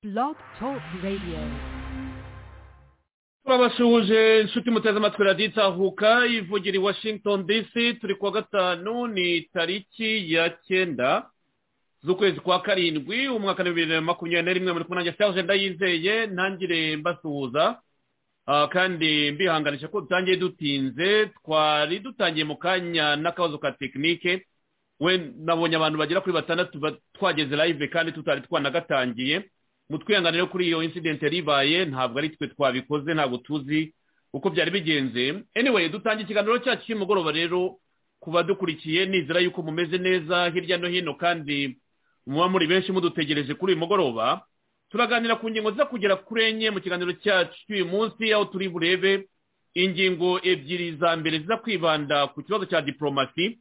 Blog Talk Radio. turabasuhuje inshuti muteze amatwi radiyo itahuka ivugira i washington dc turi kuwa gatanu ni tariki ya cyenda z'ukwezi kwa karindwi umwaka wa bibiri na makumyabiri na rimwe muri kumwe nanjye cyahoze ndayizeye ntangire mbasuhuza Ah, kandi mbihanganisha ko dutangiye dutinze twari dutangiye mu kanya n'akabazo ka tekinike we nabonye abantu bagera kuri batandatu ba- twageze live kandi tutari twanagatangiye mutwihanganire kuri iyo incident yari ibaye ntabwo ari twe twabikoze ntabwo tuzi uko byari bigenze anyway dutangiye ikiganiro cyacu cy'umugoroba rero ku badukurikiye nizera yuko mumeze neza hirya no hino kandi muba muri benshi mudutegereje kuri uyu mugoroba turaganira ku ngingo ziza kugera kuri enye mu kiganiro cyacu cy'uyu munsi aho turi burebe ingingo ebyiri za mbere ziza kwibanda ku kibazo cya diporomasi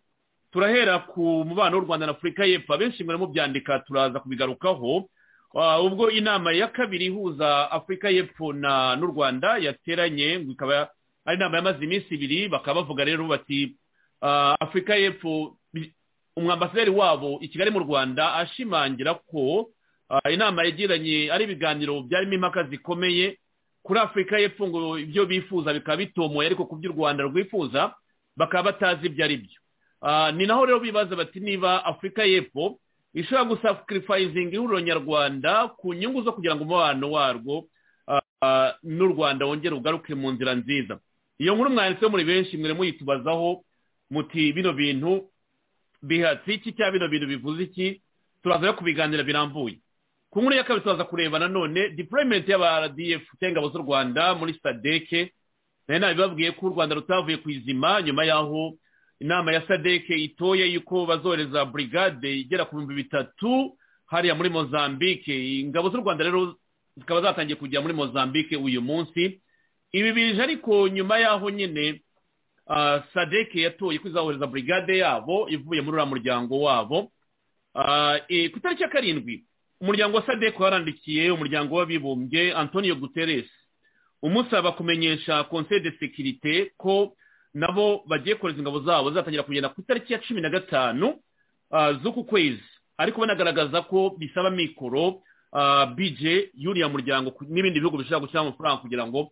turahera ku mubano w'u rwanda na afurika y'epfo abenshi mwere mubyandika turaza kubigarukaho Ah, ubwo inama ya kabiri ihuza afurika y'epfo na n'u rwanda yateranye ngo ikaba ari inama yamaze iminsi ibiri bakaba bavuga rero bati ah, afurika y'epfo bi- umwambasaderi wabo i kigali mu rwanda ashimangira ko ah, inama yagiranye ari ibiganiro byarimo impaka zikomeye kuri afurika y'epfo ngo ibyo bifuza bikaba bitomoye ariko ku by'u rwanda rwifuza bakaba batazi ibyo ari byo Ah, ni naho rero bibaza bati niba afurika y'epfo ishobora gusakirifayizinga ihuriro nyarwanda ku nyungu zo kugira ngo umubano warwo ah, ah, n'u rwanda wongere ugaruke mu nzira nziza iyo nkuru mwanditseho muri benshi mwere muyitubazaho muti bino bintu bihatse iki cyangwa bino bintu bivuze iki turaza rero kubiganira birambuye ku nkuru ya kabiri turaza kureba nanone deployment y'aba rdf cyangwa ingabo z'u rwanda muri sadeke nari nabibabwiye ko u rwanda rutavuye ku izima nyuma y'aho inama ya sadeke itoye yuko bazohereza burigade igera ku bihumbi bitatu hariya muri mozambike ingabo z'u rwanda rero zikaba zatangiye kujya muri mozambike uyu munsi ibi bije ariko nyuma y'aho nyine ah, sadeke yatoye ko izahohereza burigade yabo ivuye muri uriya muryango wabo Ah, eh, ku itariki ya karindwi umuryango wa sadeke warandikiye umuryango w'abibumbye antonio guterres umusaba kumenyesha conseil de sécurité ko nabo bagiye kohereza ingabo zabo zizatangira kugenda ku itariki ya cumi na gatanu ah, z'uku kwezi ariko banagaragaza ko bisaba mikoro ah, bije y'uriya muryango ku- n'ibindi bihugu bishobora gushyiramo amafaranga kugira ngo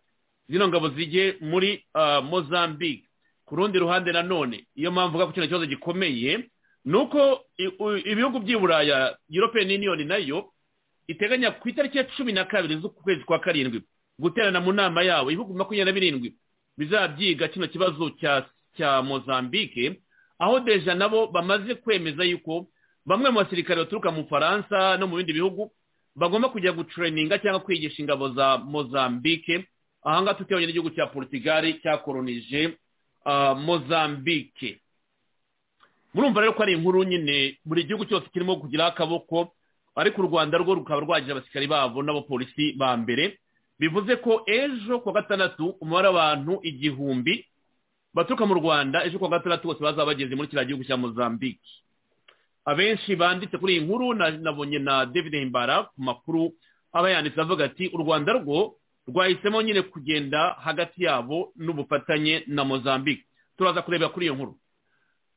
zino ngabo zijye muri ah, mozambique ku rundi ruhande nanone iyo mpamvu uvuga ko kino kibazo gikomeye ni uko i- u- ibihugu by'i buraya european union nayo iteganya ku itariki ya cumi na kabiri z'uku kwezi kwa karindwi guterana mu nama yabo ibihugu makumyabiri na birindwi bizabyiga kino kibazo cya cya mozambike aho deja nabo bamaze kwemeza yuko bamwe mu basirikare baturuka mu faransa no mu bindi bihugu bagomba kujya gutureninga cyangwa kwigisha ingabo za mozambike ahangaha tutebanye n'igihugu cya portugal cyakoronije ah, mozambike murumva rero ko ari inkuru nyine buri gihugu cyose kirimo kugira akaboko ariko u rwanda rwo rukaba rwagira abasirikari babo n'abapolisi ba mbere bivuze ko ejo kuwa gatandatu umubare w'abantu igihumbi baturuka mu rwanda ejo kuwa gatandatu bose bazaba bageze muri kiriya gihugu cya mozambique abenshi banditse kuri iyi nkuru na- nabonye na david himbara ku makuru aba yanditse avuga ati u rwanda rwo rwahisemo nyine kugenda hagati yabo n'ubufatanye na mozambique turaza kureba kuri iyo nkuru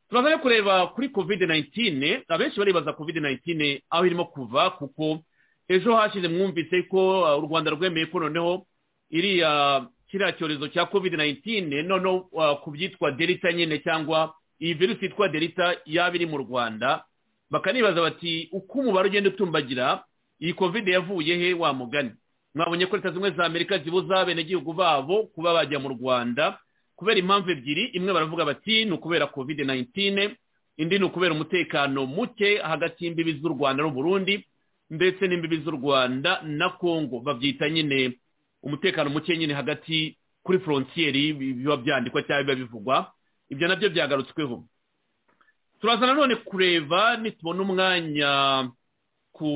turaza no kureba kuri covid 19 abenshi baribaza covid 19 aho irimo kuva kuko ejo hashize mwumvise ko uh, u rwanda rwemeye ko noneho iriya kiriya cyorezo cya covid 19 noneho uh, ku byitwa delita nyine cyangwa iyi virusi yitwa delita yaba iri mu rwanda bakanibaza bati uko umubare ugenda utumbagira iyi covid yavuye he wa mugani mwabonye ko leta zimwe za amerika zibuza abenegihugu babo kuba bajya mu rwanda kubera impamvu ebyiri imwe baravuga bati ni ukubera covid 19 indi ni ukubera umutekano muke hagati y'imbibi z'u rwanda n'uburundi ndetse n'imbibi z'u rwanda na congo babyita nyine umutekano muke nyine hagati kuri forontiyeri biba byandikwa cyangwa biba bivugwa ibyo nabyo byagarutsweho turaza nanone kureba nitubona umwanya ku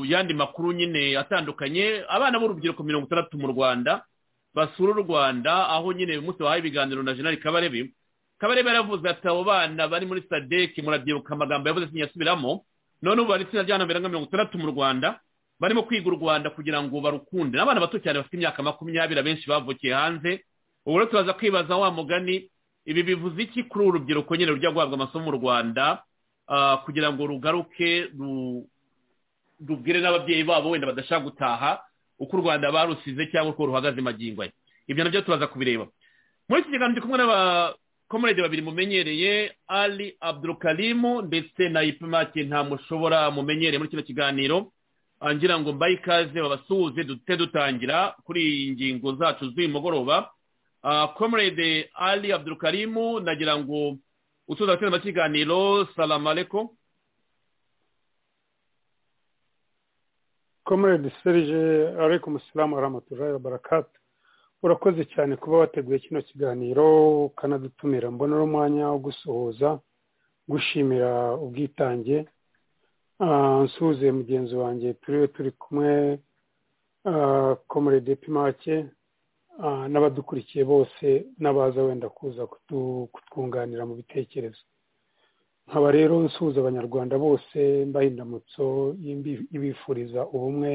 yandi makuru nyine atandukanye abana b'urubyiruko mirongo itandatu mu rwanda basura u rwanda aho nyine umunsi wahaye ibiganiro na jenali kabarebe kabarebe yaravuze ati abo bana bari muri sadeki murabyibuka amagambo yavuze sinyasubiramo none ubu bari itsinda ry'abantu nka mirongo itandatu mu rwanda barimo kwiga u rwanda kugira ngo barukunde n'abana bato cyane bafite imyaka makumyabiri abenshi bavukiye hanze ubu rero turaza kwibaza wa mugani ibi bivuze iki kuri uru rubyiruko nyine rujya guhabwa amasomo mu rwanda ah, kugira ngo rugaruke ru- tubwire n'ababyeyi babo wenda badashaka gutaha uko u rwanda barusize cyangwa uko ruhagaze magingo aya ibyo nabyo turaza kubireba muri iki kiganiro ndi kumwe n'abakomurede babiri mumenyereye ali abdurukarimu ndetse na ipimake nta mushobora mumenyereye muri kino kiganiro ngira ngo mbaye ikaze babasuhuze dute dutangira kuri iyi ngingo zacu z'uyu mugoroba komurede ali abdurukarimu nagira ngo utuza abatsinda amakiganiro salama areko komerede serije ariko umusilamu aramutuje barakata urakoze cyane kuba wateguye kino kiganiro ukanadutumira mbona umwanya wo gusuhuza gushimira ubwitange nsuhuze mugenzi wanjye turiwe turi kumwe komerede pimake n'abadukurikiye bose n'abaza wenda kuza kutwunganira mu bitekerezo nkaba rero nsuhuza abanyarwanda bose mbaha indamutso ibifuriza ubumwe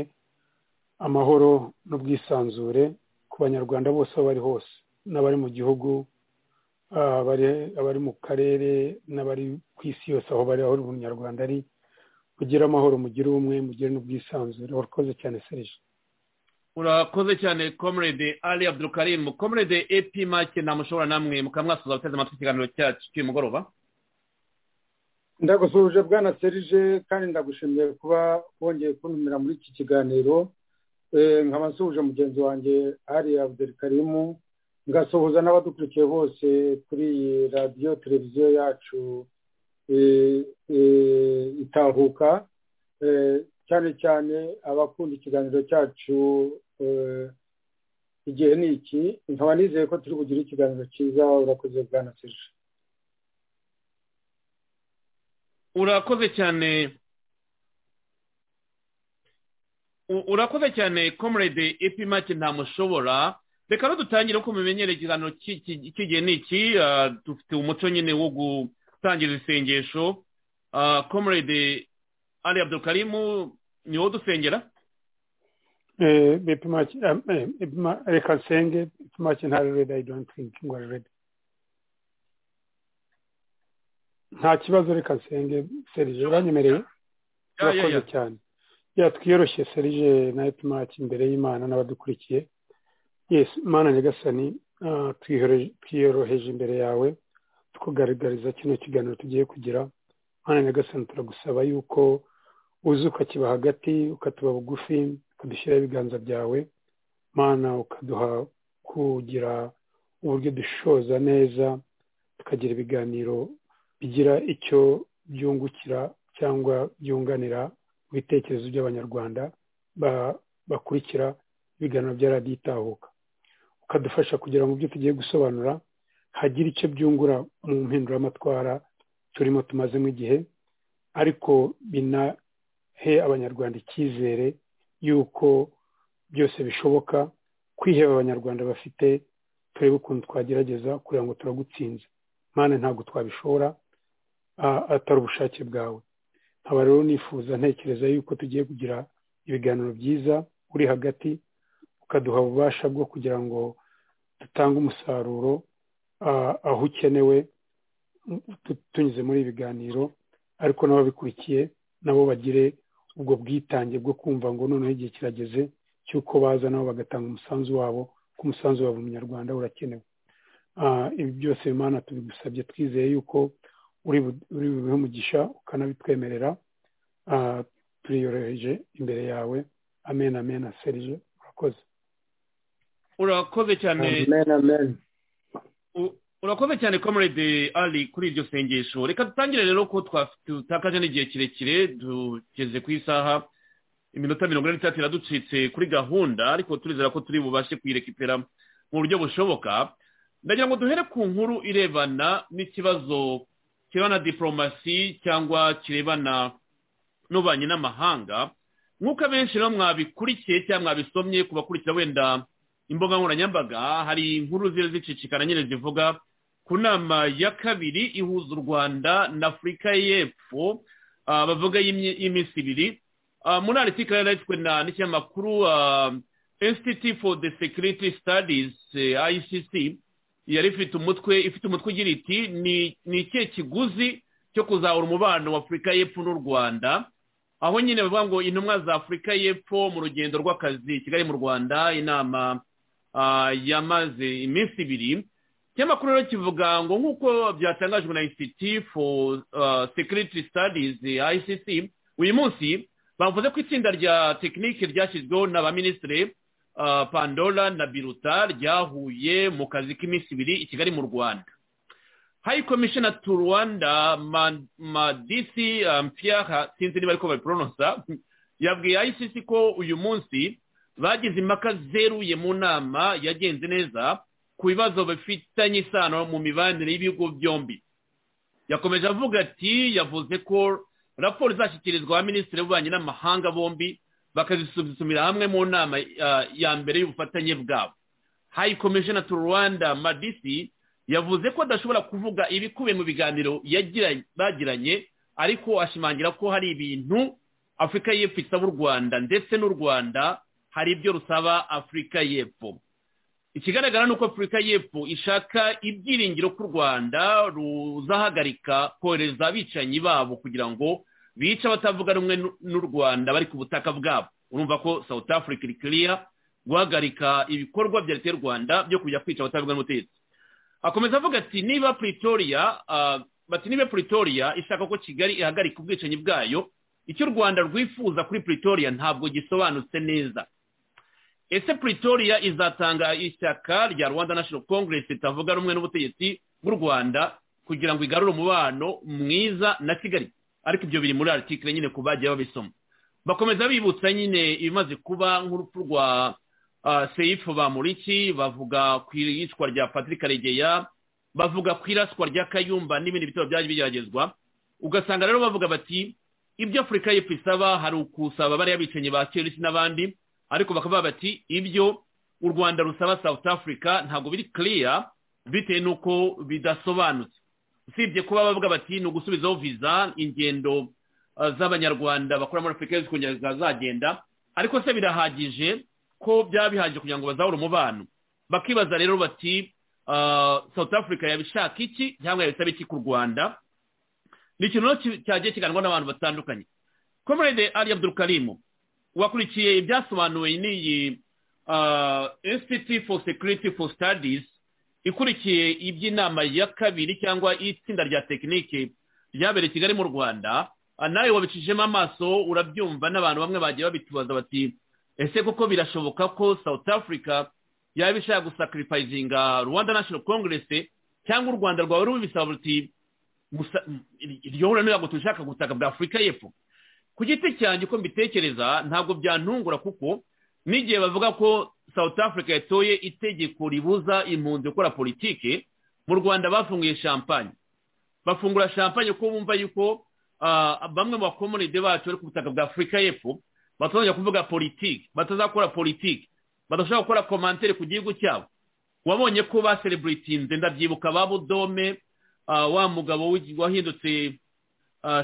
amahoro n'ubwisanzure ku banyarwanda bose aho bari hose n'abari mu gihugu abari mu karere n'abari ku isi yose aho bari aho umunyarwanda ari mugire amahoro mugire ubumwe mugire n'ubwisanzure warakoze cyane serije urakoze cyane komerede ali abdurukarimu komerede epi make ntamushobora namwe mukamwasuza guteza amatwi ikiganiro cyacu cy'uyu mugoroba ndagusuhuje bwana serije kandi ndagushimiye kuba wongeye kuntumira muri iki kiganiro nkaba nsuhuje mugenzi wanjye ari abdurikarimu ngasuhuza n'abadukurikiye bose kuri iyi radiyo televiziyo yacu itahuka cyane cyane abakunda ikiganiro cyacu igihe ni iki nkaba nizeye ko turi bugire ikiganiro cyiza urakoze bwana serije urakoze cyane urakoze cyane comrade epimake ntamushobora reka dutangire uko mumenyereye ikiganiro cy'igihe ni iki dufite umuco nyine wo gutangira isengesho comrade ali abdukarimu ni wowe dusengera reka nsenge epimake ntarerede i don't think ngo arerede nta kibazo reka nsenge serije uranyemereye urakoze cyane twiyoroshye serije na epimaki imbere y'imana n'abadukurikiye yesi imana nyagasani twiyoroheje imbere yawe tukugaragariza kino kiganiro tugiye kugira imana nyagasani turagusaba yuko uza ukakiba hagati ukatuba bugufi ukadushyiraho ibiganza byawe mana ukaduha kugira uburyo dushoza neza tukagira ibiganiro bigira icyo byungukira cyangwa byunganira mu bitekerezo by'abanyarwanda bakurikira ibiganiro bya radiyo itahuka ukadufasha kugira ngo ibyo tugiye gusobanura hagire icyo byungura mu mpinduramatwara turimo tumazemo igihe ariko binahe abanyarwanda icyizere y'uko byose bishoboka kwiheba abanyarwanda bafite turebe ukuntu twagerageza kugira ngo turagutsinze mpande ntabwo twabishobora atari ubushake bwawe nkaba rero nifuza ntekereza yuko tugiye kugira ibiganiro byiza uri hagati ukaduha ububasha bwo kugira ngo dutange umusaruro aho ukenewe tunyuze muri ibi biganiro ariko n'ababikurikiye nabo bagire ubwo bwitange bwo kumva ngo noneho igihe kirageze cy'uko baza nabo bagatanga umusanzu wabo ko umusanzu wabo munyarwanda urakenewe ibi byose imana tubigusabye twizeye yuko uri bubihe umugisha ukanabitwemerera turiyoroheje imbere yawe amen amen serije urakoze urakoze cyane urakoze cyane comrade ali kuri iryo sengesho reka dutangire rero ko tutakaje n'igihe kirekire tugeze ku isaha iminota mirongo ine n'itatu iraducitse kuri gahunda ariko turizera ko turi bubashe kuyirekipera mu buryo bushoboka ndagira ngo duhere ku nkuru irebana n'ikibazo kirebana diporomasi cyangwa kirebana n'ububanyi n'amahanga nk'uko abenshi rero mwabikurikiye cyangwa mwabisomye ku bakurikira wenda imbuga nkoranyambaga hari inkuru ziri zicicikana nyine zivuga ku nama ya kabiri ihuza u rwanda na afurika y'epfo bavuga y'iminsi ibiri muri aritikari yanditswe n'ikinyamakuru institute for the security studies icc yari ifite umutwe ifite umutwe ugira iti ni ikihe kiguzi cyo kuzahura umubano wa afurika y'epfo n'u rwanda aho nyine bavuga ngo intumwa za afurika y'epfo mu rugendo rw'akazi kigali mu rwanda inama yamaze iminsi ibiri ikinyamakuru rero kivuga ngo nk'uko byatangajwe na institute for security studies icc uyu munsi bavuze ko itsinda rya tekinike ryashyizweho na ba minisitiri pandora na biruta ryahuye mu kazi k'iminsi ibiri i kigali mu rwanda hayi komishina tu rwanda madisi mpiyara sinzi niba ariko babiporonosa yabwiye icc ko uyu munsi bagize impaka zeruye mu nama yagenze neza ku bibazo bifitanye isano mu mibanire y'ibigo byombi yakomeje avuga ati yavuze ko raporo izashyikirizwa ba minisitiri b'ububanyi n'amahanga bombi bakazisuzumira hamwe mu nama ya mbere y'ubufatanye bwabo hayi komishina tu rwanda madisi yavuze ko adashobora kuvuga ibikubiye mu biganiro bagiranye ariko ashimangira ko hari ibintu afurika y'epfo isaba u rwanda ndetse n'u rwanda hari ibyo rusaba afurika y'epfo ikigaragara ni uko afurika y'epfo ishaka ibyiringiro ko u rwanda ruzahagarika kohereza abicanyi babo kugira ngo bice abatavuga rumwe n'u rwanda bari ku butaka bwabo urumva ko south africa iri kiriya guhagarika ibikorwa bya leta y'u rwanda byo kujya kwica abatavuga n'ubutegetsi akomeza avuga ati niba pretoria bati niba pretoria ishaka ko kigali ihagarika ubwicanyi bwayo icyo u rwanda rwifuza kuri pretoria ntabwo gisobanutse neza ese pretoria izatanga ishyaka rya rwanda national congress ritavuga rumwe n'ubutegetsi bw'u rwanda kugira ngo igarure umubano mwiza na kigali ariko ibyo biri muri article nyine ku bagiye babisoma bakomeza bibutsa nyine ibimaze kuba nk'urupfu rwa seyifu bamuriki bavuga ku iyicwa rya patrick karegeya bavuga ku iraswa rya kayumba n'ibindi bitaro byaje bigeragezwa ugasanga rero bavuga bati ibyo afurika y'epfo isaba hari ukusaba bariya bicanyi ba kerisi n'abandi ariko bakavuga bati ibyo u rwanda rusaba south africa ntabwo biri kiriya bitewe n'uko bidasobanutse usibye kuba bavuga bati ni ugusubizaho viza ingendo z'abanyarwanda bakora muri afurika zikongera zikazagenda ariko se birahagije ko byaba bihagije kugira ngo bazahore umubano bakibaza rero bati south africa yabishaka iki cyangwa yabisaba iki ku rwanda ni ikintu cyagiye kiganwa n'abantu batandukanye komerede ari abdurukarimu wakurikiye ibyasobanuwe n'iyi institute for security for studies ikurikiye iby'inama ya kabiri cyangwa itsinda rya tekinike ryabereye kigali mu rwanda nawe wabicishijemo amaso urabyumva n'abantu bamwe bagiye babitubaza bati ese koko birashoboka ko south africa yaba ishaka gusakiripayizinga rwanda national congress cyangwa u rwanda rwawe rubisaba ruti iryo huriro ntabwo dushaka gutaka bwa afurika y'epfo ku giti cyanjye uko mbitekereza ntabwo byantungura kuko n'igihe bavuga ko south africa yatoye itegeko ribuza impunzi gukora politike mu rwanda bafunguye champagne bafungura champagne ko bumva yuko bamwe mu bakomunide bacu bari ku butaka bwa afurika y'epfo batazajya kuvuga politiki batazakora politiki badashobora gukora komantere ku gihugu cyabo wabonye ko ba sereburitinze ndabyibuka ba budome wa mugabo wahindutse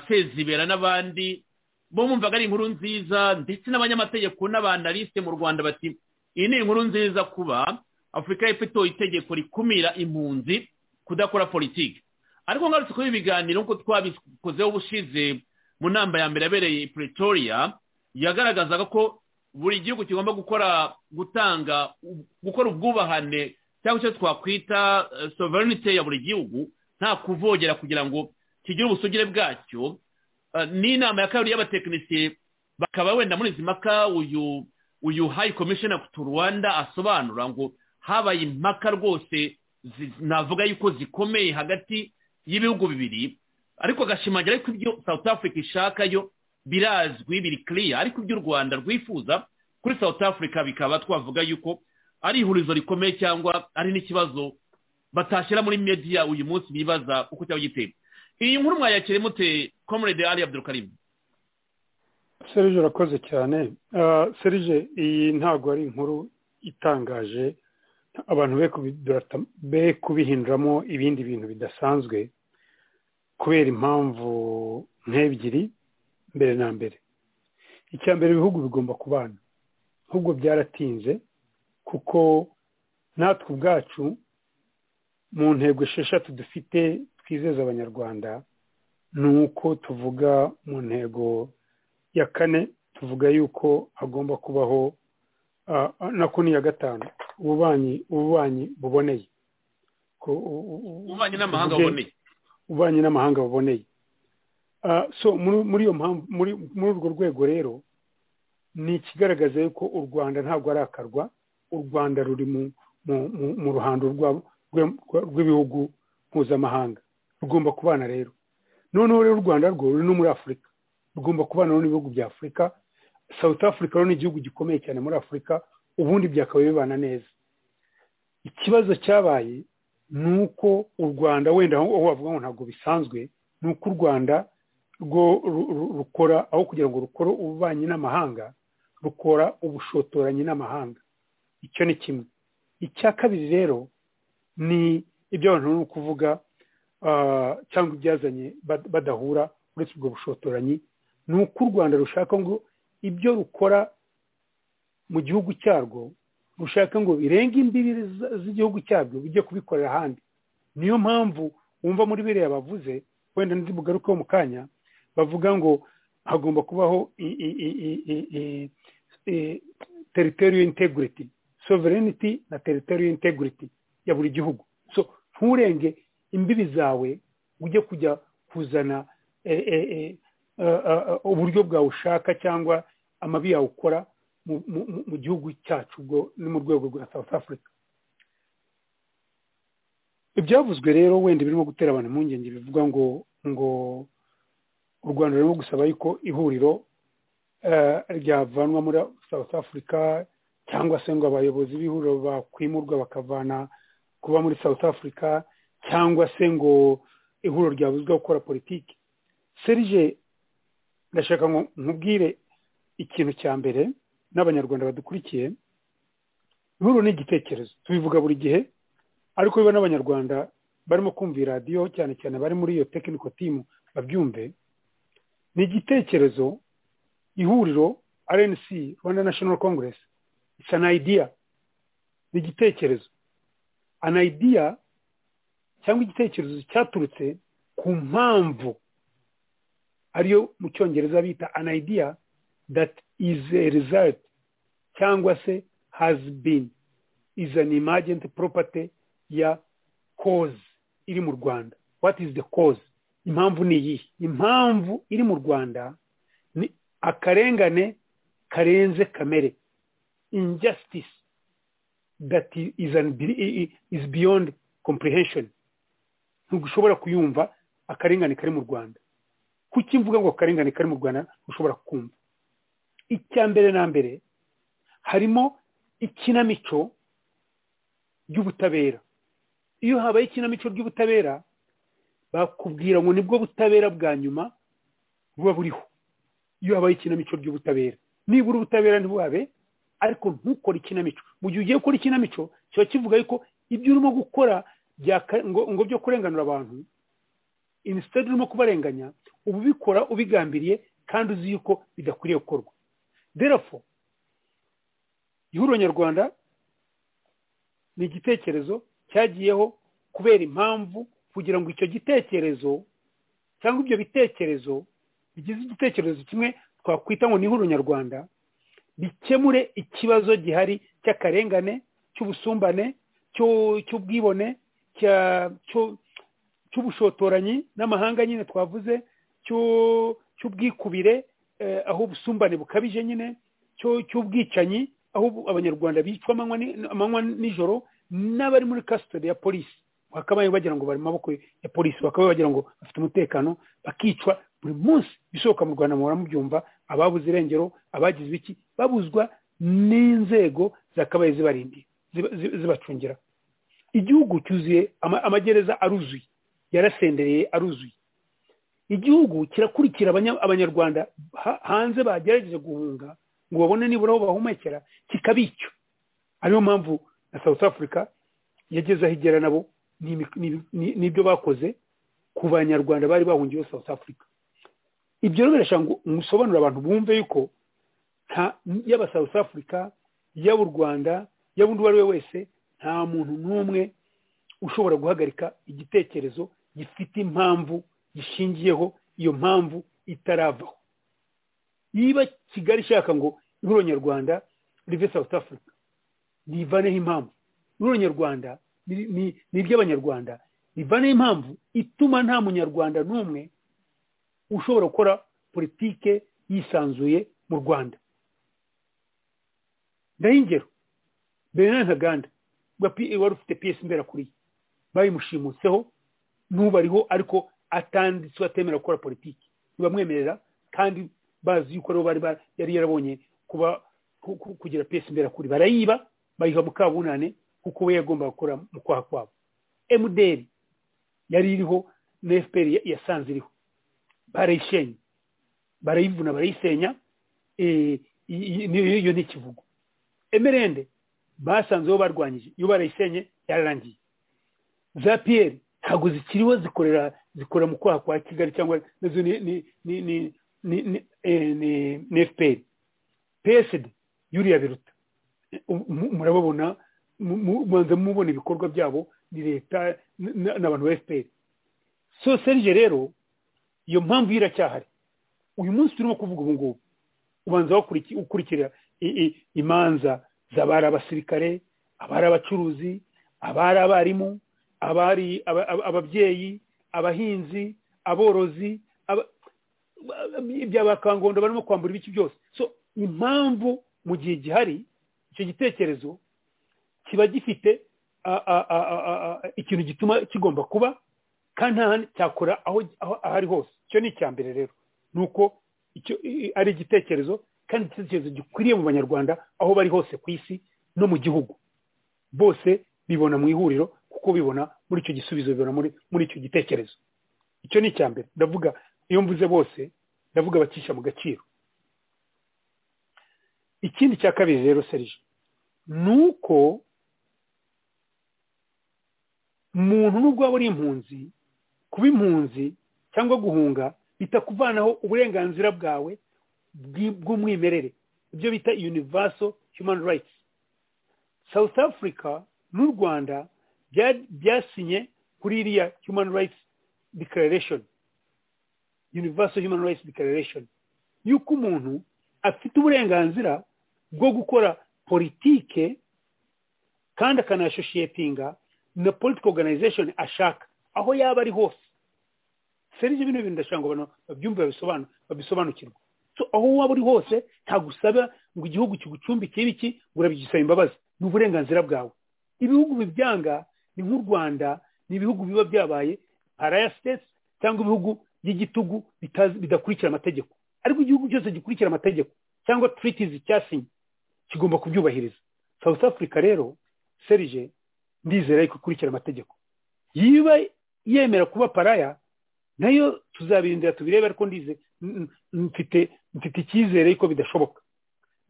sezibera n'abandi bo bumvaga ari inkuru nziza ndetse n'abanyamategeko n'abanaliste mu rwanda bati iyi ni inkuru nziza kuba afurika y'epfo itoye itegeko rikumira impunzi kudakora politiki ariko ngarutse kuri ibi biganiro nk'uko twabikozeho ubushize mu nama ya mbere yabereye pretoria yagaragazaga ko buri gihugu kigomba gukora gutanga gukora ubwubahane cyangwa icyo twakwita sovereignty ya buri gihugu nta kuvogera kugira ngo kigire ubusugire bwacyo n'inama ya kabiri y'abatekinisiye bakaba wenda muri izi mpaka uyu uyu hayi komishina tu rwanda asobanura ngo habaye impaka rwose navuga yuko zikomeye hagati y'ibihugu bibiri ariko agashimangira ko ibyo south africa ishaka yo birazwi biri kiriya ariko iby'u rwanda rwifuza kuri south africa bikaba twavuga yuko ari ihurizo rikomeye cyangwa ari n'ikibazo batashyira muri mediya uyu munsi bibaza uko cyaba giteye iyi nkuru mwayakire mute comrade ali abdurukarimu serije urakoze cyane serije iyi ntabwo ari inkuru itangaje abantu be kubihinduramo ibindi bintu bidasanzwe kubera impamvu nk'ebyiri mbere na mbere icya mbere ibihugu bigomba kubana ahubwo byaratinze kuko natwe ubwacu mu ntego esheshatu dufite twizeza abanyarwanda ni uko tuvuga mu ntego iya kane tuvuga yuko hagomba kubaho nako ni iya gatanu ububanyi ububanyi buboneye ububanyi n'amahanga buboneye ububanyi n'amahanga buboneye so muri iyo mpamvu muri urwo rwego rero ni ikigaragaza yuko u rwanda ntabwo arakarwa u rwanda ruri mu ruhando rw'ibihugu mpuzamahanga rugomba kubana rero noneho rero u rwanda rwo ruri no muri afurika rugomba kubana n'ibihugu bya afurika south africa rero ni igihugu gikomeye cyane muri afurika ubundi byakabaye bibana neza ikibazo cyabaye ni uko u rwanda wenda aho wavuga ngo ntabwo bisanzwe ni uko u rwanda rwo rukora aho kugira ngo rukore ububanyi n'amahanga rukora ubushotoranyi n'amahanga icyo ni kimwe icya kabiri rero ni ibyo abantu ni ukuvuga cyangwa ibyazanye badahura uretse ubwo bushotoranyi ni uko u rwanda rushaka ngo ibyo rukora mu gihugu cyarwo rushaka ngo birenge imbibi z'igihugu cyabyo bijye kubikorera ahandi niyo mpamvu wumva muri biriya bavuze wenda bugarukeho mu kanya bavuga ngo hagomba kubaho teritoriyo integrity sovereignty na teritoriyo integrity ya buri gihugu so nturenge imbibi zawe ujye kujya kuzana uburyo bwawe ushaka cyangwa amabi yawe ukora mu gihugu cyacu ubwo ni mu rwego rwa south africa ibyavuzwe rero wenda birimo gutera abantu impungenge bivuga ngo ngo u rwanda rurimo gusaba yuko ihuriro ryavanwa muri south africa cyangwa se ngo abayobozi b'ihuriro bakwimurwa bakavana kuba muri south africa cyangwa se ngo ihuriro ryabuzwa gukora politiki serije ndashaka ngo nkubwire ikintu cya mbere n'abanyarwanda badukurikiye ihuriro ni igitekerezo tubivuga buri gihe ariko biba n'abanyarwanda barimo kumva iyi radiyo cyane cyane bari muri iyo tekiniko timu babyumve ni igitekerezo ihuriro rnc rwanda national congress isa na idea ni igitekerezo an idea cyangwa igitekerezo cyaturutse ku mpamvu ariyo mu cyongereza bita an idea that is a result cyangwa se has been is an emergent property ya cause iri mu rwanda what is the cause impamvu ni iyihe impamvu iri mu rwanda ni akarengane karenze kamere injustice that is, an, is beyond comprehension ntushobora kuyumva akarengane kari mu rwanda kuki mvuga ngo akarengane kari mu rwanda ushobora kumva icya mbere na mbere harimo ikinamico ry'ubutabera iyo habaye ikinamico ry'ubutabera bakubwira ngo nibwo butabera bwa nyuma buba buriho iyo habaye ikinamico ry'ubutabera nibura ubutabera ntibuhabe ariko ntukore ikinamico mu gihe ugiye gukora ikinamico kiba kivuga yuko ibyo urimo gukora ngo byo kurenganura abantu inisitade urimo kubarenganya uba ubikora ubigambiriye kandi uzi yuko bidakwiriye gukorwa derafo ihuriro nyarwanda ni igitekerezo cyagiyeho kubera impamvu kugira ngo icyo gitekerezo cyangwa ibyo bitekerezo bigize igitekerezo kimwe twakwita ngo ni ihuriro nyarwanda bikemure ikibazo gihari cy'akarengane cy'ubusumbane cy'ubwibone cy'ubushotoranyi n'amahanga nyine twavuze cy'ubwikubire aho ubusumbane bukabije nyine cy'ubwicanyi aho abanyarwanda bicwa amanywa nijoro n'abari muri kasitode ya polisi bakabaye bagira ngo bari mu maboko ya polisi bakabaye bagira ngo bafite umutekano bakicwa buri munsi bisohoka mu rwanda muhora mubyumva ababuze irengero abagize iki babuzwa n'inzego zakabaye zibarindiye zibacungira igihugu cyuzuye amagereza aruzuye yarasendereye aruzuye igihugu kirakurikira abanyarwanda hanze bagerageje guhunga ngo babone nibura aho bahumekera kikabicyo ariyo mpamvu na south africa yageze aho igera nabo n'ibyo bakoze ku banyarwanda bari bahungiye south africa ibyo rero birashaka gusobanurira abantu bumve yuko yaba south africa yaba u rwanda yaba undi uwo ari we wese nta muntu n'umwe ushobora guhagarika igitekerezo gifite impamvu gishingiyeho iyo mpamvu itaravaho niba kigali ishaka ngo ihuriro nyarwanda rive south africa rivaneho impamvu ihuriro nyarwanda ni- ni ni iry'abanyarwanda rivaneho impamvu ituma nta munyarwanda n'umwe ushobora gukora politike yisanzuye mu rwanda ndaho ingero benin ntaganda ubwo P- wari ufite piyesi mberakuriye bayimushimutseho n'ubu ariho ariko atanditswe atemera gukora politiki ntibamwemerera kandi bazi yuko aribo bari ba- yari yarabonye kuba ku- ku- kugira piyesi mberakuri barayiba bayiha mukabunane kuko we yagombaga gukora mu kwaha kwabo emuderi yari iriho na fpr ya- yasanze iriho barayishenye barayivuna barayisenya eh, i- i- niyo iyo ni ikivugo emerende basanzeho barwanyije iyo barayisenye yararangiye za piyeri ntabwo zikiriho zikorera zikora mu kwaha kwa kigali cyangwa nazo ni ni ni ni ni ni eh, ni- ni fpr psd yuriya biruta Ubu- mu- murababona mu- mu- mubanza mubona ibikorwa byabo ni leta n- n- n'abantu ba fpr so serge rero iyo mpamvu yo iracyahari uyu munsi turimo kuvuga ubu ngubu ubanza wakuriki- ukurikira i- i- imanza z'abari abasirikare abari abacuruzi abari abarimu abari aba- aba- ababyeyi abahinzi aborozi aba- iby'abakangondo barimo kwambura ibice byose so impamvu mu gihe gihari icyo gitekerezo kiba gifite a- a- a- a- a- ikintu gituma kigomba kuba kandi nta handi cyakora aho aho- aho ari hose icyo ni icya mbere rero ni uko icyo i- ari igitekerezo kandi igitekerezo gikwiriye mu banyarwanda aho bari hose ku isi no mu gihugu bose bibona mu ihuriro kuko bibona muri icyo gisubizo bibona muri muri icyo gitekerezo icyo ni icya mbere ndavuga iyo mvuze bose ndavuga abacisha mu gaciro ikindi cya kabiri rero serije ni uko umuntu nubwo waba uri impunzi kuba impunzi cyangwa guhunga bitakuvanaho uburenganzira bwawe bw'i- bw'umwimerere ibyo bita universal human rights south africa n'u rwanda bya- byasinye kuri iriya human rights declaration universal human rights declaration yuko umuntu afite uburenganzira bwo gukora politike kandi akanasoshiyetinga na political organization ashaka aho yaba ari hose serije bino bintu ndashaka ngo abantu babyumve babisobanu- babisobanukirwe so aho waba uri hose ntagusaba ngo igihugu kigucumbike ibiki ngo urabigisaba imbabazi ni uburenganzira bwawe ibihugu bibyanga ni nk'u rwanda ni ibihugu biba byabaye paraya sitesi cyangwa ibihugu by'igitugu bitazi- bidakurikira amategeko ariko igihugu cyose gikurikira amategeko cyangwa tritizi cyasinye kigomba kubyubahiriza south africa rero serije ndizera yuko ikurikira amategeko yiba yemera kuba paraya nayo tuzabirindira tubirebe ariko ndize n- n- mfite mfite icyizere yuko bidashoboka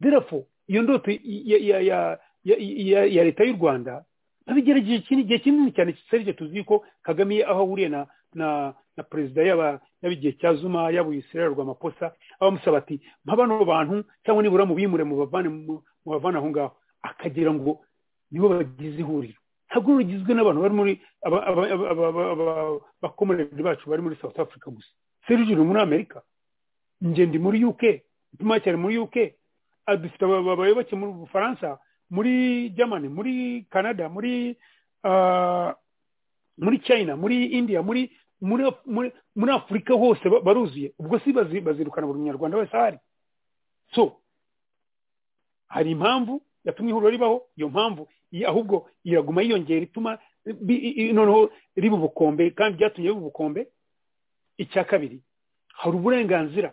therefore iyo ndoto i- ya ya ya ya- ya- ya leta y'u rwanda babigerageje ikindi gihe kinini cyane serije tuzi ko kagame aho ahuriye na na na perezida yaba yaba igihe cya zuma yaba uyisirera rw'amaposa abamusaba ati mpa bano bantu cyangwa nibura mubimure mubavane mu- mubavane aho ngaho akagira ngo nibo bagize ihuriro ntabwo rugizwe n'abantu bari muri aba- aba- aba- aba- aba- aba- abakomereri bacu bari muri south africa gusa serije uri muri amerika njye ndi muri uk ituma cyane muri uk ah, dufite aba- abayoboke muri bufaransa muri germany muri canada muri ah, muri china muri india muri muri muri, muri afurika hose ba- baruzuye ubwo si bazi- bazirukana buri munyarwanda wese ahari so hari impamvu yatumye ihuriro ribaho iyo mpamvu i- ahubwo iraguma yiyongera ituma bi- i- i- noneho riba ubukombe kandi ryatumye riba ubukombe icya kabiri hari uburenganzira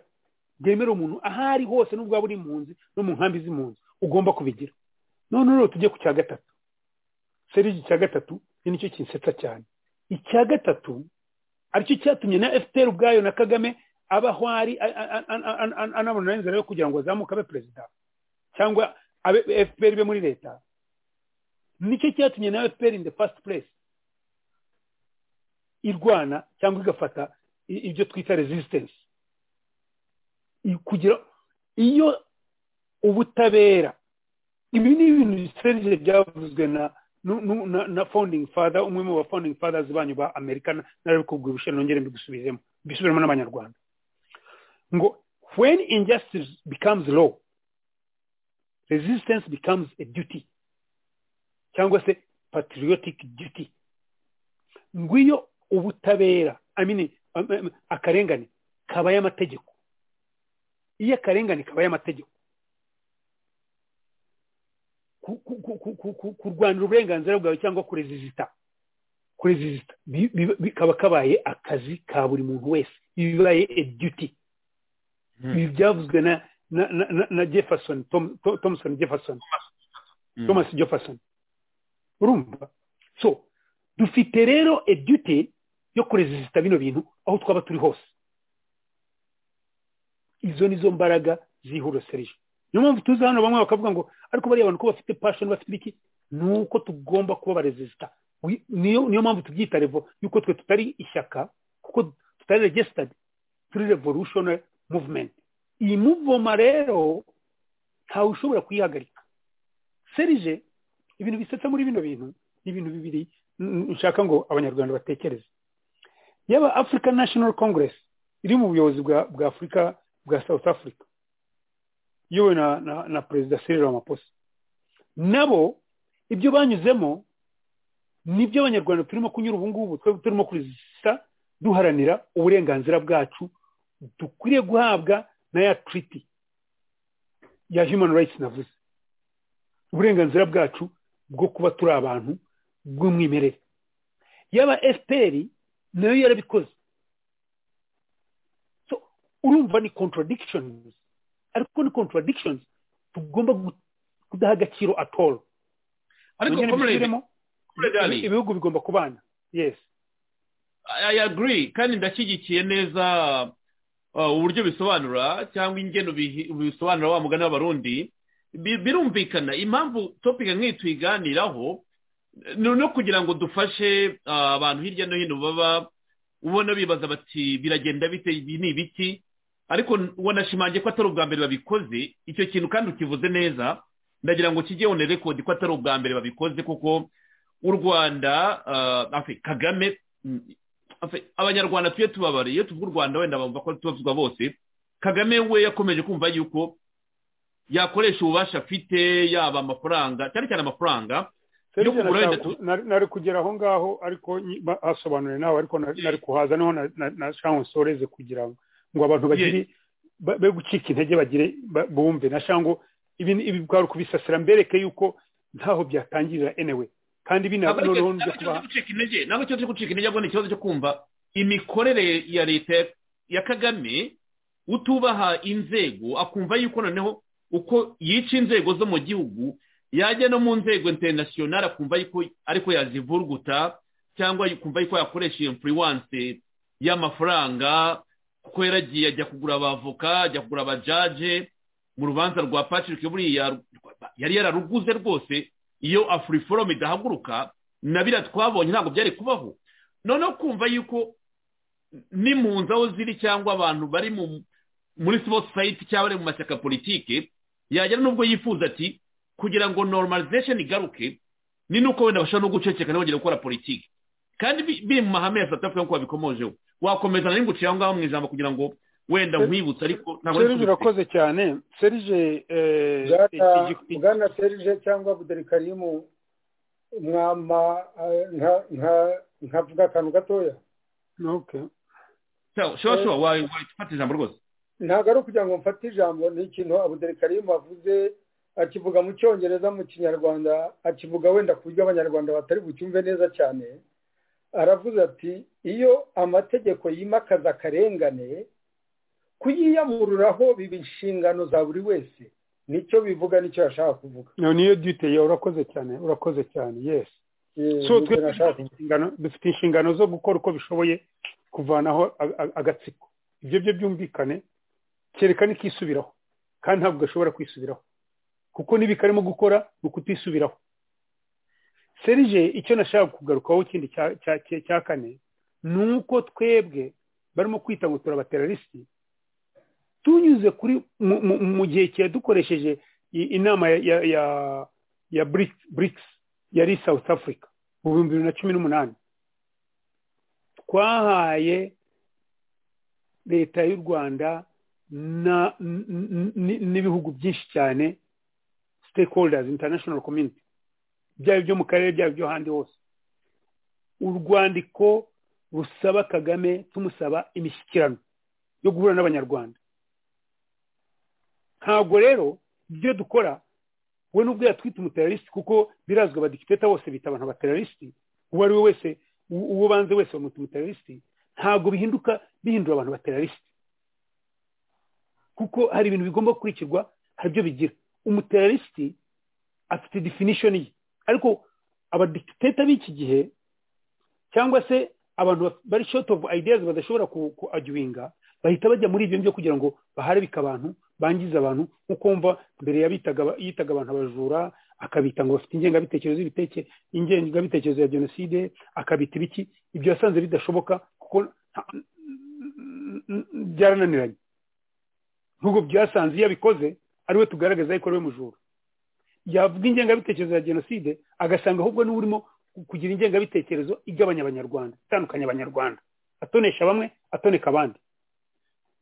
bwemera umuntu aho ari hose n'ubwo waba uri impunzi no mu nkambi z'impunzi ugomba kubigira none rero tujye ku cya gatatu serigi icya gatatu ni nicyo kinsetsa cyane icya gatatu aricyo cyatumye na fpr ubwayo na kagame aba aho ari a- a- a- a- a- anabona n'inzira yo kugira ngo azamuke abe perezida cyangwa abe fpr ibe muri leta nicyo cyatumye na fpr in the first place irwana cyangwa igafata i- ibyo twita resistance I- kugira iyo ubutabera ibi ni ibintu serije byavuzwe na nu- nu- na, na founding father umwe mu ba founding fathers banyu ba amerika narabikubwira ubushe nongere mbigusubiremo mbisubiremo n'abanyarwanda ngo when injustice becomes law resistance becomes a duty cyangwa se patriotic duty ngwiyo ubutabera I mean, um, um, akarengane kabaye amategeko iyo akarengane kabaye amategeko ku- ku- ku- ku- ku- ku- kurwanira uburenganzira bwawe cyangwa kurezizita kurezizita bi- bi- bikaba kabaye akazi ka buri muntu wese ibi bibaye a duty Hmm. ibi byavuzwe na na na- na- na jefferson Tom- Tom- thompson jefferson Mm. thomas jefferson urumva so dufite rero a duty yo kurezisita bino bintu aho twaba turi hose izo nizo mbaraga zihorosereje niyo mpamvu tuzi hano bamwe bakavuga ngo ariko bariya abantu ko bafite passion bafite iki ni uko tugomba kuba abarezisita Wi- niyo niyo mpamvu tubyita revo yuko twe tutari ishyaka kuko tutari registered turi revolutionary movement iyi muvoma rero ntawe ushobora kuyihagarika serije ibintu bisetsa muri bino bintu ni ibintu bibiri n- nshaka ngo abanyarwanda batekereze yaba african national congress iri mu buyobozi bwa bwa afurika bwa south africa iyobowe na, na, na perezida cyril ramaphosa nabo ibyo banyuzemo nibyo abanyarwanda turimo kunyura ubu ngubu twebwe turimo kurezisa duharanira uburenganzira bwacu dukwiriye guhabwa na ya treaty ya human rights navuze uburenganzira bwacu bwo kuba turi abantu bw'umwimerere yaba fpr nayo yarabikoze so urumva ni contradictions ariko ni contradictions tugomba gu- kudaha agaciro at all ariko Nongere comrade mbisubiremo, comrade Ali, ibihugu bigomba kubana yes I agree kandi ndashyigikiye neza uh, uburyo bisobanura cyangwa ingeno bihi- bisobanura wa mugani w'abarundi Bi- birumvikana impamvu topika nk'iyi tuyiganiraho ni no kugira ngo dufashe uh, abantu hirya no hino baba ubona bibaza bati biragenda bite ibi ni ibiki ariko n- wanashimangiye ko atari ubwa mbere babikoze icyo kintu kandi ukivuze neza ndagira ngo kijye on record ko atari ubwa mbere babikoze kuko u rwanda uh, afe, kagame mm, Afe- abanyarwanda tujye tubabara iyo tuvuga u rwanda wenda bumva ko tubavuzwa bose kagame we yakomeje kumva yuko yakoresha ububasha afite yaba amafaranga cyane cyane amafaranga Serge kugura nashaka wenda ku- nari nari kugera aho ngaho ariko nyi- ba- hasobanuriye nawe ariko nari nari kuhaza niho na- na- nashaka nsoreze kugira ngo ngo abantu bagire ba- be gucika intege bagire ba- bumve nashaka ngo ibi ni- ibi bwari kubisasira mbereke yuko ntaho byatangirira anyway kandi bina ntabwo ari noneho ikibazo nje kuba cyo gucika intege ntabwo ikibazo cyo gucika intege ahubwo ni ikibazo cyo kumva imikorere ya leta ya kagame utubaha inzego akumva yuko noneho uko yica inzego zo mu gihugu yajya no mu nzego interinasiyonari akumva yuko ariko yazivurguta cyangwa akumva yuko yakoresha iyo influence y'amafaranga kuko yaragiye ajya kugura abavoka ajya kugura abajaje mu rubanza rwa patrick buriya yari yararuguze rwose iyo afuriforomu idahaguruka na biriya twabonye ntabwo byari kubaho noneho kumva yuko n'impunzi aho ziri cyangwa abantu bari mu muri sipoti sayiti cyangwa bari mu mashyaka politike yagera n'ubwo yifuza ati kugira ngo normalization igaruke ni nuko wenda bashobora no guceceka ntibongere gukora politiki kandi bi- biri mu mahame ya south africa nk'uko babikomojeho wakomeza nari nguciye aho ngaho mu ijambo kugira ngo wenda nkwibutse ariko ntabwo serije kubifite. urakoze cyane serije eh, iki- iki- iki- bwana serije cyangwa buderikarimu mwama eh, nka- nka- nkavuga akantu gatoya okay. Sawa, shora shora wa- wafata ijambo rwose ntabwo ari ukugira ngo mfate ijambo ni ikintu abuderikarimu avuze akivuga mu cyongereza mu kinyarwanda akivuga wenda ku buryo abanyarwanda batari bucyumve neza cyane aravuze ati iyo amategeko yimakaza akarengane kuyiyamururaho biba inshingano za buri wese nicyo bivuga nicyo yashaka kuvuga niyo duty yawe urakoze cyane urakoze cyane yes Eh, so nicyo twe nashaka dufite inshingano- dufite inshingano zo gukora uko bishoboye kuvanaho a- a- agatsiko ibyo byo byumvikane kerekane ikisubiraho kandi ntabwo gashobora kwisubiraho kuko n'ibi karimo gukora ni ukutisubiraho serije icyo nashaka kugarukaho ikindi cya- cya- cya cya kane ni uko twebwe barimo kwita ngo turabateralisiti tunyuze kuri mu- mu- mu gihe cyadukoresheje i- inama ya- ya ya ya BRICS- BRICS yari South Africa mu bihumbi bibiri na cumi n'umunani twahaye leta y'u rwanda na- n- n- n- n'ibihugu byinshi cyane stakeholders international community byaba ibyo mu karere byaba ibyo ahandi hose urwandiko rusaba kagame tumusaba imishyikirano yo guhura n'abanyarwanda ntabwo rero ibyo dukora we n'ubwo yatwita umuterariste kuko birazwi abadikiteta bose bita abantu abaterariste uwo ari we wese u- uwo banze wese bamwita umuterariste ntabwo bihinduka bihindura abantu baterariste kuko hari ibintu bigomba gukurikirwa hari ibyo bigira umuterariste afite definition ye ariko abadikiteta b'iki gihe cyangwa se abantu baf- bari short of ideas badashobora kuajuwinga bahita bajya muri ibyo ngibyo kugira ngo baharabike abantu bangize abantu nkuko wumva mbere yabitaga aba- yitaga abantu abajura akabita ngo bafite ingengabitekerezo y'ibiteke ingengabitekerezo ya jenoside akabita ibiki ibyo yasanze bidashoboka kuko nta- byarananiranye nubwo byasanze iyo abikoze ari we tugaragaza ariko ari we mujura yavuga ingengabitekerezo ya jenoside agasanga ahubwo niwe urimo kugira ingengabitekerezo igabanya abanyarwanda itandukanya abanyarwanda atonesha bamwe atoneka abandi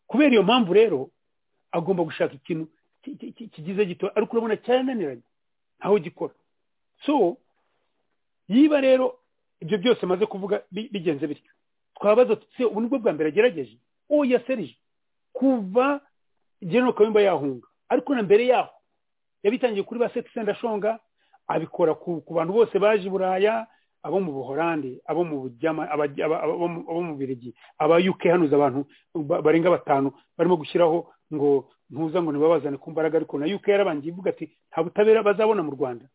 kubera iyo mpamvu rero agomba gushaka ikintu ki- ki- ki- kigize gito ariko urabona cyarananiranye ntaho gikora so yiba rero ibyo byose amaze kuvuga bi- bigenze bityo twabaza tuti "Se, ubu nibwo bwa mbere agerageje oya serije kuva general kayumba yahunga ariko na mbere yaho yabitangiye kuri ba sekisenda ashonga abikora ku, ku bantu bose baje i buraya abo mu buhorandi abo mu bujyama abaj- aba- aba- abo mu- abo mu birigi aba uk hanuza abantu ba- barenga batanu barimo gushyiraho ngo ntuza ngo ntibabazane ku mbaraga ariko na uk yarabangiye ivuga ati nta butabera bazabona mu rwanda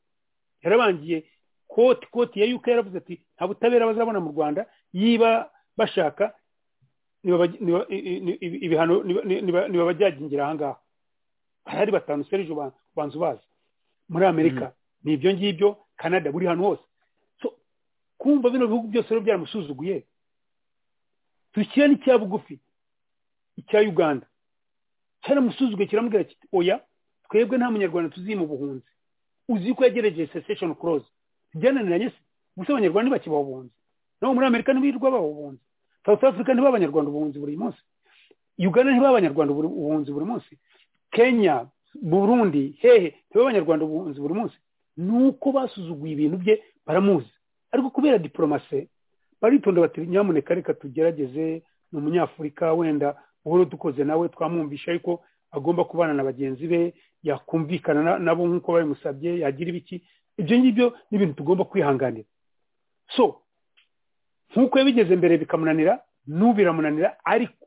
yarabangiye koti koti ya uk yaravuze ati nta butabera bazabona mu rwanda yiba bashaka nibaba- niba- i- i- i- ibi- ibihano nibabajyagingira ahangaha harahari batanu serije banza ubazi muri amerika ni ibyo ngibyo canada buri hantu hose So, kumva bino bihugu byose rero byaramusuzuguye dushyira n'icya bugufi icya uganda cyaramusuzuguye kiramubwira kiti oya twebwe nta munyarwanda tuzi mu buhunzi uzi ko yagerageje cessation clause byananiranye se gusa abanyarwanda ntibakibaho ubuhunzi nabo muri amerika ntibirirwa baho ubuhunzi south africa ntibaba abanyarwanda ubuhunzi buri munsi uganda ntibaba abanyarwanda buri- ubuhunzi buri munsi kenya burundi hehe ntibaba abanyarwanda ubuhunzi buri munsi ni uko basuzuguye ibintu bye baramuzi ariko kubera diporomase baritonda bati nyamuneka reka tugerageze ni umunyafurika wenda uhora dukoze nawe twamwumvisha ariko agomba kubana na bagenzi be yakumvikana na- nabo nk'uko babimusabye yagira ibiki ibyo ngibyo ni ibintu tugomba kwihanganira so nk'uko yabigeze mbere bikamunanira n'ubu biramunanira ariko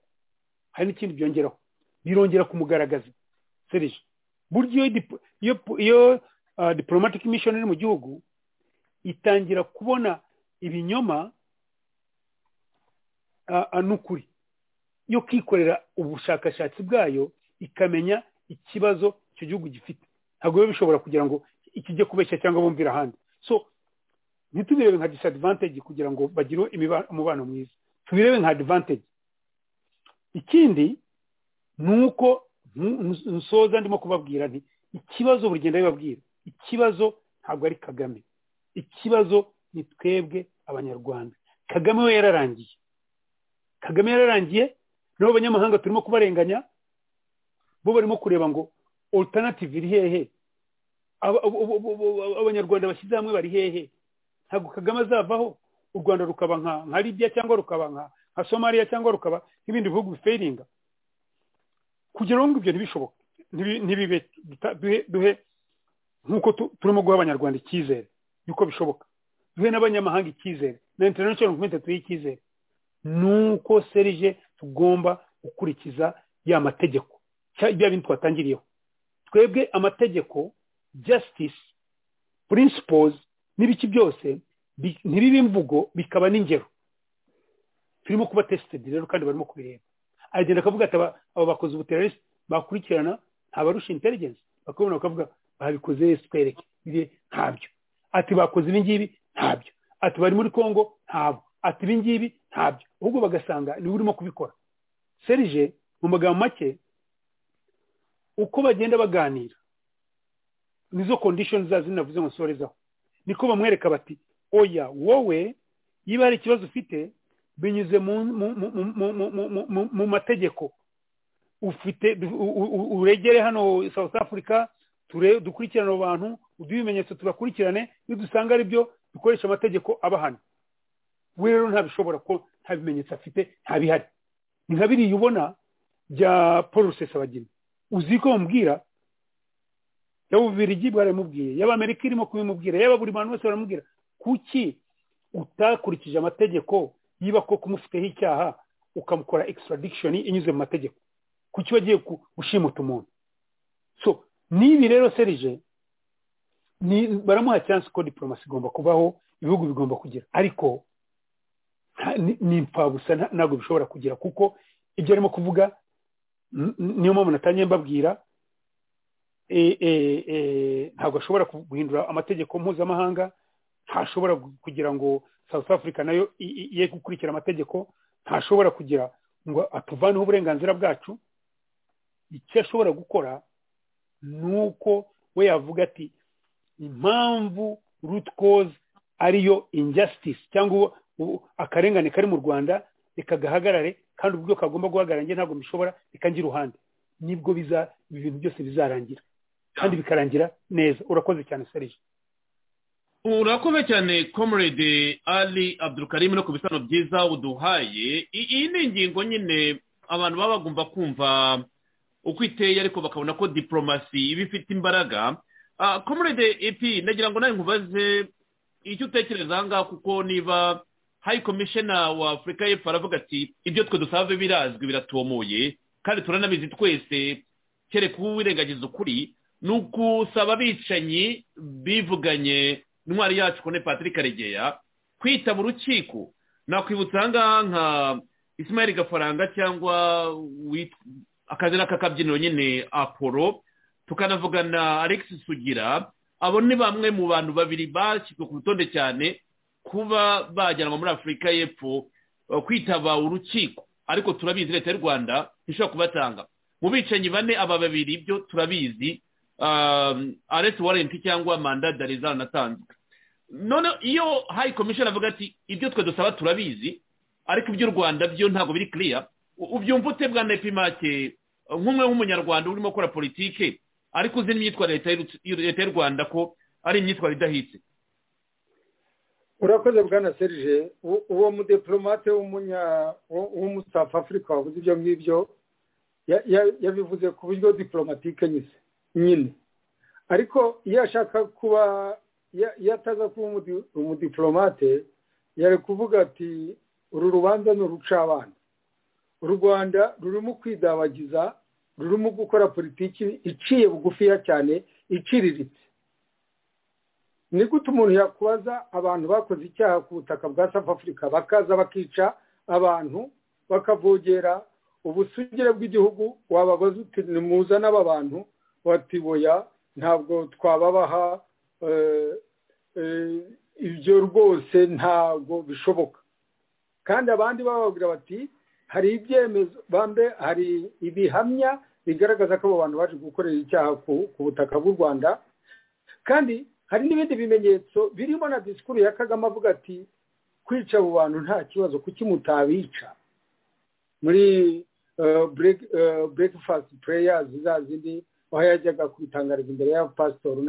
hari n'ikindi byongeraho birongera kumugaragaza serije burya iyo dip- iyo iyo ah, diplomatic mission iri mu gihugu itangira kubona ibinyoma ah, ah, n'ukuri yo kwikorera ubushakashatsi bwayo ikamenya ikibazo icyo gihugu gifite ntabwo biba bishobora kugira ngo ikijye kubeshya cyangwa bumvira ahandi so ntitubirebe nka disadvantage kugira ngo bagire imiba- umubano mwiza tubirebe nka advantage ikindi ni uko ntu- ntu- nsoza ndimo kubabwira nti ikibazo buri genda bibabwira ikibazo ntabwo ari kagame ikibazo ni twebwe abanyarwanda kagame we yararangiye kagame yararangiye n'abo banyamahanga turimo kubarenganya bo barimo kureba ngo alternative iri hehe Aba- abo- abo- abo- abo- abanyarwanda bashyize hamwe bari hehe ntabwo kagame azavaho u rwanda rukaba nka nka libya cyangwa rukaba nka nka somaliya cyangwa rukaba nk'ibindi bihugu biferinga kugira ngo ibyo ntibishoboke Ntibi- ntibibe duta- duhe- duhe nk'uko tu- turimo guha abanyarwanda icyizere yuko bishoboka duhe n'abanyamahanga icyizere na international community tuhe icyizere nuko serije tugomba gukurikiza ya mategeko cya- bya bintu twatangiriyeho twebwe amategeko justice principles n'ibiki byose bi- ntibibe imvugo bikaba n'ingero turimo kuba tested rero kandi barimo kubireba agenda akavuga ati aba aba bakoze ubuterarisi bakurikirana ntabarusha intelligence bakabona bakavuga babikoze twereke biriya ntabyo ati bakoze ibi ngibi ntabyo ati bari muri congo ntabwo ati ibi ngibi ntabyo ahubwo bagasanga niwe urimo kubikora serije mu magambo make uko bagenda baganira nizo condition zazo navuze ngo nsorezaho niko bamwereka bati oya wowe niba hari ikibazo ufite binyuze mu mu- mu- mu- mu- mu- mu- mu- mu mategeko ufite uregere hano south africa dukurikirane abo bantu uduhe ibimenyetso tubakurikirane iyo dusanga ari byo dukoresha amategeko abahana we rero ntabishobora ko nta bimenyetso afite nta bihari ni nka biriya ubona bya paul rusesabagina uzi ko bamubwira y'abubirigi baramubwiye y'abamerika irimo kubimubwira yaba buri bantu bose baramubwira kuki utakurikije amategeko yiba ko kumufiteho icyaha ukamukora extradiction inyuze mu mategeko kuki wagiye gushimuta umuntu so n'ibi rero serije baramuha chance ko diplomasi igomba kubaho ibihugu bigomba kugira ariko ni impfabusa ntabwo bishobora kugira kuko ibyo arimo kuvuga niyo mpamvu natangiye mbabwira ntabwo ashobora guhindura amategeko mpuzamahanga ntashobora kugira ngo south africa nayo ye gukurikira amategeko ntashobora kugira ngo atuvaneho uburenganzira bwacu icyo ashobora gukora ni uko we yavuga ati impamvu cause ariyo injustice cyangwa akarengane kari mu rwanda reka gahagarare kandi ubwo kagomba guhagarara njye ntabwo mbishobora reka njye iruhande nibwo biza ibintu byose bizarangira kandi bikarangira neza urakoze cyane serije urakoze cyane comrade ali abdurukarimu no ku bisobanuro byiza uduhaye iyi ni ingingo nyine abantu baba bagomba kumva uko iteye ariko bakabona ko diporomasi iba ifite imbaraga comrade epi nagira ngo nawe nkubaze icyo utekereza aha ngaha kuko niba hayi komishena wa afurika y'epfo aravuga ati ibyo twe dusave birazwi biratomoye kandi turanabizi twese kereka uwirengagiza ukuri ni ukusaba abicanyi bivuganye intwari yacu kone patrick karegeya kwitaba urukiko nakwibutsa ahangaha nka ismail gafaranga cyangwa akazina k'akabyiniro nyine apolo tukanavugana alex sugira abo ni bamwe mu bantu babiri bashyizwe ku rutonde cyane kuba bajyanwa muri afurika y'epfo kwitaba urukiko ariko turabizi leta y'u rwanda ishobora kubatanga mu bicanyi bane aba babiri byo turabizi aresi warenti cyangwa manda darizana natanzwe none iyo hayi komishoni avuga ati ibyo twe dusaba turabizi ariko iby'u rwanda byo ntabwo biri kiriya ubyumva ute bwa nepimake nk'umwe w'umunyarwanda urimo gukora politike ariko uzi n'imyitwarire leta y'u rwanda ko ari imyitwarire idahitse urakoze bwana serije uwo mudiplomate w'umusaf afurika wabuze ibyo ngibyo yabivuze ku buryo dipolomatike nyine ariko iyo ashaka kuba iyo ataza kuba umudiplomate yari kuvuga ati uru rubanza ni urucabana u rwanda rurimo kwidabagiza rurimo gukora politiki iciye bugufiya cyane iciriritse ni gute umuntu yakubaza abantu bakoze icyaha ku butaka bwa safu afurika bakaza bakica abantu bakavogera ubusugire bw'igihugu wababaza uti nimuza n'aba bantu batiboya ntabwo twababaha ibyo rwose ntabwo bishoboka kandi abandi bababwira bati hari ibyemezo bambe hari ibihamya bigaragaza ko abo bantu baje gukorera icyaha ku butaka bw'u rwanda kandi hari n'ibindi bimenyetso birimo na disikuru ya kagame avuga ati kwica abo bantu nta kibazo kuki mutabica muri burekifasiti pureyazi za zindi aho yajyaga kubitangariza imbere ya pasitori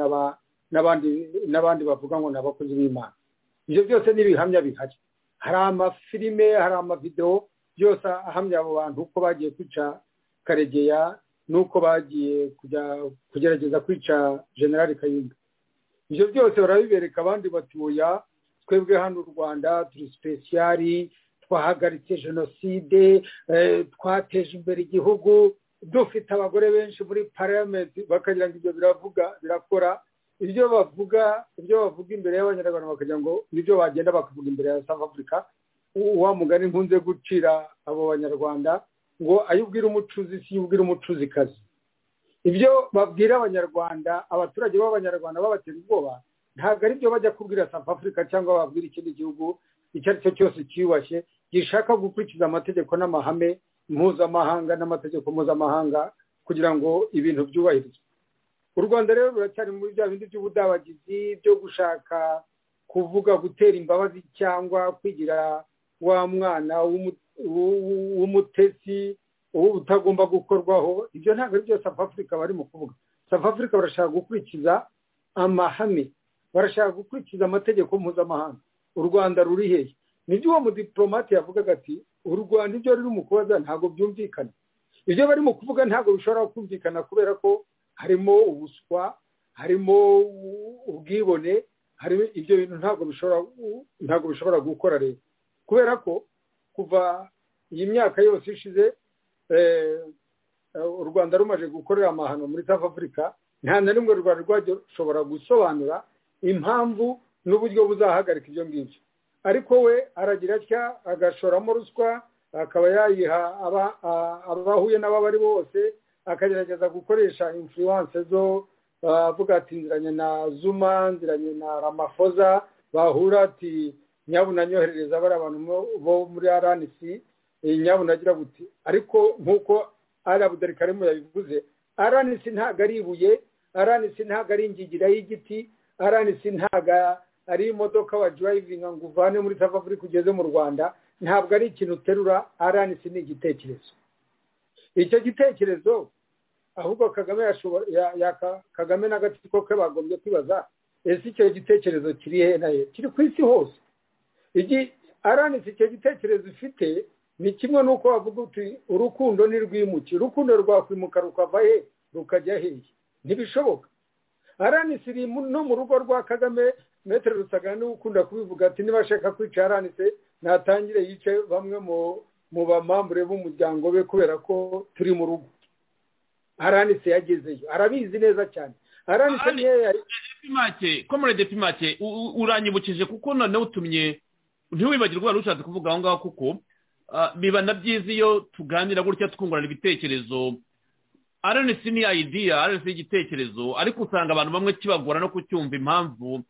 n'abandi bavuga ngo ni abakozi b'imana ibyo byose ni ibihamya bihari hari amafilime hari amavidewo byose ahamya abo bantu uko bagiye kwica karegeya n'uko bagiye kugerageza kwica generali kayumba ibyo byose barabibereka abandi batuya twebwe hano u rwanda turi sipesiyari twahagaritse jenoside twateje imbere igihugu dufite abagore benshi muri pariyamenti bakagira ngo ibyo biravuga birakora ibyo bavuga ibyo bavuga imbere y'abanyarwanda bakagira ngo ibyo bagenda bakavuga imbere ya south africa wa mugani nkunze gucira abo banyarwanda ngo ayo ubwira umucuzi si yo ubwira umucuzikazi ibyo babwira abanyarwanda abaturage b'abanyarwanda babatera ubwoba ntabwo ari byo bajya kubwira south africa cyangwa babwira ikindi gihugu icyo ari cyo cyose cyiyubashye gishaka gukurikiza amategeko n'amahame mpuzamahanga n'amategeko mpuzamahanga kugira ngo ibintu byubahirizwe u rwanda rero ruracyari muri bya bindi by'ubudabagizi byo gushaka kuvuga gutera imbabazi cyangwa kwigira wa mwana w'umutesi ubu butagomba gukorwaho ibyo ntabwo ari byo safu afurika barimo kuvuga safu afurika barashaka gukurikiza amahame barashaka gukurikiza amategeko mpuzamahanga u rwanda ruri hehe nibyo uwo mudiporomate yavugaga ati u rwanda ibyo rurimo kubaza ntabwo byumvikana ibyo barimo kuvuga ntabwo bishobora kumvikana kubera ko harimo ubuswa harimo ubwibone harimo ibyo bintu ntabwo bishobora ntabwo bishobora gukora leta kubera ko kuva iyi myaka yose ishize u rwanda rumaze gukorera amahano muri south afurika nta na rimwe u rwanda rwashobora gusobanura impamvu n'uburyo buzahagarika ibyo ngibyo ariko we aragira atya agashoramo ruswa akaba yayiha abahuye n'abo ari bo bose akagerageza gukoresha influence zo avuga ati nziranye na zuma nziranye na ramafoza bahura ati nyabuna nyoherereza bari abantu bo muri aranisi nyabuna agira buti ariko nk'uko arabudarika karimo yabivuze aranisi ntabwo ari ibuye aranisi ntabwo ari ingigira y'igiti aranisi ntabwo ari imodoka wajurayivinga ngo uvane muri safu afurika ugeze mu rwanda ntabwo ari ikintu uterura aranisi ni igitekerezo icyo gitekerezo ahubwo kagame kagame n'agatsiko ke bagombye kwibaza ese icyo gitekerezo kiri he na he kiri ku isi hose aranitse icyo gitekerezo ifite ni kimwe n'uko bavuga uti urukundo ntirwimuke urukundo rwakwimuka rukava he rukajya heye ntibishoboka aranitse iri no mu rugo rwa kagame metero rusagana niwe ukunda kubivuga ati niba ashaka kwica aranitse natangire yice bamwe mu bamambure b'umuryango we kubera ko turi mu rugo aranitse yagezeyo arabizi neza cyane aranitse nkeya pimake komorede pimake uranyibukije kuko noneho utumye ntiwibagirwe wari ushatse kuvuga aho ngaho kuko biba na byiza iyo tuganira gutya twungurana ibitekerezo aranitse ni ayidiya aranitse y'igitekerezo ariko usanga abantu bamwe kibagora no kucyumva impamvu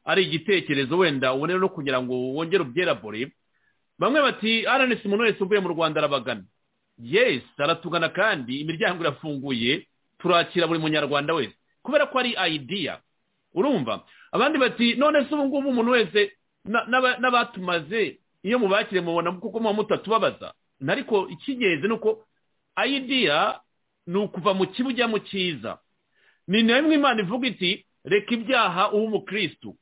ari igitekerezo wenda ubone no kugira ngo wongere ubyerabore bamwe bati aranitse umuntu wese uvuye mu rwanda arabagana yes aratugana kandi imiryango irafunguye turakira buri munyarwanda wese kubera ko ari ayidiya urumva abandi bati none se ubu ngubu umuntu wese n'abatumaze iyo mubakire mubona kuko muba mutatubabaza ariko icy'ingenzi ni uko ayidiya ni ukuva mu kibi ujya mu cyiza ni nayo imana ivuga iti reka ibyaha ube umukirisitu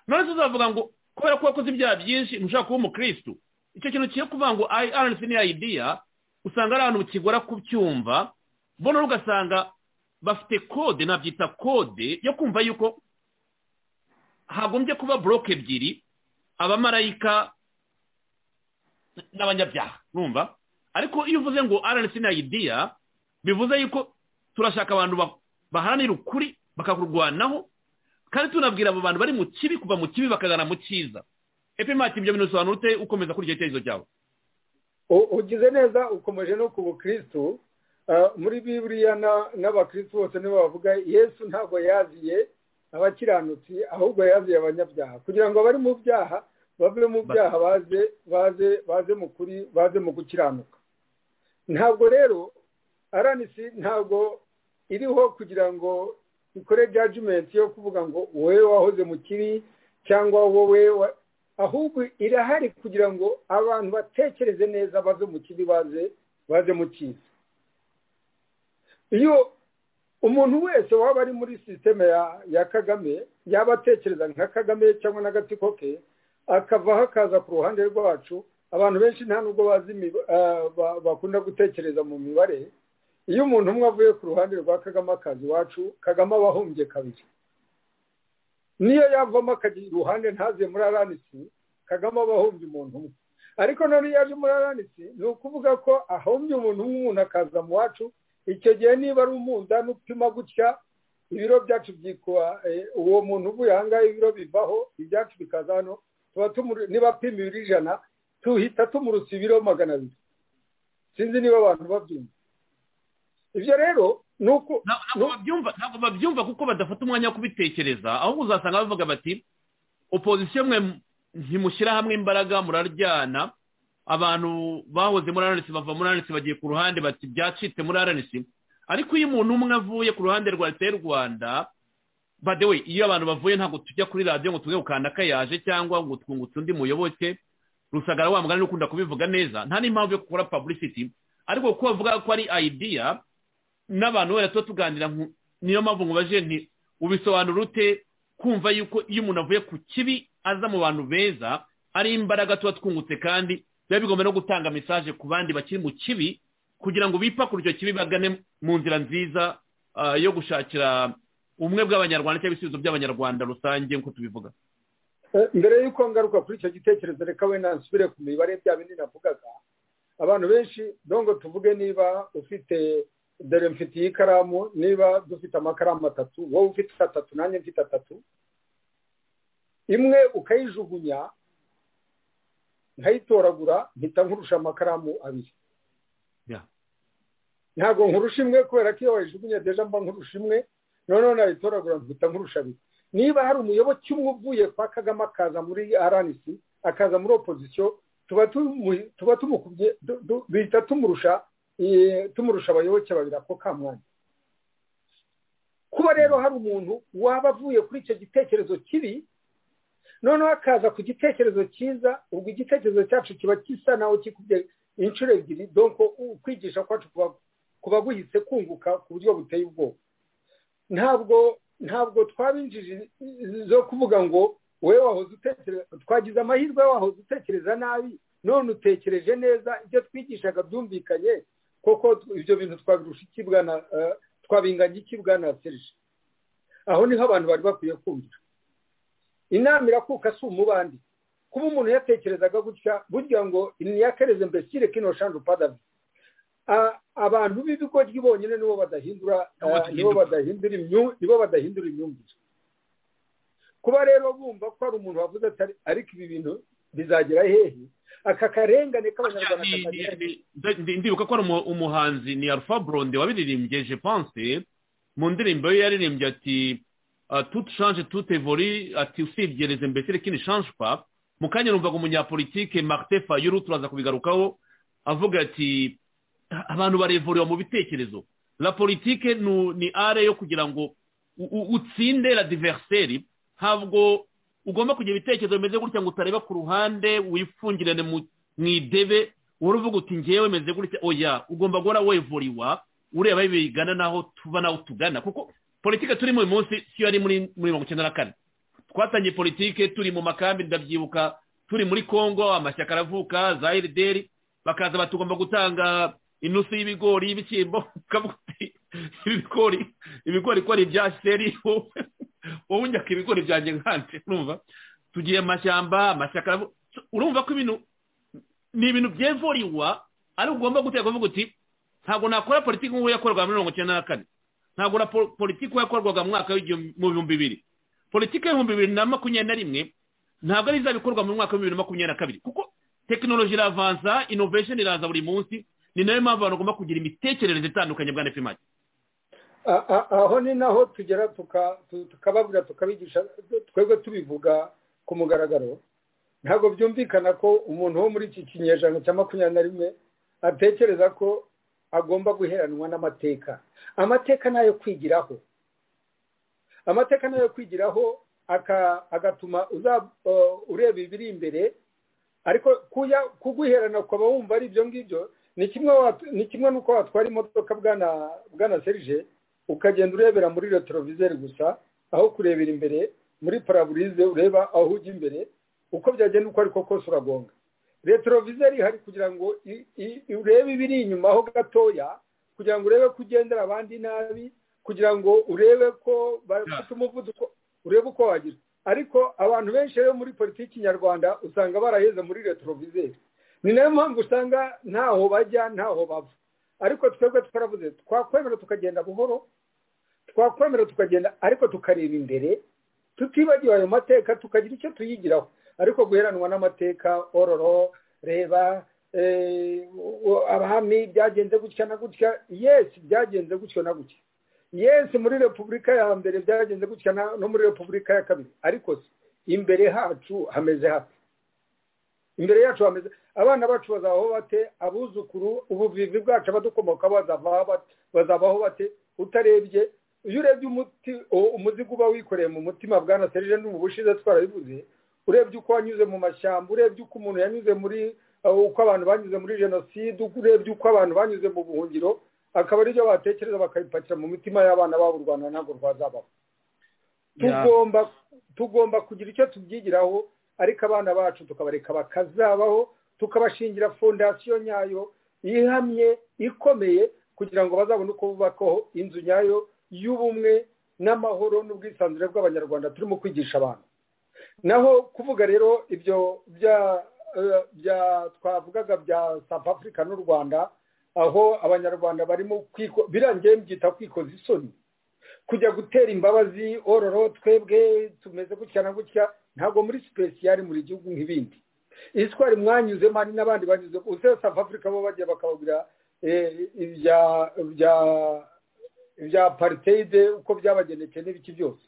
none se uzavuga ngo kubera ko wakoze ibyaha byinshi ntushaka kuba umukirisitu icyo kintu kiyo kuvuga ngo ayiranisi ni ayidiya usanga ari ahantu kigora kubyumva mbona ugasanga bafite kode nabyita kode yo kumva yuko hagombye kuba boroke ebyiri abamarayika n'abanyabyaha numva ariko iyo uvuze ngo aranesi na idiya bivuze yuko turashaka abantu baharanira ukuri bakakurwanaho kandi tunabwira abo bantu bari mu kibi kuva mu kibi bakagana mu cyiza epimati ibyo bintu bisobanura ute ukomeza kurya icyerekezo cyawe ugize neza ukomeje no ku bukirisitu muri biburiya n'abakirisitu bose nibo bavuga yesu ntabwo yaziye abakiranutsi ahubwo yaziye abanyabyaha kugira ngo abari mu byaha bave mu byaha baze baze baze mu kuri baze mu gukiranuka ntabwo rero aranisi ntabwo iriho kugira ngo ikore jajimenti yo kuvuga ngo wowe wahoze mu kibi cyangwa wowe ahubwo irahari kugira ngo abantu batekereze neza baze mu kibi baze baze mu cyiza iyo umuntu wese waba ari muri sisiteme ya kagame yaba atekereza nka kagame cyangwa n'agatsiko ke akavaho akaza ku ruhande rwacu abantu benshi nta nubwo bazi bakunda gutekereza mu mibare iyo umuntu umwe avuye ku ruhande rwa kagame akaza iwacu kagame aba ahumbye kabiri niyo yavamo akagira iruhande ntaze muri aranisi kagame aba ahumbye umuntu umwe ariko none iyo aje muri aranisi ni ukuvuga ko ahumbye umuntu umwe umuntu akaza mu wacu icyo gihe niba ari umunda n'upima gutya ibiro byacu byikuba uwo muntu uvuye aha ngaha ibiro bivaho ibyacu bikaza hano tuba niba apima ibiro ijana tuhita tumurutsa ibiro magana abiri sinzi niba abantu babyumva ibyo rero ntabwo babyumva kuko badafata umwanya wo kubitekereza ahubwo uzasanga bavuga bati opozisiyo mwe ntimushyira hamwe imbaraga muraryana abantu bahoze muri aranisi bava muri aranisi bagiye ku ruhande bati byacitse muri aranisi ariko iyo umuntu umwe avuye ku ruhande rwa leta y'u rwanda badewe iyo abantu bavuye ntabwo tujya kuri radiyo ngo tujye gukanda yaje cyangwa ngo twungutse undi muyoboke rusagara wa mugani ukunda kubivuga neza nta n'impamvu yo gukora paburisiti ariko kuko bavuga ko ari ayidiya n'abantu wenda tuba tuganira niyo mpamvu ngo baje nti ubisobanura ute kumva yuko iyo umuntu avuye ku kibi aza mu bantu beza ari imbaraga tuba twungutse kandi biba bigomba no gutanga mesaje ku bandi bakiri mu kibi kugira ngo bipakure icyo kibi bagane mu nzira nziza yo gushakira ubumwe bw'abanyarwanda cyangwa ibisubizo by'abanyarwanda rusange nk'uko tubivuga mbere y'uko ngaruka kuri icyo gitekerezo reka wenda nsubire ku mibare bya bindi navugaga abantu benshi dongo tuvuge niba ufite dore mfitiye ikaramu niba dufite amakaramu atatu wowe ufite atatu nanjye mfite atatu imwe ukayijugunya nkayitoragura mpita nkurusha amakaramu abiri ntabwo nkurusha imwe kubera ko iyo wayijugunya deja mba nkurusha imwe noneho nayitoragura mpita nkurusha abiri niba hari umuyoboke umwe uvuye kwa kagame akaza muri rnc akaza muri opozisiyo tuba tumukubye duhita tumurusha tumurusha abayoboke babiri ako ka mwanya kuba rero hari umuntu waba avuye kuri icyo gitekerezo kibi noneho akaza ku gitekerezo cyiza ubwo igitekerezo cyacu kiba gisa naho kikubye inshuro ebyiri donko kwigisha kwacu kuba guhise kunguka ku buryo buteye ubwoba ntabwo ntabwo twabinjije zo kuvuga ngo wowe wahoze utekereza twagize amahirwe wahoze utekereza nabi none utekereje neza ibyo twigishaga byumvikanye koko ibyo bintu twabirusha ikibwa na twabinganya ikibwa na serije aho niho abantu bari bakwiye kumvira inama irakuka si umubandi kuba umuntu yatekerezaga gutya burya ngo niyakereze mbesire kino shandu padavi abantu b'ibigoryi bonyine nibo badahindura nibo badahindura nibo badahindura imyumvire kuba rero bumva ko hari umuntu wavuze atari ariko ibi bintu bizagera hehe aka karengane k'abanyarwanda katagira ndibuka ko ari umuhanzi ni alpha blonde wabiririmbye je pense mu ndirimbo ye yaririmbye ati tout change tout évolue ati usibye les imbéciles qui ne change pas mu kanya numvaga umunyapolitike Martin Fayulu turaza kubigarukaho avuga ati abantu barevuriwe mu bitekerezo la politike ni are yo kugira ngo utsinde la diverseri ntabwo ugomba kugira ibitekerezo bimeze gutya ngo utareba ku ruhande wifungirane mu idebe wowe uvuga uti ngewe meze gutya oya ugomba guhora wevuriwa ureba bigana n'aho tuba n'aho tugana kuko politike turimo uyu munsi si yo yari muri mirongo icyenda na kane twatangiye politike turi mu makambi ndabyibuka turi muri congo amashyaka aravuka za erideri bakaza batugomba gutanga inusu y'ibigori y'ibishyimbo ukavuga uti ibigori ibigori ko ari ibya seri wowe njya ku ibigori byanjye nkanje urumva tugiye amashyamba amashyaka urumva ko ibintu ni ibintu byevuriwa ariko ugomba guteka uvuga uti ntabwo nakora politiki nk'uwo yakorwaga muri mirongo icyenda na kane ntabwo na politiki yakorwaga mu mwaka mu bihumbi bibiri politiki y'ibihumbi bibiri na makumyabiri na rimwe ntabwo ari izabikorwa mu mwaka wa bibiri na makumyabiri na kabiri kuko tekinoloji iravanza inovesheni iraza buri munsi ni nayo mpamvu abantu bagomba kugira imitekerereze itandukanye bwa nefimaki aho ni naho tugera tukababwira tukabigisha twebwe tubivuga ku mugaragaro ntabwo byumvikana ko umuntu wo muri iki kinyejana cya makumyabiri na rimwe atekereza ko agomba guheranwa n'amateka amateka ni ayo kwigiraho amateka ni ayo kwigiraho agatuma ureba ibiri imbere ariko kuguherana ukaba wumva ari ibyo ngibyo ni kimwe n'uko watwara imodoka bwana serije ukagenda urebera muri retroviseri gusa aho kurebera imbere muri paraburize ureba aho ujya imbere uko byagenda uko ariko kose uragonga retroviseri hari kugira ngo urebe ibiri inyuma aho gatoya kugira ngo urebe ko ugendera abandi nabi kugira ngo urebe ko bafite umuvuduko urebe uko wagira ariko abantu benshi rero muri politiki nyarwanda usanga baraheze muri retroviseri ni nayo mpamvu usanga ntaho bajya ntaho bava ariko twebwe twaravuze twakwemera tukagenda buhoro twakwemera tukagenda ariko tukareba imbere tutibagiwe ayo mateka tukagira icyo tuyigiraho ariko guheranwa n'amateka ororo reba abahami byagenze gutya na gutya yesi byagenze gutya na gutya yesi muri repubulika ya mbere byagenze gutya no muri repubulika ya kabiri ariko imbere hacu hameze hafi imbere yacu hameze abana bacu bazabaho bate abuzukuru ubuvivi bwacu abadukomokaho bazabaho bate utarebye iyo urebye umuti umuzigo uba wikoreye mu mutima bwa na serije n'ubu bushize twarabivuze urebye uko wanyuze mu mashyamba urebye uko umuntu yanyuze muri uko abantu banyuze muri jenoside urebye uko abantu banyuze mu buhungiro akaba aribyo batekereza bakabipakira mu mitima y'abana babo u rwanda ntabwo rwazabaho tugomba tugomba kugira icyo tubyigiraho ariko abana bacu tukabareka bakazabaho tukabashingira fondasiyo nyayo ihamye ikomeye kugira ngo bazabone uko bubakaho inzu nyayo y'ubumwe n'amahoro n'ubwisanzure bw'abanyarwanda turimo kwigisha abantu naho kuvuga rero ibyo bya bya twavugaga bya south africa n'u rwanda aho abanyarwanda barimo birangiye byita kwikoza isoni kujya gutera imbabazi ororo twebwe tumeze gutya na gutya ntabwo muri sipesiyari muri gihugu nk'ibindi iyi twari mwanyuzemo hari n'abandi banyuze usibye south africa bo bagiye bakababwira ibya pariteyide uko byabageneke n'ibiki byose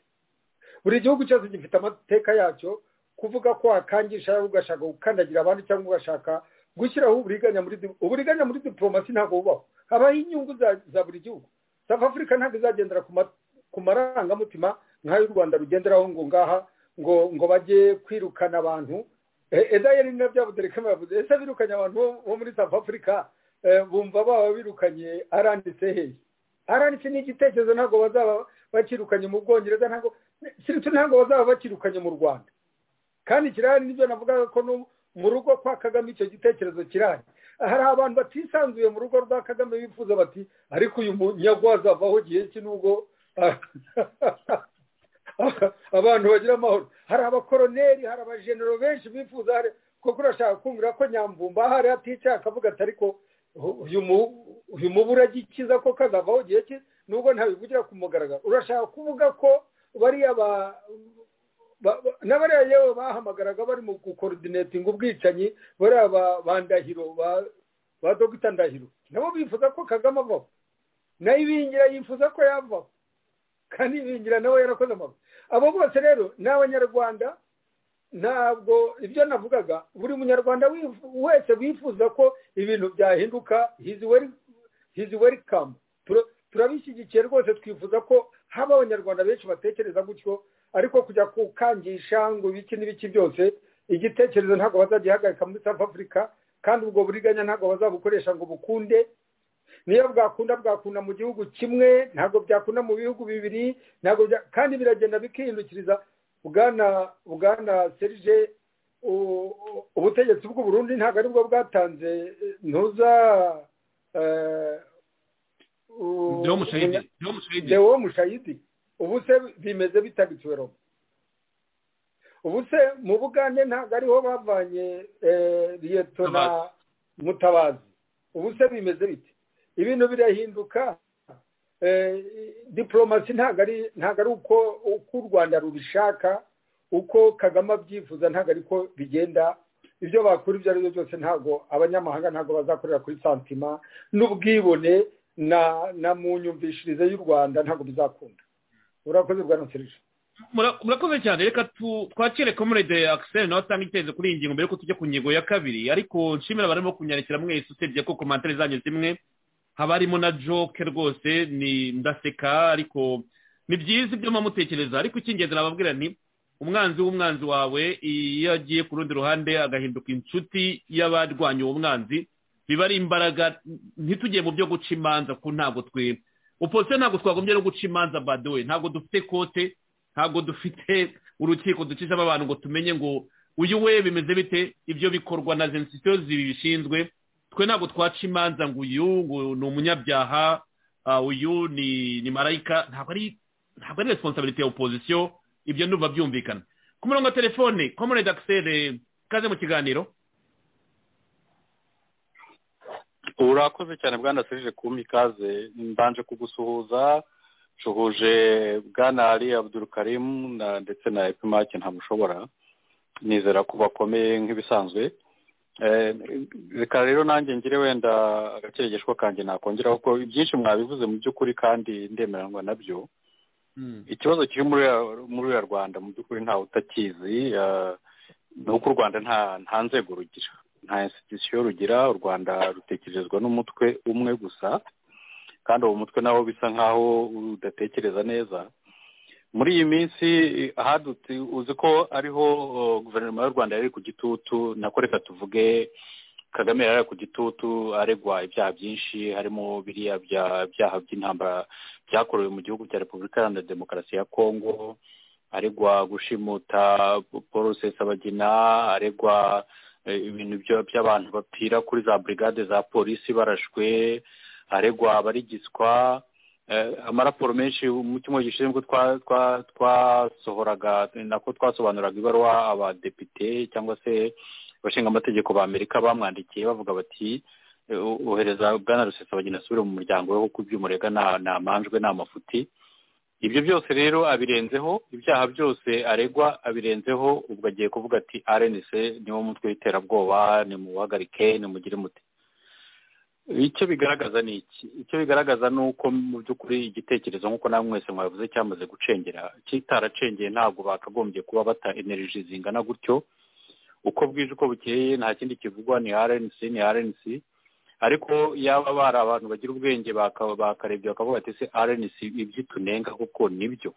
buri gihugu cyose gifite amateka yacyo kuvuga ko wakangisha ugashaka gukandagira abandi cyangwa ugashaka gushyiraho uburiganya muri uburiganya muri diporomasi ntabwo bubaho habaho inyungu za buri gihugu south africa ntabwo izagendera ku marangamutima nk'ayo u rwanda rugenderaho ngo ngaha ngo ngo bajye kwirukana abantu edayeri na bya buderekame yavuze ese birukanye abantu bo muri south africa bumva baba birukanye aranditse hehe aranditse ni igitekerezo ntabwo bazaba bakirukanye mu bwongereza ntabwo ntabwo bazaba bakirukanye mu rwanda kandi kirahari nibyo navugaga ko mu rugo kwa kagame icyo gitekerezo kirahari hari abantu batisanzuye mu rugo rwa kagame bifuza bati ariko uyu munyagwaza avaho gihe cye nubwo abantu bagira amahoro hari abakoroneri hari abajenero benshi bifuza kuko urashaka kumvira ko nyamvumba ahari aticaye akavuga ati ariko uyu mubu uragikiza ko kazavaho gihe cye nubwo ntabivugira ku mugaragaro urashaka kuvuga ko bariya ba n'abariya yewe bahamagaraga bari mu gukorodinatinga ubwicanyi bariya ba ndahiro ba dogita ndahiro nabo bifuza ko kagame avaho nayo ibingira yifuza ko yavaho kandi ibingira nawe yarakoze amabi abo bose rero ni abanyarwanda ntabwo ibyo navugaga buri munyarwanda wese wifuza ko ibintu byahinduka hizi welikamu turabishyigikiye rwose twifuza ko haba abanyarwanda benshi batekereza gutyo ariko kujya kukangisha ngo ibiki n'ibiki byose igitekerezo ntabwo bazagihagarika muri south africa kandi ubwo buriganya ntabwo bazabukoresha ngo bukunde niyo bwakunda bwakunda mu gihugu kimwe ntabwo byakunda mu bihugu bibiri ntabwo kandi biragenda bikihindukiriza bwana bwana serije ubutegetsi bw'uburundi ntabwo aribwo bwatanze ntuza dewo mushayidi ubu se bimeze bitagitswe roma ubu se mu bugande ntabwo ariho bavanye liyetona mutabazi ubu se bimeze bite ibintu birahinduka diporomasi ntabwo ari uko u rwanda rubishaka uko kagame abyifuza ntabwo ariko bigenda ibyo bakora ibyo ari byo byose ntabwo abanyamahanga ntabwo bazakorera kuri santima n'ubwibone na mu nyumvishirize y'u rwanda ntabwo bizakunda urakoze bwa serije murakoze cyane reka twakire komurede akiseri nawe atanga icyerekezo kuri iyi ngingo mbere yuko tujya ku ngingo ya kabiri ariko nshimira abarimo kunyandikira mwese usibye ko komantere zanyu zimwe haba harimo na joke rwose ni ndaseka ariko ni byiza ibyo mutekereza ariko icy'ingenzi nababwira ni umwanzi w'umwanzi wawe iyo agiye ku rundi ruhande agahinduka inshuti y'abarwanya uwo mwanzi biba ari imbaraga ntitujye mu byo guca imanza ko ntabwo twe uposiyo ntabwo twagombye no guca imanza baduwe ntabwo dufite kote ntabwo dufite urukiko ducishamo abantu ngo tumenye ngo uyu we bimeze bite ibyo bikorwa na zensisiyo zibishinzwe twe ntabwo twaca imanza ngo uyu ni umunyabyaha uyu ni marayika ntabwo ari ntabwo ari resiponsabiriti ya opozisiyo ibyo ntuba byumvikana ku murongo wa telefone komorede akiseri kaze mu kiganiro urakoze cyane bwana serije kumpa ikaze mbanje kugusuhuza nsuhuje bwana ari abudurukarimu ndetse na epimake ntamushobora nizera ko bakomeye nk'ibisanzwe reka rero nanjye ngire wenda agakeregeshwa kanjye nakongeraho ko byinshi mwabivuze mu by'ukuri kandi ndemeranywa nabyo ikibazo kiri muri uriya rwanda mu by'ukuri ntawe utakizi ni uko u rwanda nta nzego rugira nta institusiyo rugira u rwanda rutekerezwa n'umutwe umwe gusa kandi uwo mutwe nawo bisa nkaho udatekereza neza muri iyi minsi hadutse uzi ko ariho guverinoma y'u rwanda yari ku gitutu nako reka tuvuge kagame yari ku gitutu aregwa ibyaha byinshi harimo biriya byaha by'intambara byakorewe mu gihugu cya repubulika iharanira demokarasi ya kongo aregwa gushimuta paul rusesabagina aregwa ibintu by'abantu bapfira kuri za burigade za polisi barashwe aregwa abarigiswa amaraporo menshi mu cyumweru gishize nibwo twasohoraga nako twasobanuraga ibaruwa abadepite cyangwa se abashinga amategeko ba amerika bamwandikiye bavuga bati ohereza bwana rusesabagina asubire mu muryango we kuko iby'umurega ntamanjwe nta mafuti ibyo byose rero abirenzeho ibyaha byose aregwa abirenzeho ubwo agiye kuvuga ati arenise niwo mutwe w'iterabwoba nimuhagarike nimugire muti icyo bigaragaza ni iki icyo bigaragaza ni uko mu by'ukuri igitekerezo nk'uko nawe mwese mwabivuze cyamaze gucengera kitaracengeye ntabwo bakagombye kuba bata energy zingana gutyo uko bwije uko bukeye nta kindi kivugwa ni rnc ni rnc ariko yaba bari abantu bagira ubwenge bakarebye bakavuga ati se rnc iby'itunenga kuko nibyo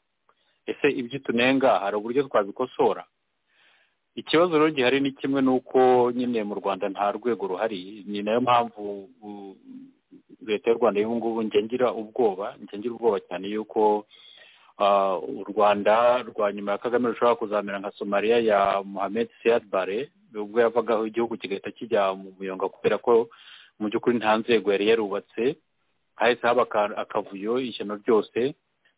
ese iby'itunenga hari uburyo twabikosora ikibazo rero gihari ni kimwe n'uko nyine mu rwanda nta rwego ruhari ni nayo mpamvu leta y'u rwanda y'ubu ngubu ngira ubwoba ngira ubwoba cyane y'uko u rwanda rwa nyuma ya kagame rushobora kuzamera nka somaliya ya muhammed siyad bare ubwo yavagaho igihugu kigahita kijya mu muyonga kubera ko mu by'ukuri nta nzego yari yarubatse hahise haba akavuyo ishyano ryose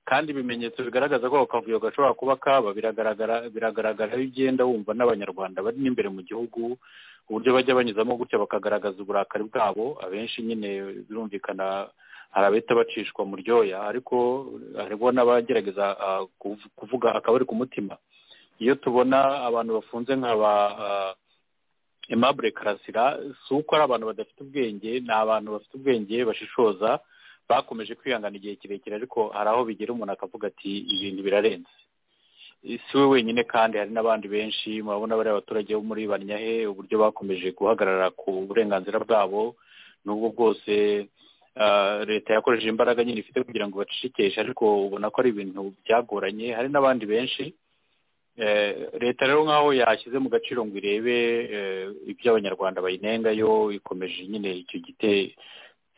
kandi ibimenyetso bigaragaza ko ako kavuyo gashobora kuba kaba biragaragara biragaragara aho ugenda wumva n'abanyarwanda bari n'imbere mu gihugu uburyo bajya banyuzamo gutya bakagaragaza uburakari bwabo abenshi nyine birumvikana hari abahita bacishwa mu ryoya ariko hariho n'abagerageza kuvuga akaba ari ku mutima iyo tubona abantu bafunze nka ba emabure karasira si uko ari abantu badafite ubwenge ni abantu bafite ubwenge bashishoza bakomeje kwihangana igihe kirekire ariko hari aho bigera umuntu akavuga ati ibintu birarenze si we wenyine kandi hari n'abandi benshi murabona bariya abaturage bo muri banyahe uburyo bakomeje guhagarara ku burenganzira bwabo n'ubwo bwose leta yakoresheje imbaraga nyine ifite kugira ngo bacishikeshe ariko ubona ko ari ibintu byagoranye hari n'abandi benshi leta rero nk'aho yashyize mu gaciro ngo irebe ibyo abanyarwanda bayinengayo ikomeje nyine icyo gite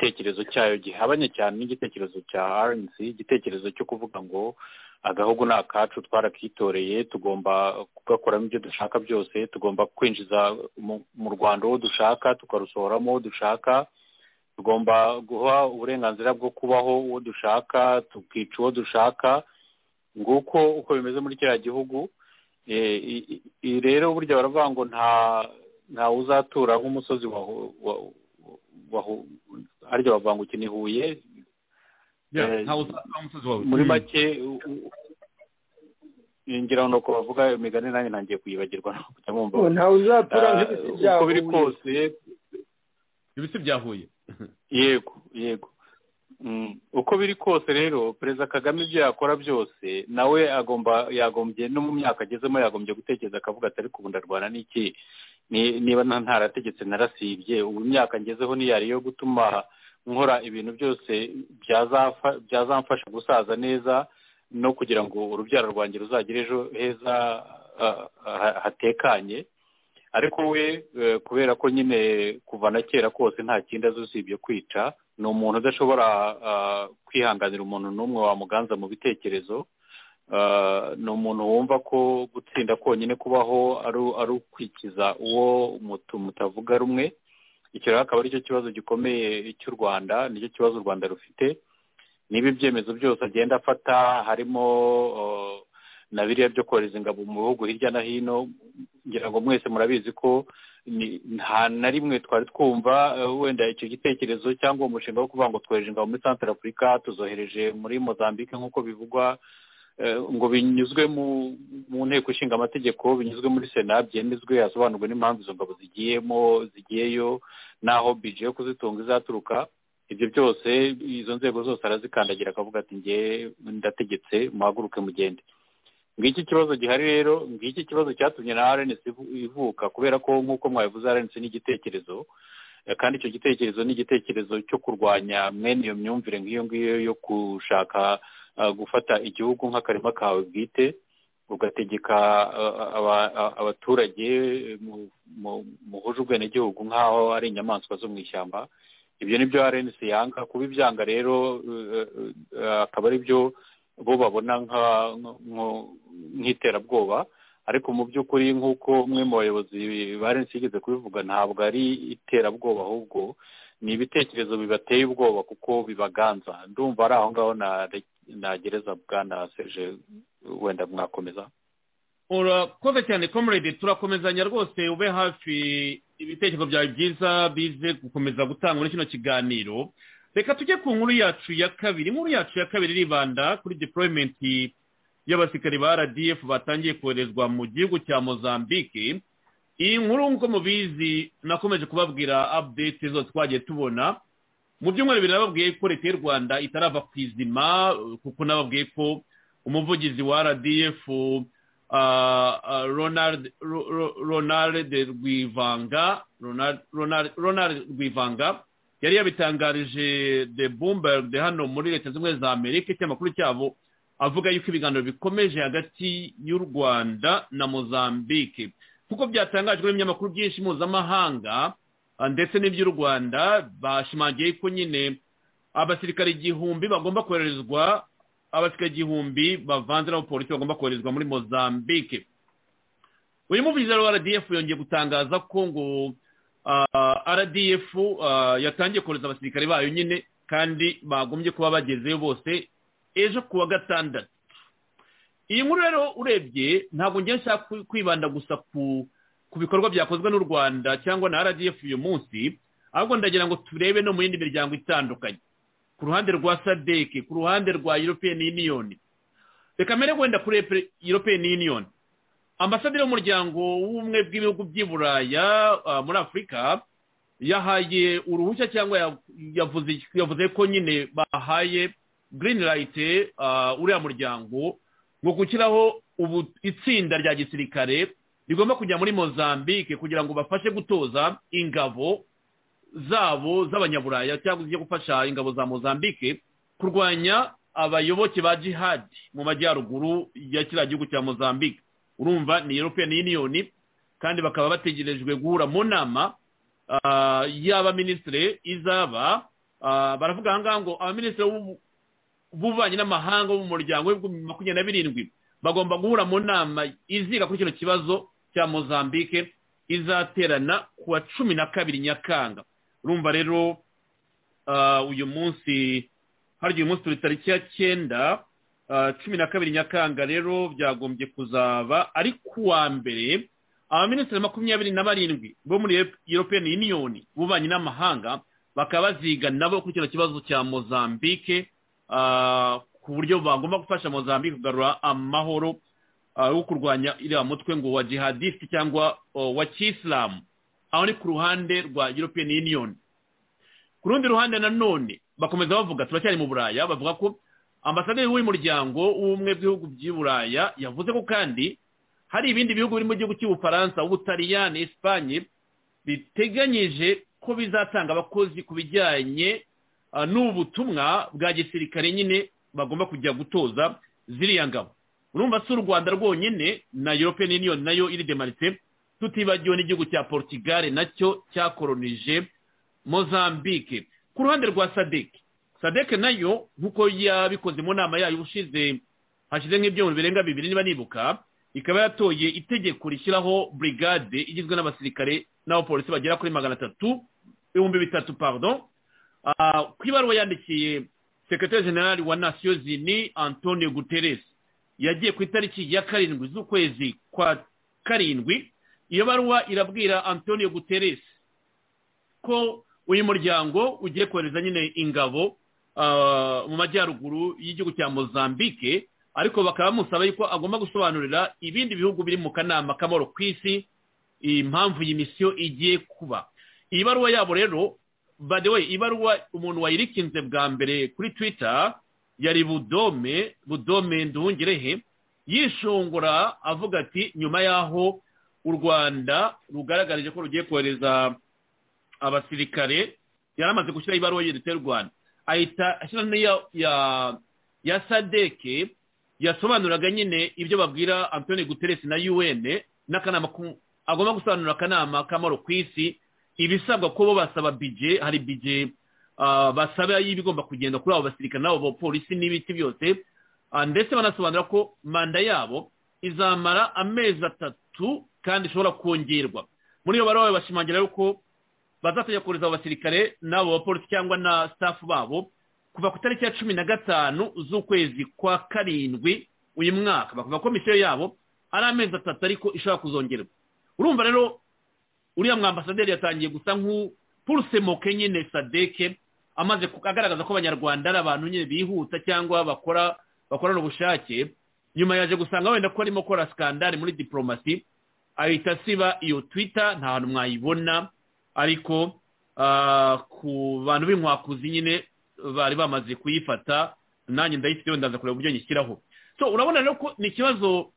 igitekerezo cyayo gihabanye cyane n'igitekerezo cya rnc igitekerezo cyo kuvuga ngo agahugu ni akacu twarakitoreye tugomba kugakoramo ibyo dushaka byose tugomba kwinjiza mu rwanda uwo dushaka tukarusohoramo uwo dushaka tugomba guha uburenganzira bwo kubaho uwo dushaka tukica uwo dushaka nguko uko bimeze muri kiriya gihugu rero burya baravuga ngo nta uzatura nk'umusozi harya bavuga ngo ni huye muri make ngira ngo bavuga imigani nanjye ntangiye kuyibagirwa ntawe uzatura nk'ibiti bya huye uko biri kose ibiti bya huye yego yego uko biri kose rero perezida kagame ibyo yakora byose nawe agomba yagombye no mu myaka agezemo yagombye gutekereza akavuga atari ndarwana n'iki niba ntarategetse narasibye ubu imyaka ngezeho niyari yo gutuma nkora ibintu byose byazamfasha gusaza neza no kugira ngo urubyaro rwanjye ruzagire ejo heza hatekanye ariko we kubera ko nyine kuva na kera kose nta kindi azi usibye kwica ni umuntu udashobora kwihanganira umuntu n'umwe wamuganza mu bitekerezo ni umuntu wumva ko gutsinda konyine kubaho ari ukwikiza uwo mutavuga rumwe icyo rero akaba aricyo kibazo gikomeye cy'u rwanda nicyo kibazo u rwanda rufite niba ibyemezo byose agenda afata harimo na biriya byo kohereza ingabo mu bihugu hirya no hino ngira ngo mwese murabizi ko nta na rimwe twari twumva wenda icyo gitekerezo cyangwa uwo mushinga wo kuvuga ngo twohereje ingabo muri santara afurika tuzohereje muri mozambique nk'uko bivugwa ngo binyuzwe mu nteko ishinga amategeko binyuzwe muri sena byemezwe hasobanurwe n'impamvu izo ngabo zigiyemo zigiyeyo n'aho bije yo kuzitunga izaturuka ibyo byose izo nzego zose arazikandagira akavuga ati nge ndategetse muhaguruke mugende ngiki kibazo gihari rero ngiki kibazo cyatumye na rnc ivuka kubera ko nk'uko mwabivuze rnc ni igitekerezo kandi icyo gitekerezo ni igitekerezo cyo kurwanya mwene iyo myumvire nk'iyo ngiyo yo gushaka gufata igihugu nk'akarima kawe bwite ugategeka abaturage muhuje ubwenegihugu nk'aho ari inyamaswa zo mu ishyamba ibyo ni byo arensi yanga kuba ibyanga rero akaba ari byo bo babona nk'iterabwoba ariko mu by'ukuri nk'uko umwe mu bayobozi ba arensi yigeze kubivuga ntabwo ari iterabwoba ahubwo ni ibitekerezo bibateye ubwoba kuko bibaganza ndumva ari aho ngaho nagereza bwana seje wenda mwakomeza urakoze cyane comrade turakomezanya rwose ube hafi ibitekerezo byawe byiza bize gukomeza gutanga muri kino kiganiro reka tujye ku nkuru yacu ya kabiri inkuru yacu ya kabiri iribanda kuri deployment y'abasirikari ba rdf batangiye koherezwa mu gihugu cya mozambique iyi nkuru nk'uko mubizi nakomeje kubabwira update zose twagiye tubona mu byumweru bibiri nababwiye ko leta y'u rwanda itarava ku izima kuko nababwiye ko umuvugizi wa rdf ronald rwivanga ronald rwivanga yari yabitangarije de bumberg hano muri leta zimwe za amerika ikinyamakuru cyabo avuga yuko ibiganiro bikomeje hagati y'u rwanda na mozambique kuko byatangajwe n'ibinyamakuru byinshi mpuzamahanga ndetse n'iby'u rwanda bashimangiye ko nyine abasirikare igihumbi bagomba koherezwa abasirikare igihumbi bavanze n'abapolisi bagomba koherezwa muri mozambique uyu muvugizi wa rdf yongeye gutangaza ko ngo rdf yatangiye kohereza abasirikare bayo nyine kandi bagombye kuba bagezeyo bose ejo ku wa gatandatu iyi nkuru rero urebye ntabwo ngiye nshaka kwibanda gusa ku bikorwa byakozwe n'u rwanda cyangwa na rdf uyu munsi ahubwo ndagira ngo turebe no mu yindi miryango itandukanye ku ruhande rwa sadeke ku ruhande rwa european union reka mbere wenda kuri european union ambasaderi w'umuryango w'ubumwe bw'ibihugu by'i buraya muri afurika yahaye uruhushya cyangwa yavuze ko nyine bahaye green light uriya muryango ngo gushyiraho ubu itsinda rya gisirikare rigomba kujya muri mozambique kugira ngo bafashe gutoza ingabo zabo z'abanyaburaya cyangwa zijya gufasha ingabo za mozambique kurwanya abayoboke ba jihadi mu majyaruguru ya kiriya gihugu cya mozambique urumva ni european union kandi bakaba bategerejwe guhura mu nama y'abaminisitiri izaba baravuga ahangaha ngo abaminisitiri b'ububanyi n'amahanga bo mu muryango w'ibihumbi makumyabiri na birindwi bagomba guhura mu nama iziga kuri kino kibazo cya mozambique izaterana ku wa cumi na kabiri nyakanga urumva rero uyu munsi hari uyu munsi turi tariki ya cyenda cumi na kabiri nyakanga rero byagombye kuzaba ari ku wa mbere abaminisitiri makumyabiri na barindwi bo muri european union bubanyi n'amahanga bakaba baziga nabo kuri kino kibazo cya mozambique ku buryo bagomba gufasha mozambique kugarura amahoro wo kurwanya iriya mutwe ngo wa jihadisiti cyangwa wa kisilamu aho ni ku ruhande rwa european union ku rundi ruhande nanone bakomeza bavuga turacyari mu buraya bavuga ko ambasaderi w'uyu muryango w'ubumwe bw'ibihugu by'i buraya yavuze ko kandi hari ibindi bihugu biri mu gihugu cy'ubufaransa ubutaliyani esipanye biteganyije ko bizatanga abakozi ku bijyanye n'ubu butumwa bwa gisirikare nyine bagomba kujya gutoza ziriya ngabo urumva si u rwanda rwonyine na european union nayo iri demanitse tutibagiwe n'igihugu cya portugal nacyo cyakoronije mozambique ku ruhande rwa sadek sadek nayo nk'uko yabikoze mu nama yayo ushize hashize nk'ibyumweru birenga bibiri niba nibuka ikaba yatoye itegeko rishyiraho brigade igizwe n'abasirikare n'abapolisi bagera kuri magana atatu ibihumbi bitatu pardon ku ibaruwa yandikiye sekretari generali wa nasiyo zini antonio guterres yagiye ku itariki ya karindwi z'ukwezi kwa karindwi iyo baruwa irabwira antonio guterres ko uyu muryango ugiye kohereza nyine ingabo mu majyaruguru y'igihugu cya mozambique ariko bakaba bamusaba yuko agomba gusobanurira ibindi bihugu biri mu kanama k'amahoro ku isi impamvu iyi misiyo igiye kuba iyi baruwa yabo rero badewe ibaruwa umuntu wayirikinze bwa mbere kuri twitter yari budome budome nduhungirehe yishongora avuga ati nyuma y'aho u rwanda rugaragarije ko rugiye kohereza abasirikare yari amaze gushyiraho ibaruwa y'u rwanda ahita ashyira ya ya sadeke yasobanuraga nyine ibyo babwira antoni guteresi na un n'akanama agomba gusobanura akanama k'amaro ku isi ibisabwa ko bo basaba bije hari bije basaba y'ibigomba kugenda kuri abo basirikare n'abo bapolisi n'ibiti byose ndetse banasobanura ko manda yabo izamara amezi atatu kandi ishobora kongerwa muri iyo baruwa bashimangira yuko bazatajya kohereza abo basirikare n'abo bapolisi cyangwa na staff babo kuva ku itariki ya cumi na gatanu z'ukwezi kwa karindwi uyu mwaka bavuga ko misiyo yabo ari amezi atatu ariko ishobora kuzongerwa urumva rero uriya mwambasaderi yatangiye gusa nk'upurusemoke nyine sadeke amaze agaragaza ko abanyarwanda ari abantu nyine bihuta cyangwa bakora bakorana ubushake nyuma yaje gusanga wenda ko arimo akora sikandari muri diporomasi ahita asiba iyo twita nta hantu mwayibona ariko ku bantu b'inkwakuzi nyine bari bamaze kuyifata nanjye ndayifiteho ndaza kureba uburyo nyishyiraho so urabona rero ko ni ikibazo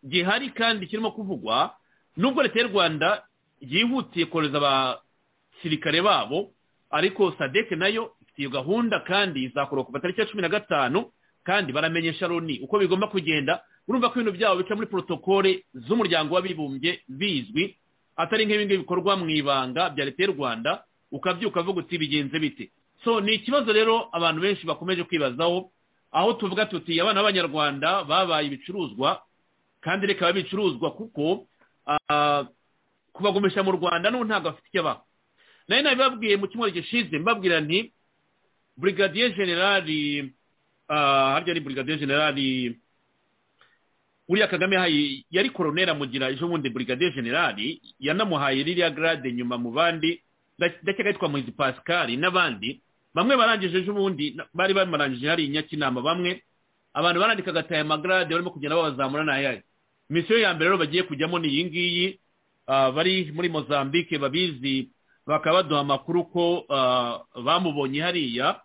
gihari kandi kirimo kuvugwa nubwo leta y'u rwanda yihutiye kohereza abasirikare babo ariko sadeke nayo ifite iyo gahunda kandi izakora ku matariki ya cumi na gatanu kandi baramenyesha loni uko bigomba kugenda urumva ko ibintu byabo bica muri porotokole z'umuryango w'abibumbye bizwi atari nk'ibingibi bikorwa mu ibanga bya leta y'u rwanda ukabyuka ukavuga uti bigenze bite so ni ikibazo rero abantu benshi bakomeje kwibazaho aho tuvuga tuti abana b'abanyarwanda babaye ibicuruzwa kandi reka bicuruzwa kuko kubagumisha mu rwanda n'ubu ntabwo bafite icyo abaho nayo nabibabwiye mu cyumweru gishize mbabwira nti burigadiye generali harya ni burigadiye generali uriya kagame yahaye yari koronera mugira ejo bundi burigadiye generali yanamuhaye ririya garade nyuma mu bandi ndakeka yitwa muhizi pascal n'abandi bamwe barangije ejo bundi bari bamarangije hari inyakinama bamwe abantu barandikaga aya magarade barimo kugenda babazamura n'ayari misiyo ya mbere rero bagiye kujyamo ni iyi ngiyi bari muri mozambique babizi bakaba baduha amakuru ko bamubonye hariya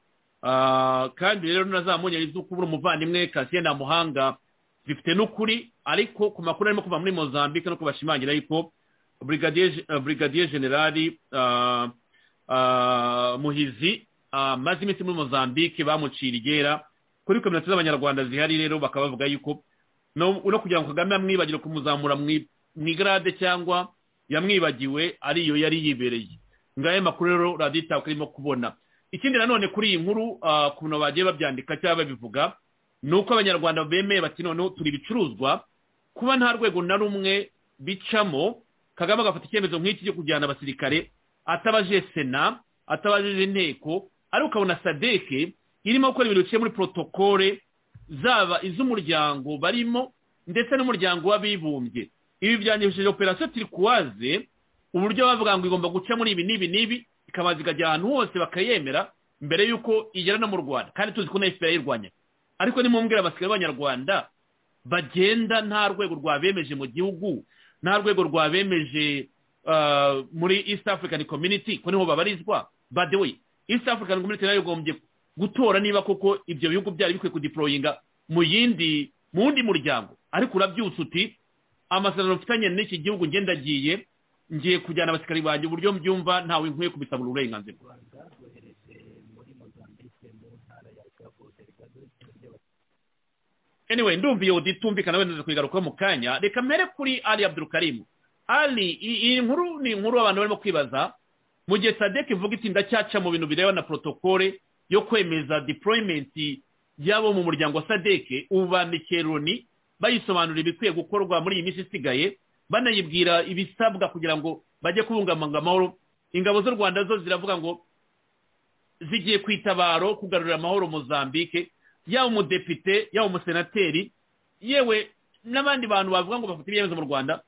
kandi rero nazamuye izuku buri umuvandimwe kasiye nta muhanga bifite n'ukuri ariko ku makuru arimo kuva muri mozambique no kubashimangira yuko burigadiye generali muhizi amaze iminsi muri mozambique bamucira igera kuri kominote z'abanyarwanda zihari rero bakaba bavuga yuko no kugira ngo kagame amwibagire kumuzamura mu igarade cyangwa yamwibagiwe ariyo yari yibereye ngayo makuru rero radiyo itaka irimo kubona ikindi nanone kuri iyi nkuru ukuntu bagiye babyandika cyangwa babivuga ni uko abanyarwanda bemeye bati noneho turi ibicuruzwa kuba nta rwego na rumwe bicamo kagame agafata icyemezo nk'iki cyo kujyana abasirikare atabaje sena atabajije inteko ariko ukabona sadeke irimo gukora ibintu biciye muri porotokole zaba iz'umuryango barimo ndetse n'umuryango w'abibumbye ibi byanyujije operasiyo tirikuwaze uburyo bavuga ngo igomba guca muri ibi n'ibi n'ibi ikabanza ikajya ahantu hose bakayemera mbere y'uko igera no mu rwanda kandi tuzi ko na efuperi yayirwanya ariko nimumbwira abasirikare b'abanyarwanda bagenda nta rwego rwabemeje mu gihugu nta rwego rwabemeje muri east african community ko niho babarizwa by the way east african community nayo igombye gutora niba koko ibyo bihugu byari bikwiye kudiporoyinga mu yindi mu wundi muryango ariko urabyutse uti amasezerano mfitanye n'iki gihugu ngenda agiye ngiye kujyana abasirikari banjye uburyo mbyumva ntawe nkwiye kubisabura uburenganzira anyway ndumva iyo uditumvikana wenda nza kuyigarukaho mu kanya reka mbere kuri ali abdurukarimu ali iyi nkuru ni inkuru abantu barimo kwibaza mu gihe sadeke ivuga iti ndacyaca mu bintu bireba na protokole yo kwemeza deployment y'abo mu muryango wa sadeke ubu bandikiye loni bayisobanura ibikwiye gukorwa muri iyi minsi isigaye banayibwira ibisabwa kugira ngo bajye kubungabunga amahoro ingabo z'u rwanda zo ziravuga ngo zigiye ku itabaro kugarurira amahoro mozambique yaba umudepite yaba umusenateri yewe n'abandi bantu bavuga ngo bafite ibyemezo mu rwanda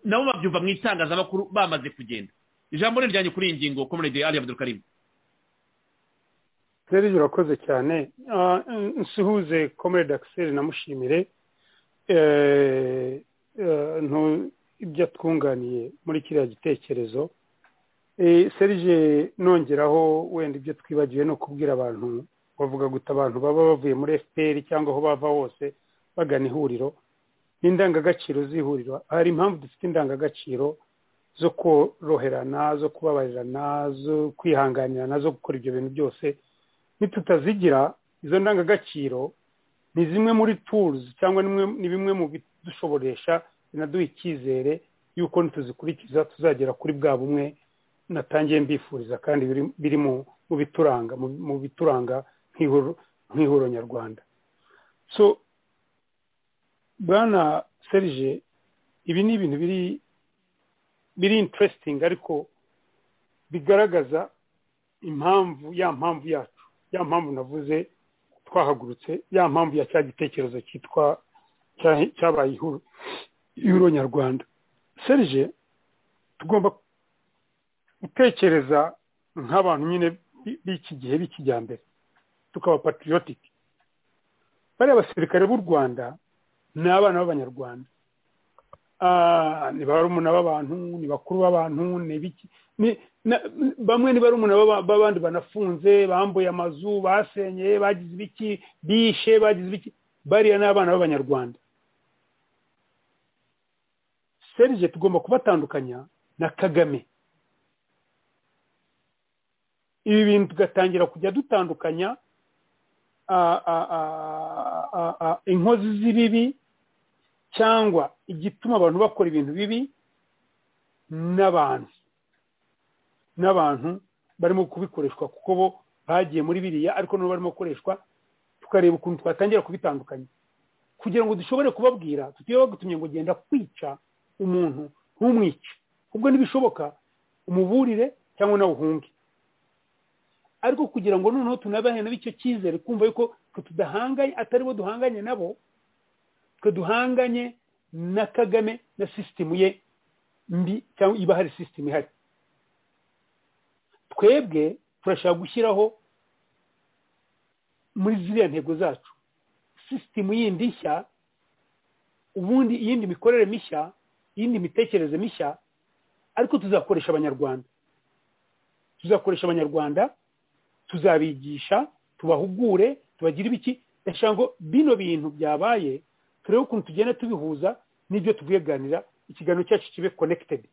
nabo babyumva mu itangazamakuru bamaze kugenda ijambo riryanjye kuri iyi ngingo komerede ari abdurukarimu serivisi urakoze cyane nsuhuze komerede akiseri namushimire ibyo twunganiye muri kiriya gitekerezo serije nongeraho wenda ibyo twibagiwe no kubwira abantu bavuga guta abantu baba bavuye muri fpr cyangwa aho bava hose bagana ihuriro n'indangagaciro z'ihuriro hari impamvu dufite indangagaciro zo koroherana zo kubabarirana zo kwihanganirana zo gukora ibyo bintu byose nitutazigira izo ndangagaciro ni zimwe muri turuzi cyangwa ni bimwe mu bidushoboresha binaduha icyizere y'uko nituzikurikiza tuzagera kuri bwa bumwe natangiye mbifuriza kandi biri mu bituranga mu bituranga nk'ihuriro nyarwanda so bwana serije ibi ni ibintu biri biri interesting ariko bigaragaza impamvu ya mpamvu yacu ya mpamvu navuze twahagurutse ya mpamvu ya cya gitekerezo cyitwa cyabaye ihuriro nyarwanda serije tugomba gutekereza nk'abantu nyine b'iki gihe b'ikijyambere tukaba patriotic bariya abasirikare b'u rwanda ni abana b'abanyarwanda ni barumuna b'abantu ni bakuru b'abantu ni biki bamwe ni barumuna b'abandi banafunze bambuye amazu basenye bagize ibiki bishe bagize ibiki bariya ni abana b'abanyarwanda serije tugomba kubatandukanya na kagame ibi bintu tugatangira kujya dutandukanya inkozi z'ibibi cyangwa igituma abantu bakora ibintu bibi n'abantu n'abantu barimo kubikoreshwa kuko bo bagiye muri biriya ariko nabo barimo gukoreshwa tukareba ukuntu twatangira kubitandukanya kugira ngo dushobore kubabwira tutiba bagutumye ngo genda kwica umuntu ntumwice ubwo ntibishoboka umuburire cyangwa nawe uhunge ariko kugira ngo noneho tunabahane bityo cyizere kumva yuko tudahanganye atari bo duhanganye nabo twe duhanganye na kagame na sisitemu ye mbi cyangwa iba hari sisitemu ihari twebwe turashaka gushyiraho muri ziriya ntego zacu sisitemu yindi nshya ubundi iyindi mikorere mishya iyindi mitekerereze mishya ariko tuzakoresha abanyarwanda tuzakoresha abanyarwanda tuzabigisha tubahugure tubagire ibiki ndashaka ngo bino bintu byabaye turebe ukuntu tugenda tubihuza n'ibyo tubiganira ikiganiro cyacu kibe konekitedi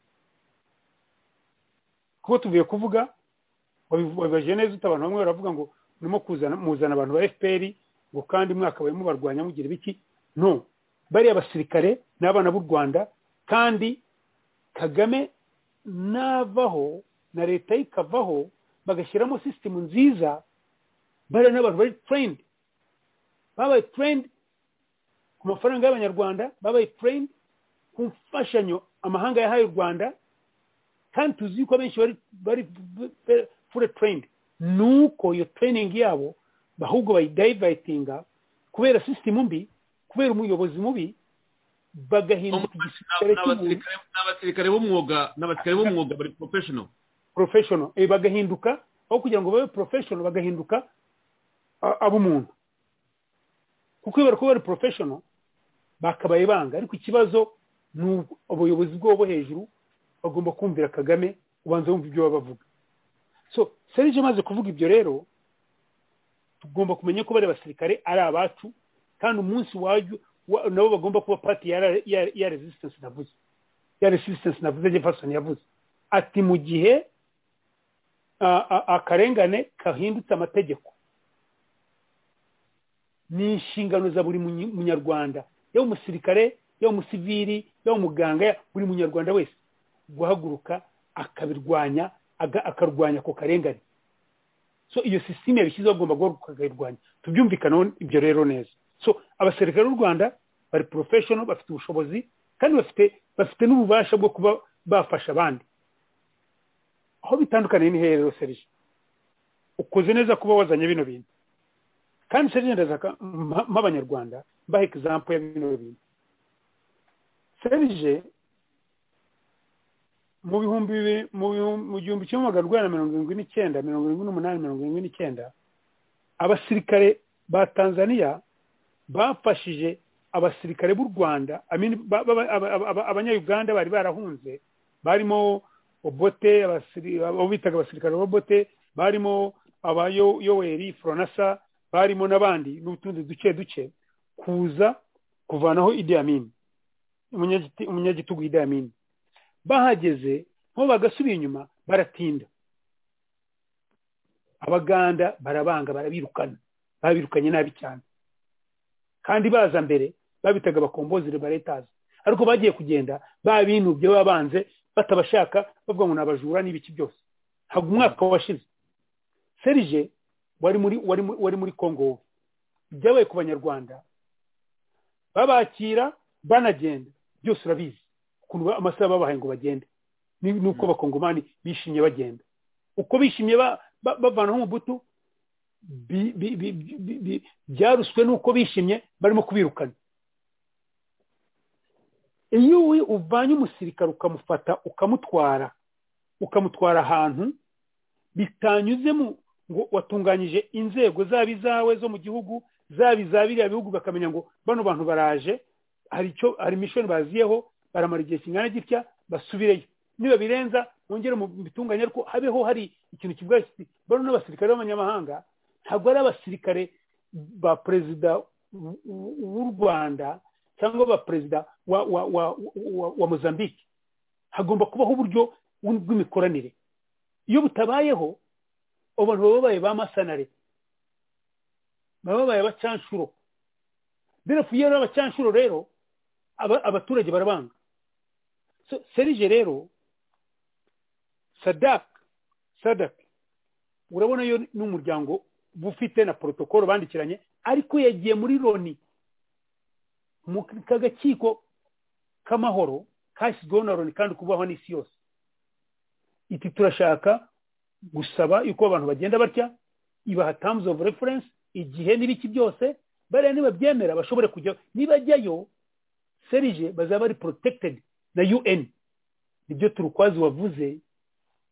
kuko tuvuye kuvuga wabibaje neza uta abantu bamwe baravuga ngo urimo muzana abantu ba fpr ngo kandi mwakabaye mubarwanya mugira ibiki no bariya abasirikare n'abana b'u rwanda kandi kagame navaho na leta ye ikavaho bagashyiramo sisitemu nziza bariya n'abantu bari tureyindi babaye tureyindi ku mafaranga y'abanyarwanda babaye tureyindi ku mfashanyo amahanga yahaye u rwanda kandi tuzi yuko abenshi bari fure tureyindi ni uko iyo tureyiningi yabo ahubwo bayidayivayitinga kubera sisitemu mbi kubera umuyobozi mubi bagahinduka igisirikare cy'umuntu n'abasirikare b'umwuga n'abasirikare b'umwuga bari porofeshono professional bagahinduka aho kugira ngo babe professional bagahinduka ab'umuntu kuko iyo bari kuba bari professional bakabaye banga ariko ikibazo ni ubuyobozi bwabo hejuru bagomba kumvira kagame ubanza wumva ibyo baba bavuga so serije amaze kuvuga ibyo rero tugomba kumenya ko bari abasirikare ari abacu kandi umunsi wajyo nabo bagomba kuba pati ya resistance navuze ya resistance navuze jefferson yavuze ati mu gihe akarengane kahindutse amategeko ni inshingano za buri munyarwanda yaba umusirikare yaba umusiviri yaba umuganga buri munyarwanda wese guhaguruka akabirwanya akarwanya ako karengane so iyo sisiteme yabishyizeho agomba guhaguruka akayirwanya tubyumvikanaho ibyo rero neza so abasirikare b'u rwanda bari porofeshono bafite ubushobozi kandi bafite bafite n'ububasha bwo kuba bafasha abandi aho bitandukaniye ni rero serije ukoze neza kuba wazanye bino bintu kandi serije ndazaka nk'abanyarwanda mbaha egizampu ya bino bintu serije mu bihumbi mu gihumbi kimwe magana urwanda mirongo irindwi n'icyenda mirongo irindwi n'umunani mirongo irindwi n'icyenda abasirikare ba tanzaniya bafashije abasirikare b'u rwanda abanyayuganda bari barahunze barimo obote abo bitaga abasirikare bobote barimo abayoweri foronasa barimo n'abandi n'utundi duce duce kuza kuvanaho idi amini umunyagitugu idi amini bahageze nko bagasubira inyuma baratinda abaganda barabanga barabirukana babirukanye nabi cyane kandi baza mbere babitaga abakombozire baretazi ariko bagiye kugenda babinubye babanze batabashaka bavuga ngo ni abajura n'ibiki byose ntabwo umwaka washize serije wari muri wari muri kongo ibyabaye ku banyarwanda babakira banagenda byose urabizi ukuntu amasaha babahaye ngo bagende nuko abakongomani bishimye bagenda uko bishimye bavanaho umubutu byaruswe n'uko bishimye barimo kubirukana iyo uvanye umusirikare ukamufata ukamutwara ukamutwara ahantu bitanyuzemo ngo watunganyije inzego zaba izawe zo mu gihugu zaba iza biriya bihugu bakamenya ngo bano bantu baraje hari icyo hari mishoni baziyeho baramara igihe kingana gitya basubireyo niba birenza mwongere mu bitunganye ariko habeho hari ikintu kivuga kiti bano n'abasirikare b'abanyamahanga ntabwo ari abasirikare ba perezida w'u rwanda cyangwa ba perezida wa wa wa wa mozambique hagomba kubaho uburyo bw'imikoranire iyo butabayeho abantu baba babaye ba masanare baba babaye abacanshuro birafu iyo ari abacanshuro rero abaturage barabanga serije rero sadak sadak urabona yo n'umuryango bufite na porotokolo bandikiranye ariko yagiye muri loni mu kagakiko k'amahoro kashyizweho na loni kandi kubahwa n'isi yose iti turashaka gusaba yuko abantu bagenda batya ibaha terms of reference igihe n'ibiki byose bariya nibabyemera bashobore kujya nibajyayo serije bazaba ari protected na UN nibyo turukwazi wavuze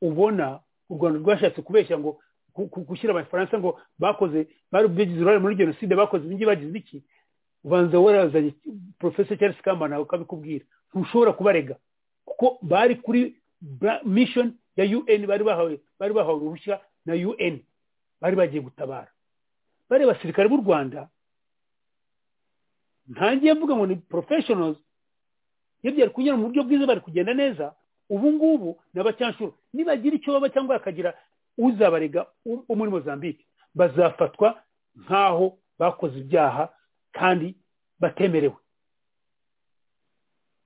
ubona u Rwanda rwashatse kubeshya ngo gushyira abafaransa ngo bakoze bari bigize uruhare muri genocide bakoze ibingi bagize iki ubanza warazanye professor Charles Kamba nawe ukabikubwira ntushobora kubarega kuko bari kuri mission ya UN bari bahawe bari bahawe uruhushya na UN bari bagiye gutabara bari basirikare b'u Rwanda ntangiye mvuga ngo ni professionals iyo byari kunyura mu buryo bwiza bari kugenda neza ubu ngubu ni abacyanshuro nibagira icyo baba cyangwa hakagira uzabarega wo muri mozambique bazafatwa nk'aho bakoze ibyaha kandi batemerewe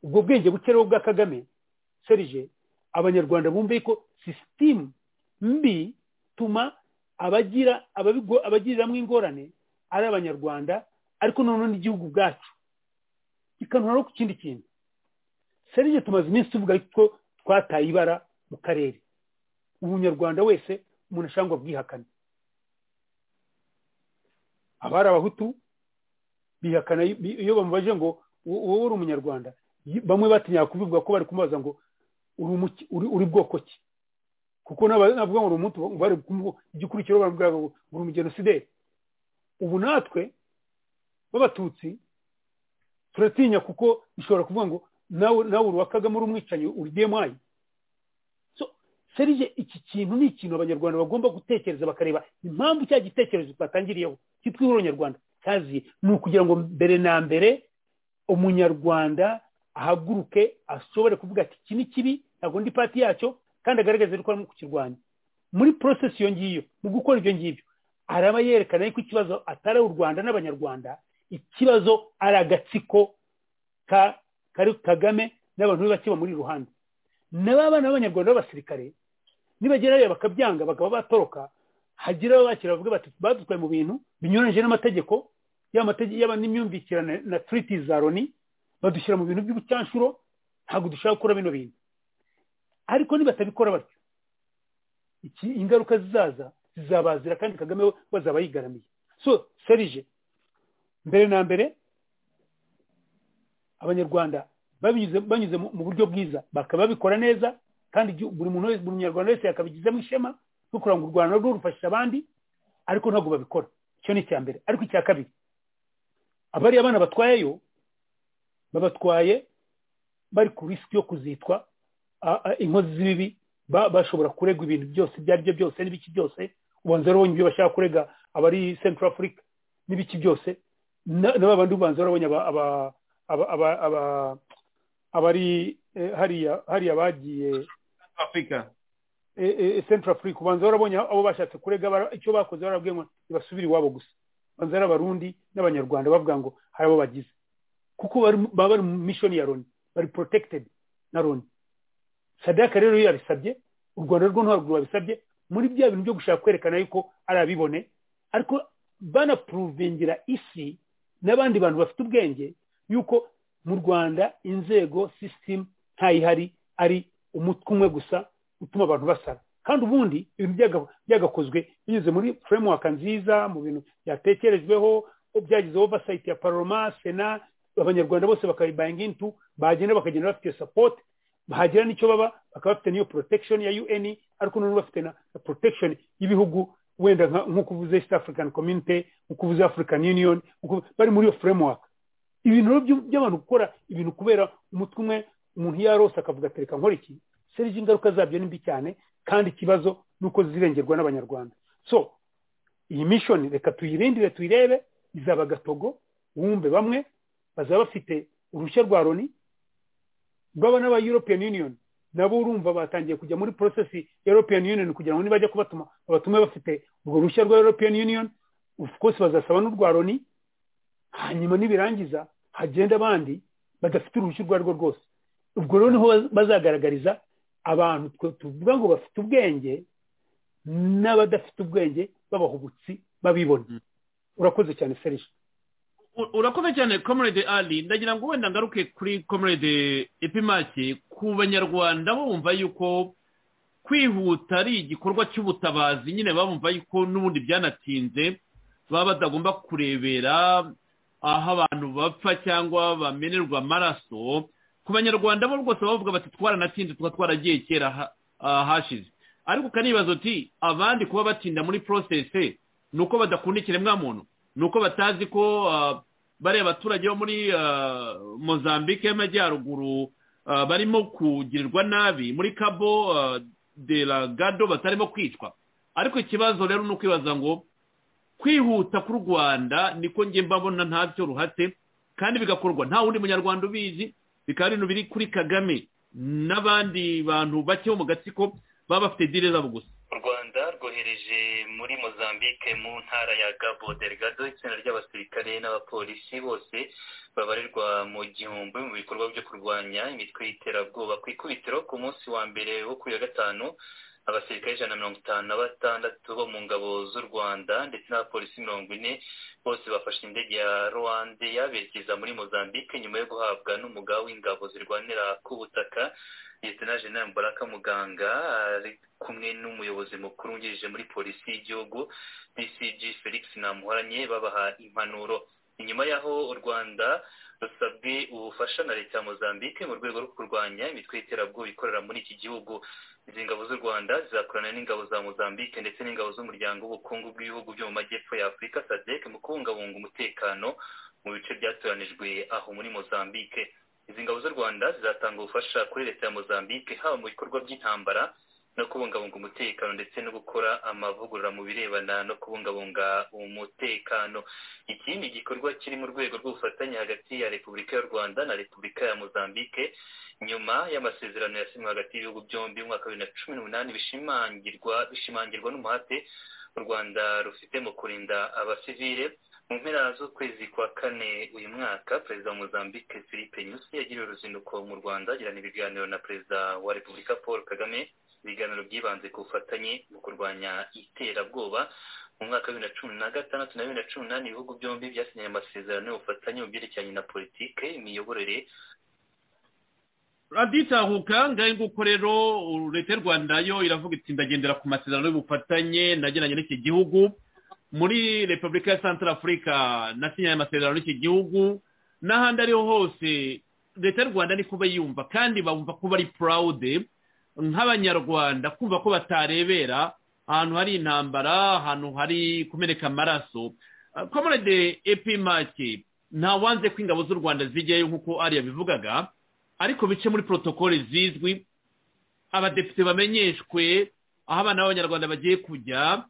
ubwo bwenge buke rero bwa kagame serije abanyarwanda bumve ko sisitemu mbi ituma abagira abagiriramo ingorane ari abanyarwanda ariko noneho n'igihugu ubwacu ikanura no ku kindi kintu serije tumaze iminsi tuvuga ko twataye ibara mu karere umunyarwanda wese umuntu ashaka bwihakane abari abahutu bihakana iyo bamubaje ngo wowe uri umunyarwanda bamwe batinya kubivuga ko bari kumubaza ngo uri bwoko ki kuko navuga ngo umutu bari igikurikiro baravuga ngo uri umugenosideri ubu natwe b'abatutsi turatinya kuko bishobora kuvuga ngo nawe uri Kagame uri umwicanyi uri demuwayi serije iki kintu ni ikintu abanyarwanda bagomba gutekereza bakareba impamvu cya gitekerezo twatangiriyeho cyitwa ihuriro nyarwanda kazi ni ukugira ngo mbere na mbere umunyarwanda ahaguruke ashobore kuvuga ati iki ni kibi ntabwo ndi pati yacyo kandi agaragaza ko arimo kukirwanya muri porosesi iyo ngiyo mu gukora ibyo ngibyo araba yerekana yuko ikibazo atari u rwanda n'abanyarwanda ikibazo ari agatsiko ka kari kagame n'abantu be bake bamuri iruhande n'abana b'abanyarwanda b'abasirikare nibagera hariya bakabyanga bakaba batoroka hagira ababakira bavuga bati badutwaye mu bintu binyuranyije n'amategeko y'amategeko n'imyumvikirane na turiti za loni badushyira mu bintu by'ubucyanshuro ntabwo dushaka gukora bino bintu ariko nibatabikora batyo iki ingaruka zizaza zizabazira kandi kagame we bazaba yigaramiye so serije mbere na mbere abanyarwanda banyuze mu buryo bwiza bakaba babikora neza kandi buri muntu wese buri munyarwanda wese yakabigizemo ishema no kugira ngo u rwanda rwo rufashishe abandi ariko ntabwo babikora icyo ni icya mbere ariko icya kabiri abari abana batwayeyo babatwaye bari ku risiki yo kuzitwa inkozi z'ibibi bashobora kuregwa ibintu byose ibyo ari byo byose n'ibiki byose ubanza urabonye ibyo bashaka kurega abari central africa n'ibiki byose na babandi ubanza urabonye aba abari hariya bagiye afurika central africa ubanza warabonye abo bashatse kurega icyo bakoze barabwiye ngo ntibasubire iwabo gusa ubanza ari abarundi n'abanyarwanda bavuga ngo hari abo bagize kuko baba bari mu mishoni ya loni bari porotekitedi na loni sadaka rero iyo yabisabye u rwanda rwo ntabwo babisabye muri bya bintu byo gushaka kwerekana yuko ari abibone ariko banapuruvingira isi n'abandi bantu bafite ubwenge yuko mu rwanda inzego sisitemu ntayihari ari umutwe umwe gusa utuma abantu basara kandi ubundi ibintu byagakozwe binyuze muri furemuwaka nziza mu bintu byatekerejweho byagize ovasayiti ya paroma sena abanyarwanda bose bakayibayinga intu bagenda bakagenda bafite iyo sapoti bahagira n'icyo baba bakaba bafite n'iyo porotekishoni ya un ariko noneho bafite na porotekishoni y'ibihugu wenda nk'uko uvuze east african community nk'uko uvuze african union bari muri iyo furemuwaka ibintu by'abantu gukora ibintu kubera umutwe umwe umuntu yarose akavuga atereka nkora iki serije ingaruka zabyo ni mbi cyane kandi ikibazo ni uko zirengerwa n'abanyarwanda so iyi mishoni reka tuyirindire tuyirebe izaba gatogo wumve bamwe bazaba bafite uruhushya rwa loni baba n'aba european union nabo urumva batangiye kujya muri porosesi ya european union kugira ngo nibajya kubatuma babatume bafite urwo ruhushya rwa european union of course bazasaba n'urwa loni hanyuma nibirangiza hagenda abandi badafite uruhushya urwo arirwo rwose ubwo rero niho bazagaragariza abantu tuvuga ngo bafite ubwenge n'abadafite ubwenge b'abahubutsi babibona urakoze cyane serije urakoze cyane comrade ali ndagira ngo wenda ngaruke kuri comrade epimaki ku banyarwanda bumva yuko kwihuta ari igikorwa cy'ubutabazi nyine bumva yuko n'ubundi byanatinze baba batagomba kurebera aho abantu bapfa cyangwa bamenerwa amaraso ku banyarwanda bo rwose bavuga bati twaranatinze tuba twaragiye kera hashize ariko ukanibaza uti abandi kuba batinda muri porosese ni uko badakunda ikiremwamuntu ni uko batazi ko bariya abaturage bo muri mozambique y'amajyaruguru barimo kugirirwa nabi muri kabo de la gado batarimo kwicwa ariko ikibazo rero ni ukwibaza ngo kwihuta ku rwanda niko njye mbabona ntabyo ruhate kandi bigakorwa nta wundi munyarwanda ubizi bikaba ari ibintu biri kuri kagame n'abandi bantu bake bo mu gatsiko baba bafite dire zabo gusa u rwanda rwohereje muri mozambique mu ntara ya gabo delgado itsinda ry'abasirikare n'abapolisi bose babarirwa mu gihumbi mu bikorwa byo kurwanya imitwe y'iterabwoba ku ikubitiro ku munsi wa mbere wo kuri ya gatanu abasirikare ijana na mirongo itanu na batandatu bo mu ngabo z'u rwanda ndetse n'abapolisi mirongo ine bose bafashe indege ya rwanda yaberekeza muri mozambique nyuma yo guhabwa n'umugabo w'ingabo zirwanira ku butaka leta jenali mbaraka muganga ari kumwe n'umuyobozi mukuru wungirije muri polisi y'igihugu bcg felix namuhoranye babaha impanuro inyuma y'aho u rwanda rusabwe ubufasha na leta ya mozambique mu rwego rwo kurwanya imitwe y'iterabwoba ikorera muri iki gihugu izi ngabo z'u rwanda zizakorana n'ingabo za mozambique ndetse n'ingabo z'umuryango w'ubukungu bw'ibihugu byo mu majyepfo ya afurika sadec mu kubungabunga umutekano mu bice byatoranijwe aho muri mozambique izi ngabo z'u rwanda zizatanga ubufasha kuri leta ya mozambique haba mu bikorwa by'intambara no kubungabunga umutekano ndetse no gukora amavugurura mu birebana no kubungabunga umutekano iki ni igikorwa kiri mu rwego rw'ubufatanye hagati ya repubulika y'u rwanda na repubulika ya mozambique nyuma y'amasezerano yasinywe hagati y'ibihugu byombi mu mwaka wa bibiri na cumi n'umunani bishimangirwa bishimangirwa n'umuhate u rwanda rufite mu kurinda abasivile mu mpera z'ukwezi kwa kane uyu mwaka perezida wa mozambique philippe nyusi yagiriye uruzinduko mu rwanda agirana ibiganiro na perezida wa repubulika paul kagame ibiganiro byibanze ku bufatanye mu kurwanya iterabwoba mu mwaka wa bibiri na cumi na gatandatu na bibiri na cumi n'umunani ibihugu byombi byasinyanye amasezerano y'ubufatanye mu byerekeranye na politike imiyoborere raditahuka ngahe nguko rero leta y'u rwanda yo iravuga iti ndagendera ku masezerano y'ubufatanye nagiranye n'iki gihugu muri repubulika ya santara afurika nasinyanye amasezerano y'iki gihugu n'ahandi ariho hose leta y'u rwanda niko bayumva kandi bumva ko bari purawude nk'abanyarwanda kumva ko batarebera ahantu hari intambara ahantu hari kumeneka amaraso komorede epimake ntawanze ko ingabo z'u rwanda zijyayo nk'uko ariya bivugaga ariko bice muri porotokole zizwi abadepite bamenyeshwe aho abana b'abanyarwanda bagiye kujya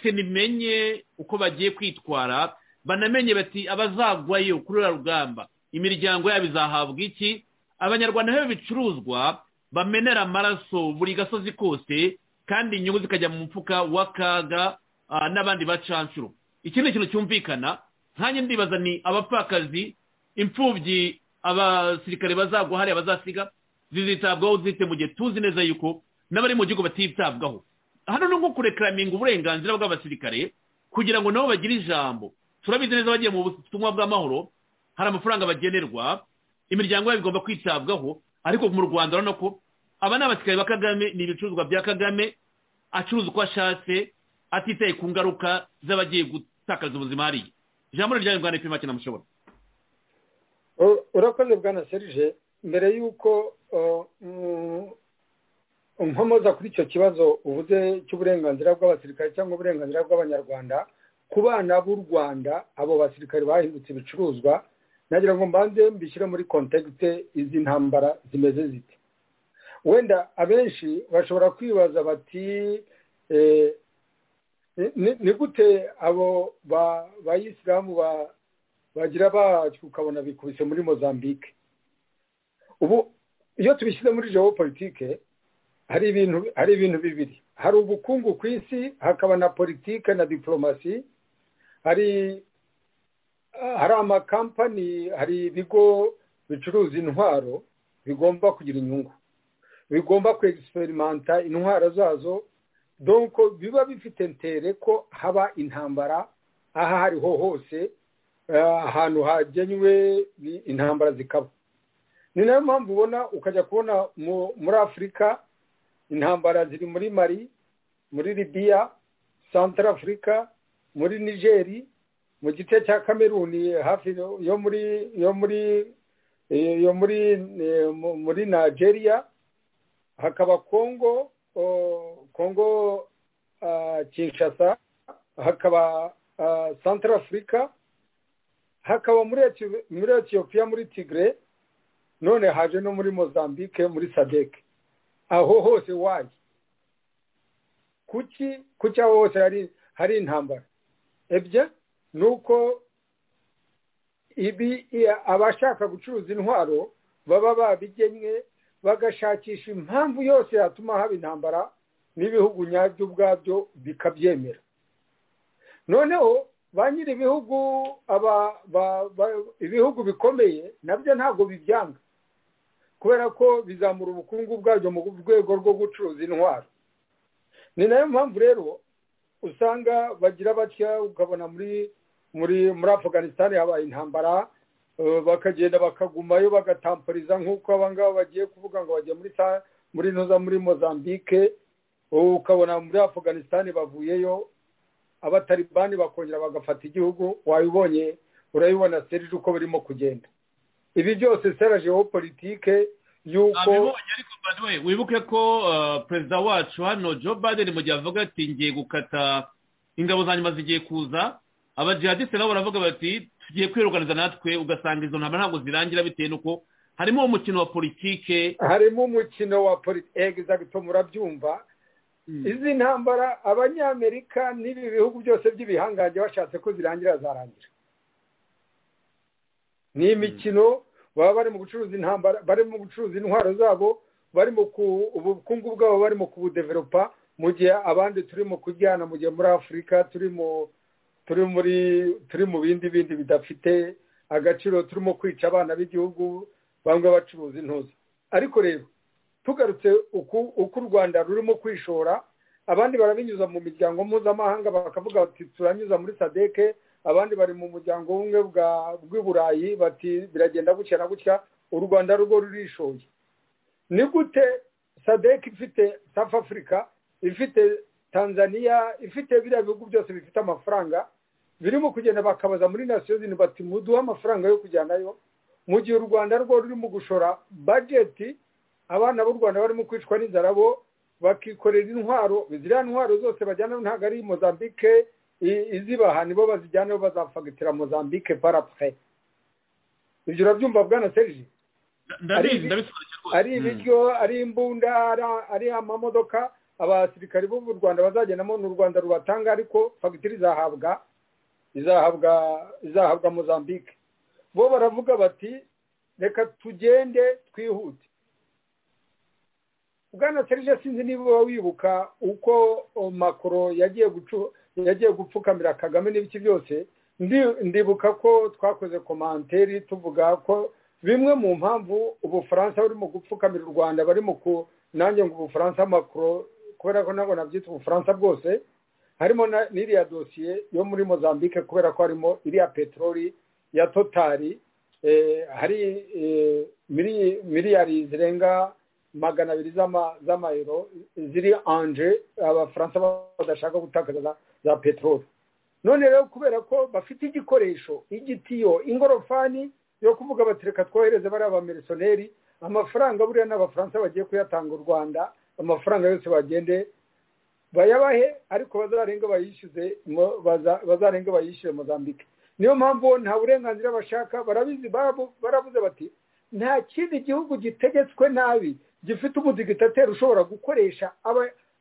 senimenye uko bagiye kwitwara banamenye bati abazagwayo kuri uriya rugamba imiryango yabo izahabwa iki abanyarwanda nabo bicuruzwa bamenera amaraso buri gasozi kose kandi inyungu zikajya mu mufuka w'akaga n'abandi bacanshuro iki ni ikintu cyumvikana nkanjye ndibaza ni abapfakazi imfubyi abasirikare bazagwa hariya bazasiga zizitabwaho zite mu gihe tuzi neza yuko n'abari mu gihugu batitabwaho hano ni nko kurekaraminga uburenganzira bw'abasirikare kugira ngo nabo bagire ijambo turabizi neza bagiye mu butumwa bw'amahoro hari amafaranga bagenerwa imiryango yabo igomba kwitabwaho ariko mu rwanda urabona ko aba ni abasirikare ba kagame ni ibicuruzwa bya kagame acuruza uko ashatse atitaye ku ngaruka z'abagiye gutakaza ubuzima hariya ijambo rirya rwanda ipima cyane mushobora urakoze bwana serije mbere y'uko nkomoza kuri icyo kibazo uvuze cy'uburenganzira bw'abasirikare cyangwa uburenganzira bw'abanyarwanda ku bana b'u rwanda abo basirikare bahindutse ibicuruzwa nagira ngo mbanze mbishyire muri kontekite izi ntambara zimeze zite wenda abenshi bashobora kwibaza bati ni gute abo bayisilamu bagira bacu ukabona bikubise muri mozambique ubu iyo tubishyize muri geopolitike hari ibintu hari ibintu bibiri hari ubukungu ku isi hakaba na politike na diporomasi hari hari amakampani hari ibigo bicuruza intwaro bigomba kugira inyungu bigomba kwegisperimenta intwaro zazo donko biba bifite ntere ko haba intambara aho ariho hose ahantu hagenywe intambara zikaba ni nayo mpamvu ubona ukajya kubona muri afurika intambara ziri muri mari muri libiya santara afurika muri nigeri mu gice cya kameruni hafi yo muri yo muri yo muri muri nigeria hakaba kongo kongo kinshasa hakaba santara afurika hakaba muri etiyopiya muri tigre none haje no muri mozambique muri sadeke aho hose waye kuki kuki aho hose hari intambara ebye ni uko abashaka gucuruza intwaro baba babigenye bagashakisha impamvu yose yatuma haba intambara n'ibihugu nyabyo ubwabyo bikabyemera noneho ba nyiri ibihugu ibihugu bikomeye nabyo ntabwo bibyanga kubera ko bizamura ubukungu bwabyo mu rwego rwo gucuruza intwaro ni nayo mpamvu rero usanga bagira batya ukabona muri muri muri afganisitani habaye intambara bakagenda bakagumayo bagatampuriza nk'uko abangaba bagiye kuvuga ngo bagiye muri muri ntuza muri mozambique ukabona muri afganisitani bavuyeyo abataribani bakongera bagafata igihugu wabibonye urabibona serije uko birimo kugenda ibi byose sera politike yuko wibuke ko perezida wacu hano joe biden mu gihe avuga ati ngiye gukata ingabo za nyuma zigiye kuza abajihadiste nabo baravuga bati tugiye kwiruganiza natwe ugasanga izo ntambara ntabwo zirangira bitewe n'uko harimo umukino wa politike harimo umukino wa politike egizagito murabyumva izi ntambara abanyamerika n'ibi bihugu byose by'ibihangange bashatse ko zirangira zarangira ni imikino baba bari mu gucuruza intambara bari mu gucuruza intwaro zabo bari mu ubukungu bwabo bari mu kubudeveropa mu gihe abandi turimo kujyana mu gihe muri afurika turimo turi muri turi mu bindi bindi bidafite agaciro turimo kwica abana b'igihugu bamwe bacuruza intuza ariko rero tugarutse uko u rwanda rurimo kwishora abandi barabinyuza mu miryango mpuzamahanga bakavuga bati turanyuza muri sadeke abandi bari mu muryango umwe bw'i burayi bati biragenda gutya na gutya u rwanda rwo rurishoye ni gute sadeke ifite safu afurika ifite tanzania ifite biriya bihugu byose bifite amafaranga birimo kugenda bakabaza muri nasiyo zini bati muduhe amafaranga yo kujyanayo mu gihe u rwanda rwo rurimo gushora bajeti abana b'u rwanda barimo kwicwa n'inzara bo bakikorera intwaro ziriya ntwaro zose bajyana ntabwo ari mozambique izibaha nibo bazijyana bazafagitira mozambique parapure ibyo urabyumva bwana serije ari ibiryo ari imbunda ari amamodoka abasirikari bo mu rwanda bazagendamo ni u rwanda rubatanga ariko fagitire izahabwa izahabwa izahabwa mozambique bo baravuga bati reka tugende twihute bwana serije sinzi niba wibuka uko makoro yagiye yagiye gupfukamira kagame n'ibiki byose ndibuka ko twakoze komanteri tuvuga ko bimwe mu mpamvu ubufaransa buri mu gupfukamira u rwanda bari mu ku nanjye ngo ubufaransa makuru kubera ko ntabwo nabyita ubufaransa bwose harimo n'iriya dosiye yo muri mozambique kubera ko harimo iriya peteroli ya totari hari miliyari zirenga magana abiri z'amayero ziri anje abafaransa badashaka gutakaza za peteroli none rero kubera ko bafite igikoresho igitiyo ingorofani yo kuvuga bati reka twohereze bariya abamirisoneri amafaranga buriya n'abafaransa bagiye kuyatanga u rwanda amafaranga yose bagende bayabahe ariko bazarenga bayishyuze bazarenga bayishyure mozambique niyo mpamvu nta burenganzira bashaka barabizi barabuze bati nta kindi gihugu gitegetswe nabi gifite umudigitateri ushobora gukoresha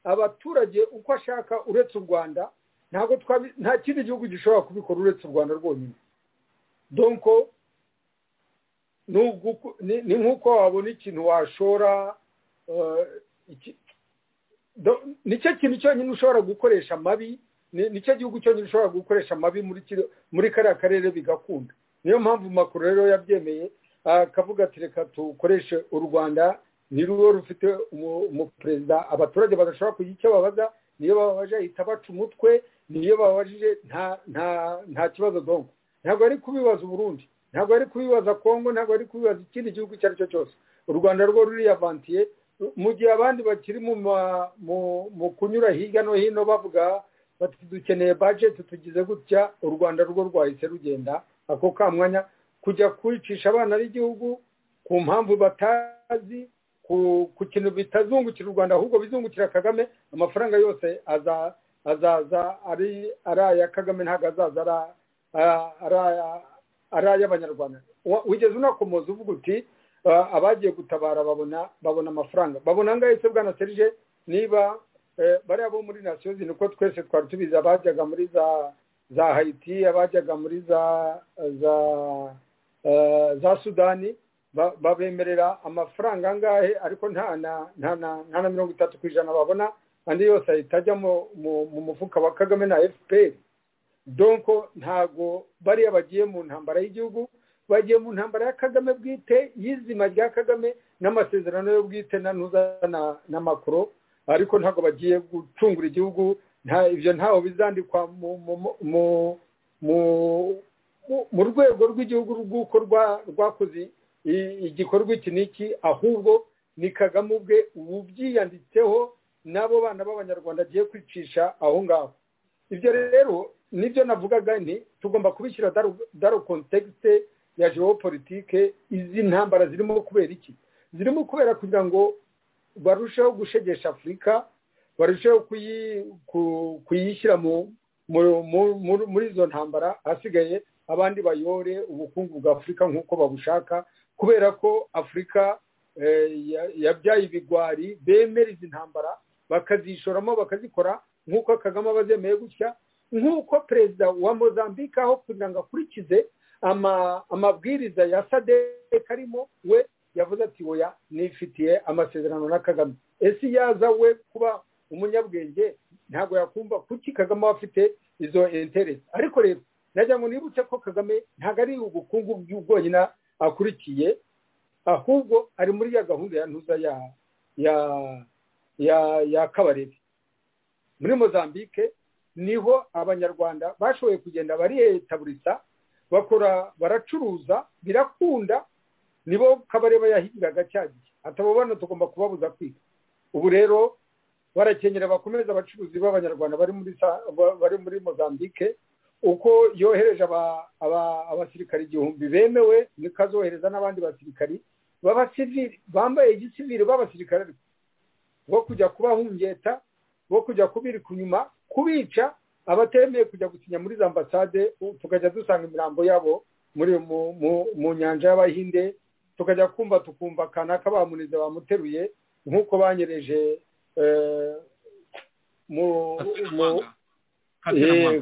abaturage uko ashaka uretse u rwanda nta kindi gihugu gishobora kubikora uretse u rwanda rwonyine donko ni nk'uko wabona ikintu washora nicyo kintu cyonyine ushobora gukoresha amabi nicyo gihugu cyonyine ushobora gukoresha amabi muri kariya karere bigakunda niyo mpamvu makuru rero yabyemeye akavuga ati reka tukoreshe u rwanda niruwo rufite umuperezida abaturage badashobora kugira icyo babaza niyo bababaje ahita baca umutwe niyo bababajije nta kibazo donko ntabwo ari kubibaza uburundi ntabwo ari kubibaza kongo ntabwo ari kubibaza ikindi gihugu icyo ari cyo cyose u rwanda rwo ruriyavantiye mu gihe abandi bakiri mu kunyura hirya no hino bavuga bati dukeneye bajeti tugize gutya u rwanda rwo rwahise rugenda ako kamwanya kujya kwicisha abana b'igihugu ku mpamvu batazi ku kintu bitazungukira u rwanda ahubwo bizungukira kagame amafaranga yose azaza ari aya kagame ntabwo azaza ari aya ari ay'abanyarwanda wigeze unakomoza uvuga uti abagiye gutabara babona babona amafaranga babona angahe se bwana serije niba bariya bo muri nasiyo zino uko twese twari tubizi abajyaga muri za za hayiti abajyaga muri za za za sudani babemerera amafaranga angahe ariko nta na nta na nta na mirongo itatu ku ijana babona andi yose ahita ajya mu mufuka wa kagame na efuperi donko ntago bariya bagiye mu ntambara y'igihugu bagiye mu ntambara ya kagame bwite y'izima rya kagame n'amasezerano yo bwite na ntuza na makoro ariko ntago bagiye gucungura igihugu ibyo ntaho bizandikwa mu rwego rw'igihugu rw'uko rwakoze igikorwa iki n'iki ahubwo ni kagame ubwe ubyiyanditseho n'abo bana b'abanyarwanda agiye kwicisha aho ngaho ibyo rero nibyo navugaga ni tugomba kubishyira daro kontekisite ya geopolitike izi ntambara zirimo kubera iki zirimo kubera kugira ngo barusheho gushegesha afurika barusheho kuyishyira muri izo ntambara hasigaye abandi bayore ubukungu bwa afurika nk'uko babushaka kubera ko afurika yabyaye ibigwari bemera izi ntambara bakazishoramo bakazikora nk'uko kagame aba azemeye gutya nk'uko perezida wa mozambique aho kugira ngo akurikize amabwiriza ya sadek arimo we yavuze ati oya nifitiye amasezerano na kagame ese iyo aza we kuba umunyabwenge ntabwo yakumva kuki kagame aba afite izo interesi ariko rero nagira ngo nibutse ko kagame ntabwo ari ubukungu bwonyine akurikiye ahubwo ari muri ya gahunda ya ntuza ya ya ya ya kabarebe muri mozambique niho abanyarwanda bashoboye kugenda bariyetaburisa bakora baracuruza birakunda nibo kabareba yahigiraga cya gihe atabo bano tugomba kubabuza kwiga ubu rero barakenyera bakomeza abacuruzi b'abanyarwanda bari muri bari muri mozambique uko yohereje abasirikari igihumbi bemewe niko azohereza n'abandi basirikari b'abasivili bambaye igisivili b'abasirikari bo kujya kubahungeta bo kujya kubirika inyuma kubica abatemeye kujya gusinya muri za ambasade tukajya dusanga imirambo yabo muri mu nyanja y'abahinde tukajya kumva tukumva kanaka bamunize bamuteruye nk'uko banyereje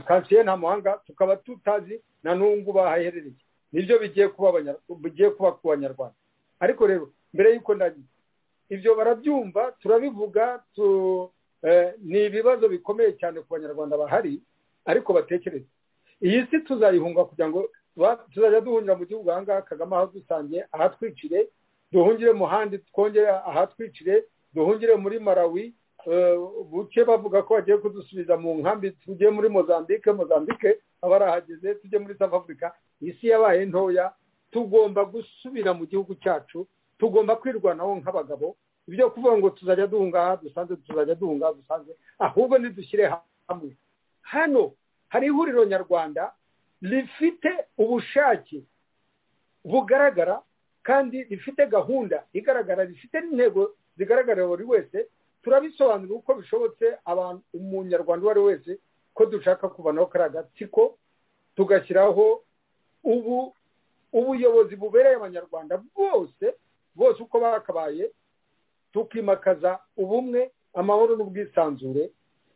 kansiye nta muhanga tukaba tutazi na n'ubu bahaherereye nibyo bigiye kuba ku banyarwanda ariko rero mbere y'uko ndagiye ibyo barabyumva turabivuga ni ibibazo bikomeye cyane ku banyarwanda bahari ariko batekereza iyi si tuzayihunga kugira ngo tuzajya duhungira mu gihugu ahangaha kagame ahadusangiye ahatwicire duhungire mu handi twongere ahatwicire duhungire muri malawi buke bavuga ko bagiye kudusubiza mu nkambi tujye muri mozambique mozambique abarahageze tujye muri south africa isi yabaye ntoya tugomba gusubira mu gihugu cyacu tugomba kwirwanaho nk'abagabo ibyo kuvuga ngo tuzajya duhunga aha dusanze tuzajya duhunga aha dusanze ahubwo ntidushyire hamwe hano hari ihuriro nyarwanda rifite ubushake bugaragara kandi rifite gahunda igaragara rifite n'intego zigaragarira buri wese turabisobanurira uko bishobotse umunyarwanda uwo ari we wese ko dushaka kubanaho kariya agatsiko tugashyiraho ubu ubuyobozi bubereye abanyarwanda bose bose uko bakabaye tukimakaza ubumwe amahoro n'ubwisanzure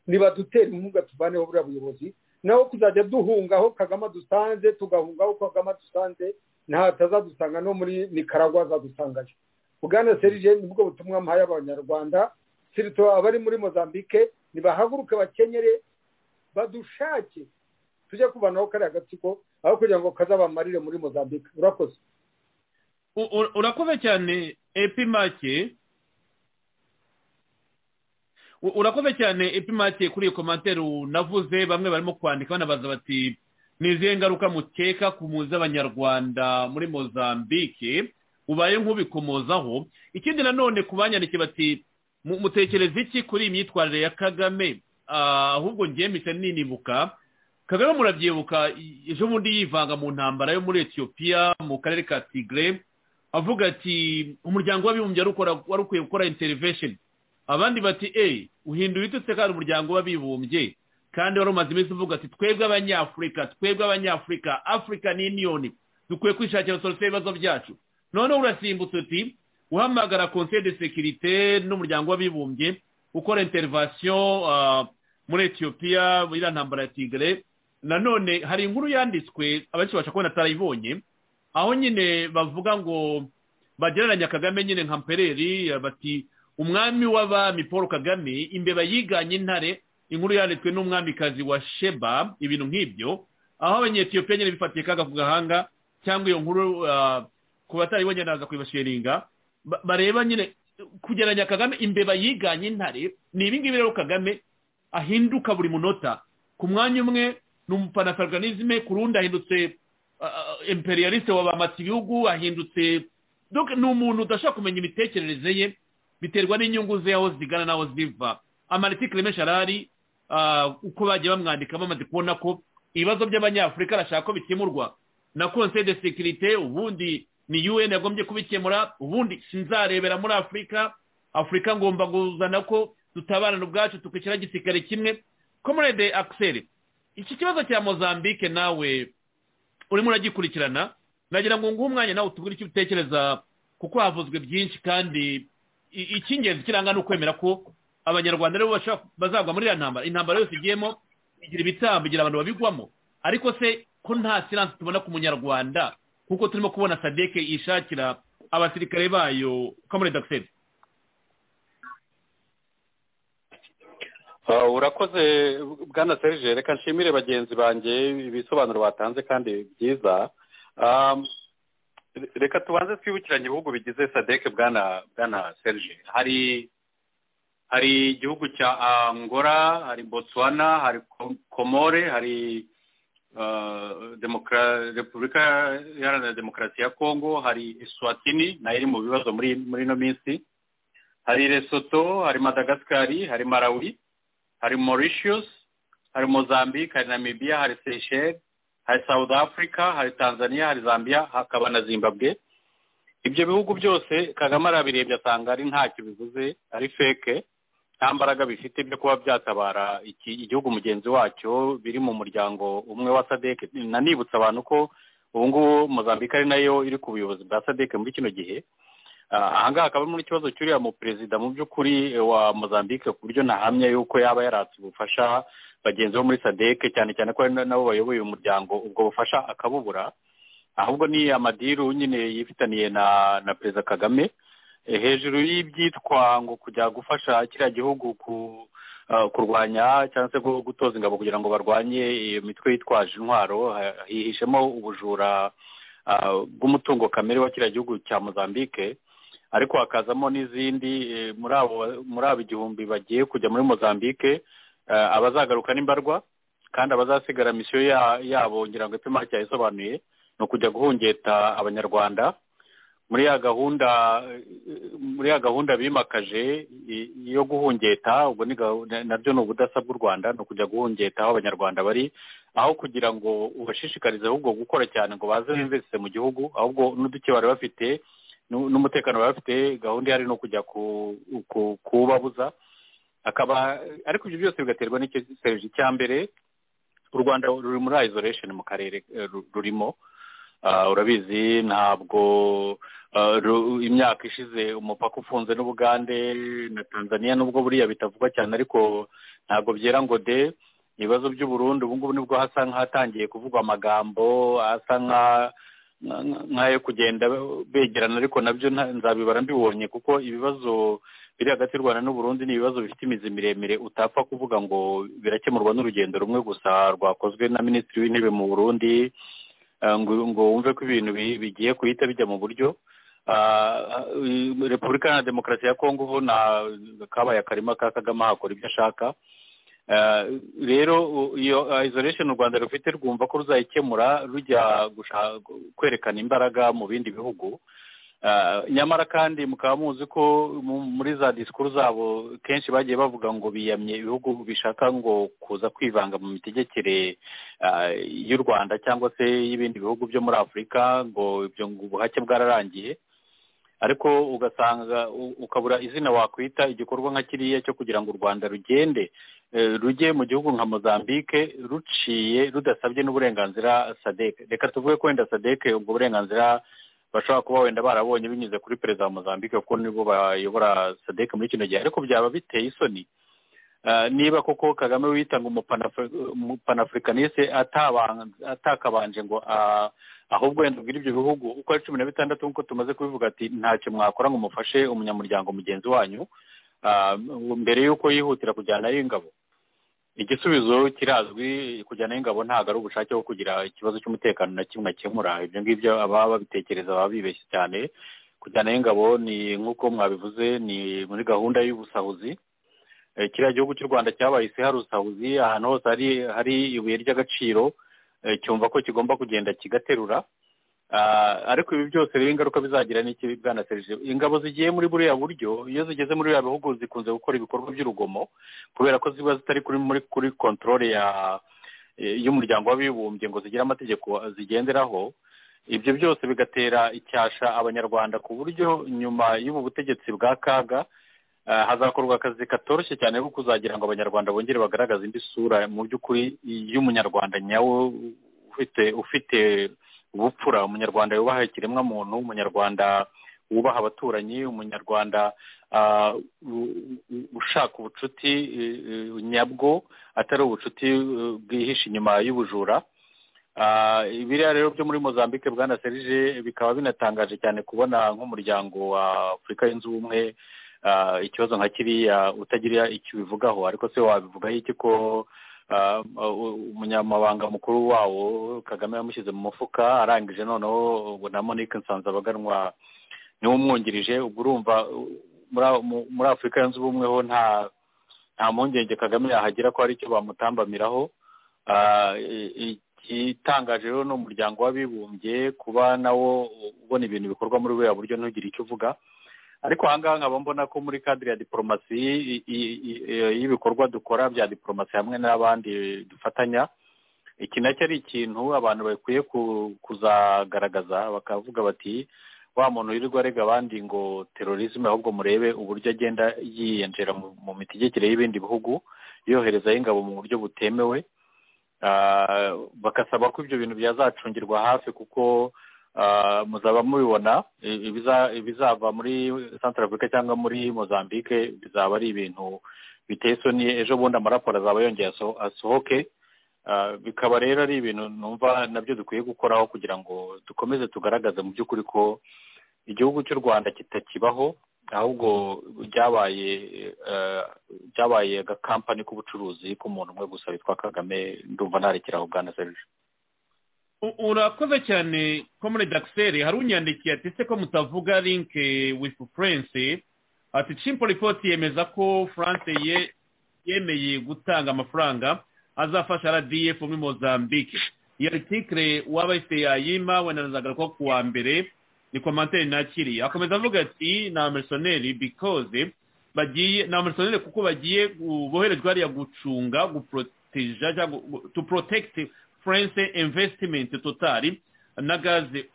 ntibadutere inkunga tuvaneho buriya buyobozi naho kuzajya duhunga aho kagame dusanze tugahunga aho kagame dusanze ntatazadusanga no muri nicaragua azadusangayo bwana serije nibwo butumwa mpaye abanyarwanda sirito abari muri mozambique nibahaguruke bakenyere badushake tujye kubanaho kariya gatsiko aho kugira ngo kazabamarire muri mozambique urakoze urakoze cyane epimake urakoze cyane epimake kuri iyo komantere navuze bamwe barimo kwandika banabaza bati ni izihe ngaruka mukeka ku muzi abanyarwanda muri mozambique ubaye nk'ubikomozaho ikindi nanone ku banyandikiye bati mutekereza iki kuri iyi myitwarire ya kagame ahubwo ngiye mpita ninibuka kagame murabyibuka ejo bundi yivanga mu ntambara yo muri etiyopiya mu karere ka tigre avuga ati umuryango w'abibumbye wari ukwiye gukora interivesheni abandi bati eee uhindura ibitutse kandi umuryango w'abibumbye kandi wari umaze iminsi uvuga ati twebwe abanyafurika twebwe abanyafurika afurikani yuniyoni dukwiye kwishakira solusiyo y'ibibazo byacu noneho urasimbutse uti uhamagara konseye de sekirite n'umuryango w'abibumbye ukora interivasiyo muri etiyopiya iriya ntambara ya tigre nanone hari inkuru yanditswe abenshi babasha kubona atarayibonye aho nyine bavuga ngo bagereranya kagame nyine nka mpereri bati umwami w'abami paul kagame imbeba yiganye intare inkuru yanditswe n'umwamikazi wa sheba ibintu nk'ibyo aho abanyetiyopiya nyine bifatiye kaga ku gahanga cyangwa iyo nkuru ku batarayibonye naza kuyibasheringa bareba nyine kugereranya kagame imbeba yiganye intare ni ibingibi rero kagame ahinduka buri munota ku mwanya umwe ni umupanafaganizme ku rundi ahindutse imperialiste wabamatse ibihugu ahindutse ni umuntu udashobora kumenya imitekerereze ye biterwa n'inyungu ze aho zigana n'aho ziva amaritikire menshi arahari uko bagiye bamwandika bamaze kubona ko ibibazo by'abanyafurika arashaka ko bikemurwa na konseye de sekirite ubundi ni un yagombye kubikemura ubundi sinzarebera muri afurika afurika ngomba kuzana ko dutabarana ubwacu tukishyira igisirikare kimwe komerede akiseri iki kibazo cya mozambique nawe urimo uragikurikirana nagira ngo nguhe umwanya nawe utubwire icyo utekereza kuko havuzwe byinshi kandi icy'ingenzi kiranga ni ukwemera ko abanyarwanda rero bazagwa muri iriya ntambara intambara yose igiyemo igira ibitambo igira abantu babigwamo ariko se ko nta siransi tubona ku munyarwanda kuko turimo kubona sadeke yishakira abasirikare bayo komerede akiseri urakoze bwana serije reka nshimire bagenzi banjye ibisobanuro batanze kandi byiza reka tubanze twibukiranye ibihugu bigize sadeke bwana bwana serije hari hari igihugu cya angola hari botswana hari komore hari repubulika iharanira demokarasi ya kongo hari iswatini nayo iri mu bibazo muri ino minsi hari resoto hari madagasikari hari marawi hari mauritius hari mozambique hari namibia hari seyisheri hari south africa hari tanzania hari zambia hakaba na zimbabwe ibyo bihugu byose kagame arabirebye asanga ari ntacyo bivuze ari feke nta mbaraga bifite byo kuba byatabara igihugu mugenzi wacyo biri mu muryango umwe wa sadeke nanibutsa abantu ko ubu ngubu mozambique ari nayo iri ku buyobozi bwa sadeke muri kino gihe ahangaha hakaba harimo n'ikibazo cy'uriya mu perezida mu by'ukuri wa mozambique ku buryo ntahamya yuko yaba yaratse ubufasha bagenzi bo muri sadeke cyane cyane ko nabo bayoboye umuryango ubwo bufasha akabubura ahubwo ni amadiru nyine yifitaniye na na perezida kagame hejuru y'ibyitwa ngo kujya gufasha kiriya gihugu ku kurwanya cyangwa se gutoza ingabo kugira ngo barwanye iyo mitwe yitwaje intwaro hihishemo ubujura bw'umutungo kamere wa kiriya gihugu cya mozambique ariko hakazamo n'izindi muri abo igihumbi bagiye kujya muri mozambique abazagaruka n'imbarwa kandi abazasigara misiyo yabo ngira ngo ipima cyayisobanuye ni ukujya guhungeta abanyarwanda muri ya gahunda muri ya gahunda bimakaje yo guhungeta ubwo nabyo ni ubudasa bw'u rwanda ni ukujya guhungeta aho abanyarwanda bari aho kugira ngo ubashishikarize ahubwo gukora cyane ngo baze bimvise mu gihugu ahubwo n'uduke bari bafite n'umutekano bari bafite gahunda ihari ni ukujya kuwubabuza akaba ariko ibyo byose bigaterwa n'ikisereje cya mbere u rwanda ruri muri isolation mu karere rurimo urabizi ntabwo imyaka ishize umupaka ufunze n'ubugande na tanzania nubwo buriya bitavugwa cyane ariko ntabwo byera ngo de ibibazo by'uburundi ubu ngubu nibwo hasa nk'ahatangiye kuvugwa amagambo asa nk'ayo kugenda begerana ariko nabyo nzabibara mbibonye kuko ibibazo biri hagati y'u rwanda n'uburundi ni ibibazo bifite imizi miremire utapfa kuvuga ngo birakemurwa n'urugendo rumwe gusa rwakozwe na minisitiri w'intebe mu burundi ngo wumve ko ibintu bigiye guhita bijya mu buryo repubulika na demokarasi ya kongo ubu kabaye akarima ka kagame hakora ibyo ashaka rero iyo isolation u rwanda rufite rwumva ko ruzayikemura rujya kwerekana imbaraga mu bindi bihugu nyamara kandi mukaba muzi ko muri za disikuru zabo kenshi bagiye bavuga ngo biyamye ibihugu bishaka ngo kuza kwivanga mu mitegekere y'u rwanda cyangwa se y'ibindi bihugu byo muri afurika ngo ibyo ubuhake bwararangiye ariko ugasanga ukabura izina wakwita igikorwa nka kiriya cyo kugira ngo u rwanda rugende rujye mu gihugu nka mozambique ruciye rudasabye n'uburenganzira sadeke reka tuvuge ko wenda sadeke ubwo burenganzira bashobora kuba wenda barabonye binyuze kuri perezida wa mozambique kuko nibo bayobora sadeke muri kino gihe ariko byaba biteye isoni niba koko kagame witanga umupanafurikaniste atakabanje ngo ahubwo wenda ubwire ibyo bihugu uko ari cumi na bitandatu nk'uko tumaze kubivuga ati ntacyo mwakora ngo mufashe umunyamuryango mugenzi wanyu mbere y'uko yihutira kujyanayo ingabo igisubizo kirazwi kujyana ingabo ntabwo ari ubushake bwo kugira ikibazo cy'umutekano na kimwe akemura ibyo ngibyo ababa babitekereza baba bibeshye cyane kujyana ingabo ni nk'uko mwabivuze ni muri gahunda y'ubusahuzi kiriya gihugu cy'u rwanda cyabaye isi hari ubusahuzi ahantu hose hari ibuye ry'agaciro cyumva ko kigomba kugenda kigaterura ariko ibi byose rero ingaruka bizagira n'ikibi bwana serije ingabo zigiye muri buriya buryo iyo zigeze muri buriya bihugu zikunze gukora ibikorwa by'urugomo kubera ko ziba zitari kuri muri kuri kontorore y'umuryango w'abibumbye ngo zigire amategeko zigenderaho ibyo byose bigatera icyasha abanyarwanda ku buryo nyuma y'ubu butegetsi bwa kaga hazakorwa akazi katoroshye cyane ko kuzagira ngo abanyarwanda bongere bagaragaze indi sura mu by'ukuri y'umunyarwanda nyawe ufite ufite ubupfura umunyarwanda yubaha ikiremwamuntu umunyarwanda wubaha abaturanyi umunyarwanda ushaka ubucuti nyabwo atari ubucuti bwihishe inyuma y'ubujura biriya rero byo muri mozambique bwana serije bikaba binatangaje cyane kubona nk'umuryango wa afurika yunze ubumwe ikibazo nka kiriya utagira icyo ubivugaho ariko se wabivugaho iki ko umunyamabanga mukuru wawo kagame yamushyize mu mufuka arangije noneho ubu na monique nsanzabaganwa niwe umwungirije ubwo urumva muri afurika yunze ubumwe ho nta nta mpungenge kagame yahagira ko hari icyo bamutambamiraho itangaje rero ni umuryango w'abibumbye kuba nawo ubona ibintu bikorwa muri buriya buryo ntugire icyo uvuga ariko ahangaha nkaba mbona ko muri kadire ya diporomasi y'ibikorwa dukora bya diporomasi hamwe n'abandi dufatanya iki nacyo ari ikintu abantu bakwiye kuzagaragaza bakavuga bati wa muntu wirirwa arega abandi ngo terorizme ahubwo murebe uburyo agenda yiyenjera mu mitegekere y'ibindi bihugu yoherezaho ingabo mu buryo butemewe bagasaba ko ibyo bintu byazacungirwa hafi kuko muzaba mubibona ibizava muri santara afurika cyangwa muri mozambique bizaba ari ibintu biteye isoni ejo bundi amaraporo azaba yongeye asohoke bikaba rero ari ibintu numva nabyo dukwiye gukoraho kugira ngo dukomeze tugaragaze mu by'ukuri ko igihugu cy'u rwanda kitakibaho ahubwo byabaye cyabaye agakampani k'ubucuruzi k'umuntu umwe gusa witwa kagame ndumva ntarekera ugana serije urakoze cyane komune dagiseri hari unyandikiye ati se ko mutavuga linke wifu furense ati cimpo ripoti yemeza ko furanse yemeye gutanga amafaranga azafasha radiyefu muri mozambique iyo aritikire waba ese yayima wenanazaga ko ku wa mbere ni komantere nakiriye akomeza avuga ati ni amerisoneri bikoze bagiye ni amerisoneri kuko bagiye boherejwe hariya gucunga guporoteja cyangwa tu porotekiti furense imvesitimenti totari na gaze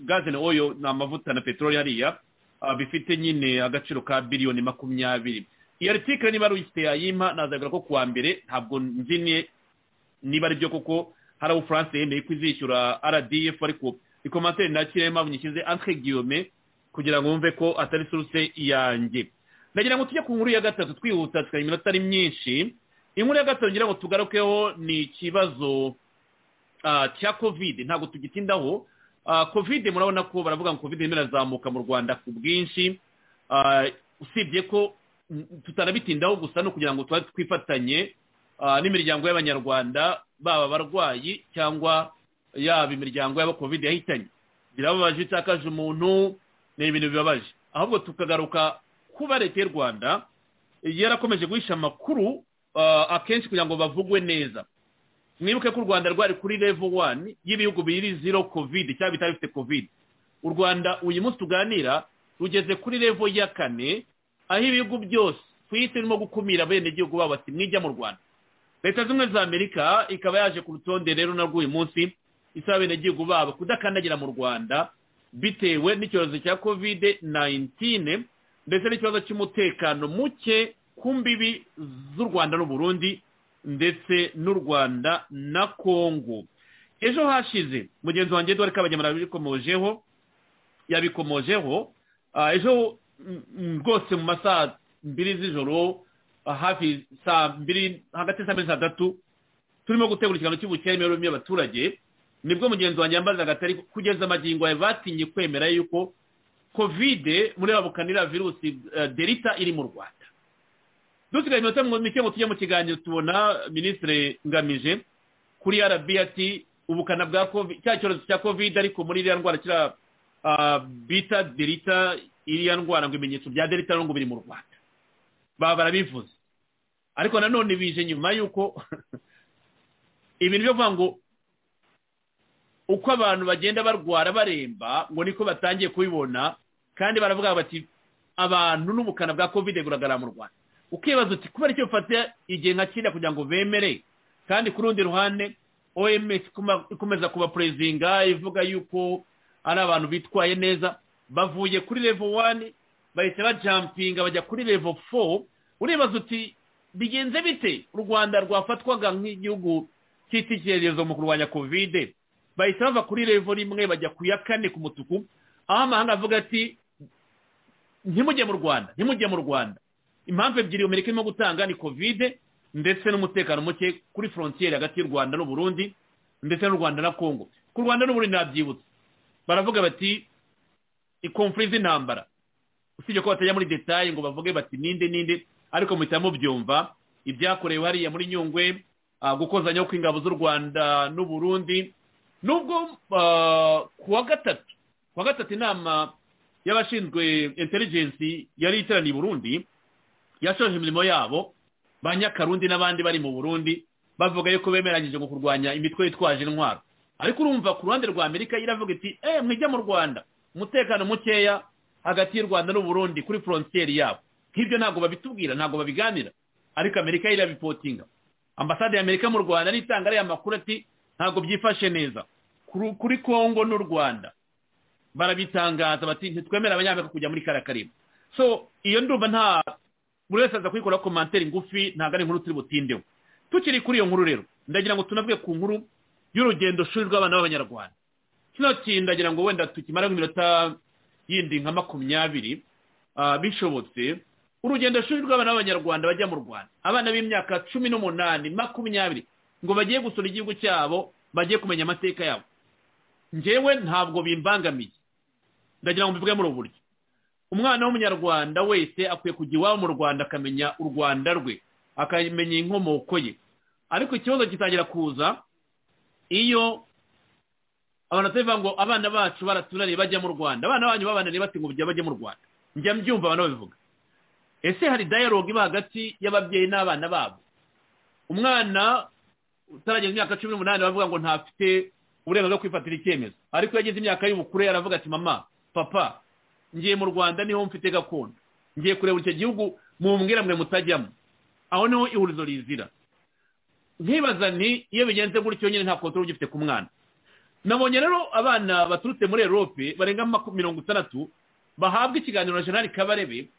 gaze na oyo ni amavuta na peteroli hariya bifite nyine agaciro ka biliyoni makumyabiri iyo aritikire niba ari uyifite yayima nazaga ko ku wa mbere ntabwo nzi niba ari byo kuko hari abo furanse yemeye ko izishyura rdf ariko ikomateri nakiriye mpamvu nyishyize antre guillaume kugira ngo wumve ko atari suruse yanjye ndagira ngo tujye ku nkuru ya gatatu twihuta tukagira iminota ari myinshi inkuru ya gatatu ngira ngo tugarukeho ni ikibazo cya kovide ntabwo tugitindaho kovide murabona ko baravuga ngo kovide irimo irazamuka mu rwanda ku bwinshi usibye ko tutanabitindaho gusa no kugira ngo tuba twifatanye n'imiryango y'abanyarwanda baba abarwayi cyangwa yaba imiryango yaba kovide yahitanye birababaje itakaje umuntu ni ibintu bibabaje ahubwo tukagaruka kuba leta y'u rwanda yarakomeje guhisha amakuru akenshi kugira ngo bavugwe neza mwibuke ko u rwanda rwari kuri level wani y'ibihugu biri zero kovide cyangwa bitari bifite kovide u rwanda uyu munsi tuganira rugeze kuri level ya kane aho ibihugu byose ku isi birimo gukumira abenegihugu babo bati mwijya mu rwanda leta zimwe za amerika ikaba yaje ku rutonde rero narwo uyu munsi isaba abenegihugu babo kudakandagira mu rwanda bitewe n'icyorezo cya kovide nayintine ndetse n'ikibazo cy'umutekano muke ku mbibi z'u rwanda n'uburundi ndetse n'u rwanda na kongo ejo hashize mugenzi wanjye dore ko yabikomojeho yabikomojeho ejo rwose mu masaha mbiri z'ijoro hafi saa mbiri hagati saa mbiri saa tatu turimo gutegura ikiganiro cy'ubukene imibereho y'abaturage nibwo mugenzi wanjye yambaza agatari kugeza amagingo yawe batinye kwemera yuko kovide muri babukanira virusi derita iri mu rwanda dusigaye iminota mike ngo tujye mu kiganiro tubona minisitiri ngamije kuri rb ati ubukana bwa cya cyorezo cya kovide ariko muri iriya ndwara kiriya bita derita iriya ndwara ngo ibimenyetso bya derita ngo biri mu rwanda baba barabivuze ariko nanone bije nyuma y'uko ibintu byo kuvuga ngo uko abantu bagenda barwara baremba ngo niko batangiye kubibona kandi baravuga bati abantu n'ubukana bwa kovide buragarara mu rwanda ukibaza uti kubera icyo bafata igihe nka kiriya kugira ngo bemere kandi ku rundi ruhande oms ikomeza kubapurezinga ivuga yuko ari abantu bitwaye neza bavuye kuri levo wani bahita bajampinga bajya kuri levo fo uribaza uti bigenze bite u rwanda rwafatwaga nk'igihugu cy'itekerezo mu kurwanya kovide bahita bava kuri levo rimwe bajya ku ya kane ku mutuku aho amahanga avuga ati ntimujye mu rwanda ntimujye mu rwanda impamvu ebyiri amerika irimo gutanga ni kovide ndetse n'umutekano muke kuri forontiyeri hagati y'u rwanda n'uburundi ndetse n'u rwanda na kongo ku rwanda n'uburundi nabyibutse baravuga bati ikomfuri z'intambara usibye ko batajya muri detaye ngo bavuge bati ninde ninde ariko muhita mubyumva ibyakorewe hariya muri nyungwe gukozanyaho kw'ingabo z'u rwanda n'uburundi nubwo ku wa gatatu ku wa gatatu inama y'abashinzwe intelligence yari iteraniye i burundi yashoje imirimo yabo ba nyakarundi n'abandi bari mu burundi bavuga yuko bemeranyije ngo kurwanya imitwe yitwaje intwaro ariko urumva ku ruhande rwa amerika iravuga iti eee mwijya mu rwanda umutekano mukeya hagati y'u rwanda n'uburundi kuri forontiyeri yabo nk'ibyo ntabwo babitubwira ntabwo babiganira ariko amerika irabipotinga ambasade ya amerika mu rwanda nitanga ariya makuru ati ntabwo byifashe neza kuri kongo n'u rwanda barabitangaza bati ntitwemere abanyamerika kujya muri kariya karimo so iyo ndumva nta buri wese aza kuyikora komantere ngufi ntabwo ari inkuru turi butindeho tukiri kuri iyo nkuru rero ndagira ngo tunavuge ku nkuru y'urugendo shuri rw'abana b'abanyarwanda kino kintu ndagira ngo wenda tukimareho iminota yindi nka makumyabiri bishobotse urugendo shuri rw'abana b'abanyarwanda bajya mu rwanda abana b'imyaka cumi n'umunani makumyabiri ngo bagiye gusura igihugu cyabo bagiye kumenya amateka yabo ngewe ntabwo bimbangamiye ndagira ngo mbivuge muri ubu buryo umwana w'umunyarwanda wese akwiye kujya iwabo mu rwanda akamenya u rwanda rwe akamenya inkomoko ye ariko ikibazo gitangira kuza iyo abantu batavuga ngo abana bacu baratunaniye bajya mu rwanda abana banyu babananiye bati ngo bajya mu rwanda njya mbyumva abantu babivuga ese hari dialogue iba hagati y'ababyeyi n'abana babo umwana utarageza imyaka cumi n'umunani bavuga ngo ntafite uburenganzira bwo kwifatira icyemezo ariko iyo ageze imyaka y'ubukure aravuga ati mama papa ngiye mu rwanda niho mfite gakondo ngiye kureba icyo gihugu mumbwira mwe mutajyamo aho niho ihurizo rizira nkibaza ni iyo bigenze gutyo nyine nta kontorore ugifite ku mwana nabonye rero abana baturutse muri erope barenga mirongo itandatu bahabwa ikiganiro na jenali kabarebe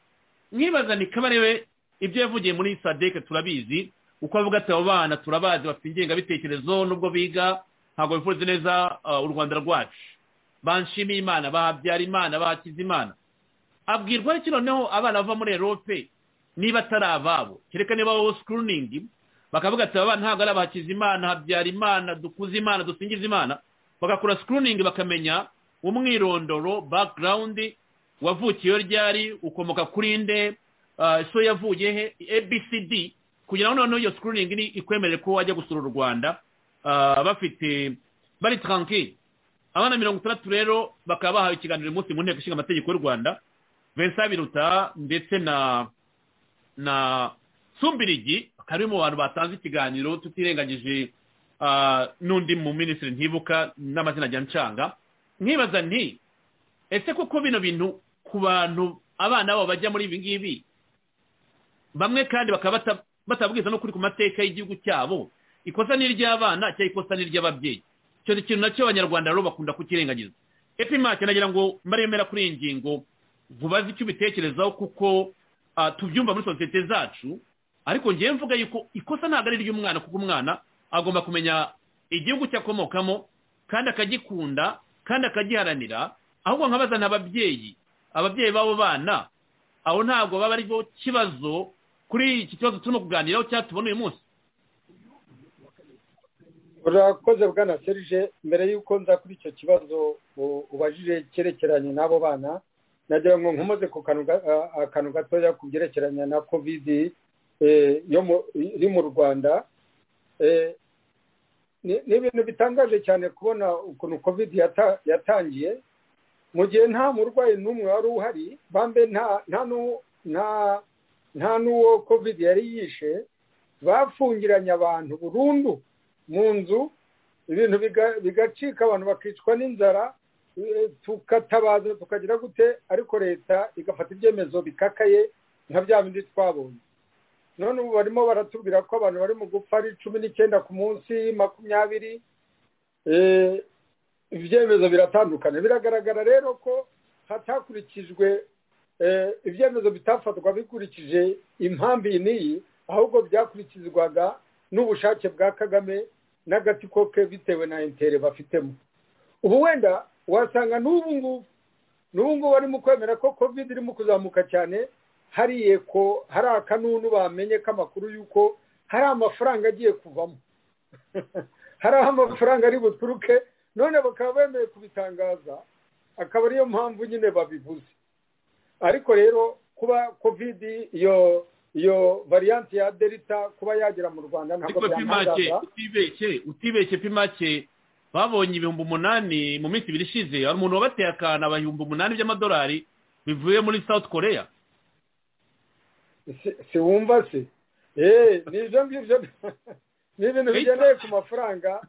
nkibaza ni kabarebe ibyo yavugiye muri sadeke turabizi uko avuga ati abo bana turabazi bafite ingengabitekerezo nubwo biga ntabwo bifuza neza u rwanda rwacu banshimiye imana bahabyara imana bahakiza imana abwirwa ariko noneho abana bava muri erope niba atari ababo kereka niba wowe sikuruningi bakavuga ati abana ntabwo ari abahakiza imana habyara imana dukuze imana dusingiza imana bagakora sikuruningi bakamenya umwirondoro bakirawundi wavukiye ryari ukomoka kuri nde so yavuye he abcd kugira ngo noneho iyo sikuruningi ikwemere ko wajya gusura u rwanda bafite bari tarankiri abana mirongo itandatu rero bakaba bahawe ikiganiro uyu munsi mu nteko ishinga amategeko y'u rwanda vincent biruta ndetse na na sumbirigi bakaba ari mu bantu batanze ikiganiro tutirengagije n'undi mu minisitiri ntibuka n'amazina ajya nshanga nkibaza nti ese koko bino bintu ku bantu abana babo bajya muri ibi ngibi bamwe kandi bakaba batabwiza n'ukuri ku mateka y'igihugu cyabo ikosa ni iry'abana cyangwa ikosa ni iry'ababyeyi icyo ni ikintu nacyo abanyarwanda rero bakunda kukirengagiza epimake nagira ngo mbaremera kuri iyi ngingo vubaze icyo ubitekerezaho kuko tubyumva muri sosiyete zacu ariko ngewe mvuga yuko ikosa ntabwo ari iry'umwana kuko umwana agomba kumenya igihugu cyakomokamo kandi akagikunda kandi akagiharanira ahubwo nkabaza n'ababyeyi ababyeyi b'abo bana aho ntabwo baba ari bo kibazo kuri iki kibazo turimo kuganiraho cyangwa tubona uyu munsi urakoze bwana serije mbere y'uko nza kuri icyo kibazo ubajije cyerekeranye n'abo bana nagira ngo nkomoze ku kantu gatoya ku byerekeranye na kovidi iri mu rwanda ni ibintu bitangaje cyane kubona ukuntu kovidi yatangiye mu gihe nta murwayi n'umwe wari uhari bambe nta n'uwo kovidi yari yishe bafungiranye abantu burundu mu nzu ibintu bigacika abantu bakicwa n'inzara tukatabaza tukagira gute ariko leta igafata ibyemezo bikakaye nka bya bindi twabonye none ubu barimo baratubwira ko abantu bari mu gupfa ari cumi n'icyenda ku munsi makumyabiri ibyemezo biratandukanye biragaragara rero ko hatakurikijwe ibyemezo bitafatwa bikurikije impamvu iyi n'iyi ahubwo byakurikizwaga n'ubushake bwa kagame n'agatsiko ke bitewe na intere bafitemo ubu wenda wasanga n'ubu ngubu n'ubu ngubu barimo kwemera ko covid irimo kuzamuka cyane hariye ko hari akanunu bamenye k'amakuru y'uko hari amafaranga agiye kuvamo hari aho amafaranga ari buturuke none bakaba bemeye kubitangaza akaba ariyo mpamvu nyine babivuze ariko rero kuba covid iyo iyo variyanti ya delita kuba yagera mu rwanda ntabwo byamurangaza utibeshye utibeshye pimake babonye ibihumbi umunani mu minsi ibiri ishize hari umuntu wabateye akantu aba ibihumbi umunani by'amadolari bivuye muri south korea si wumva si eee ni ibyo ngibyo ni ibintu bigendeye ku mafaranga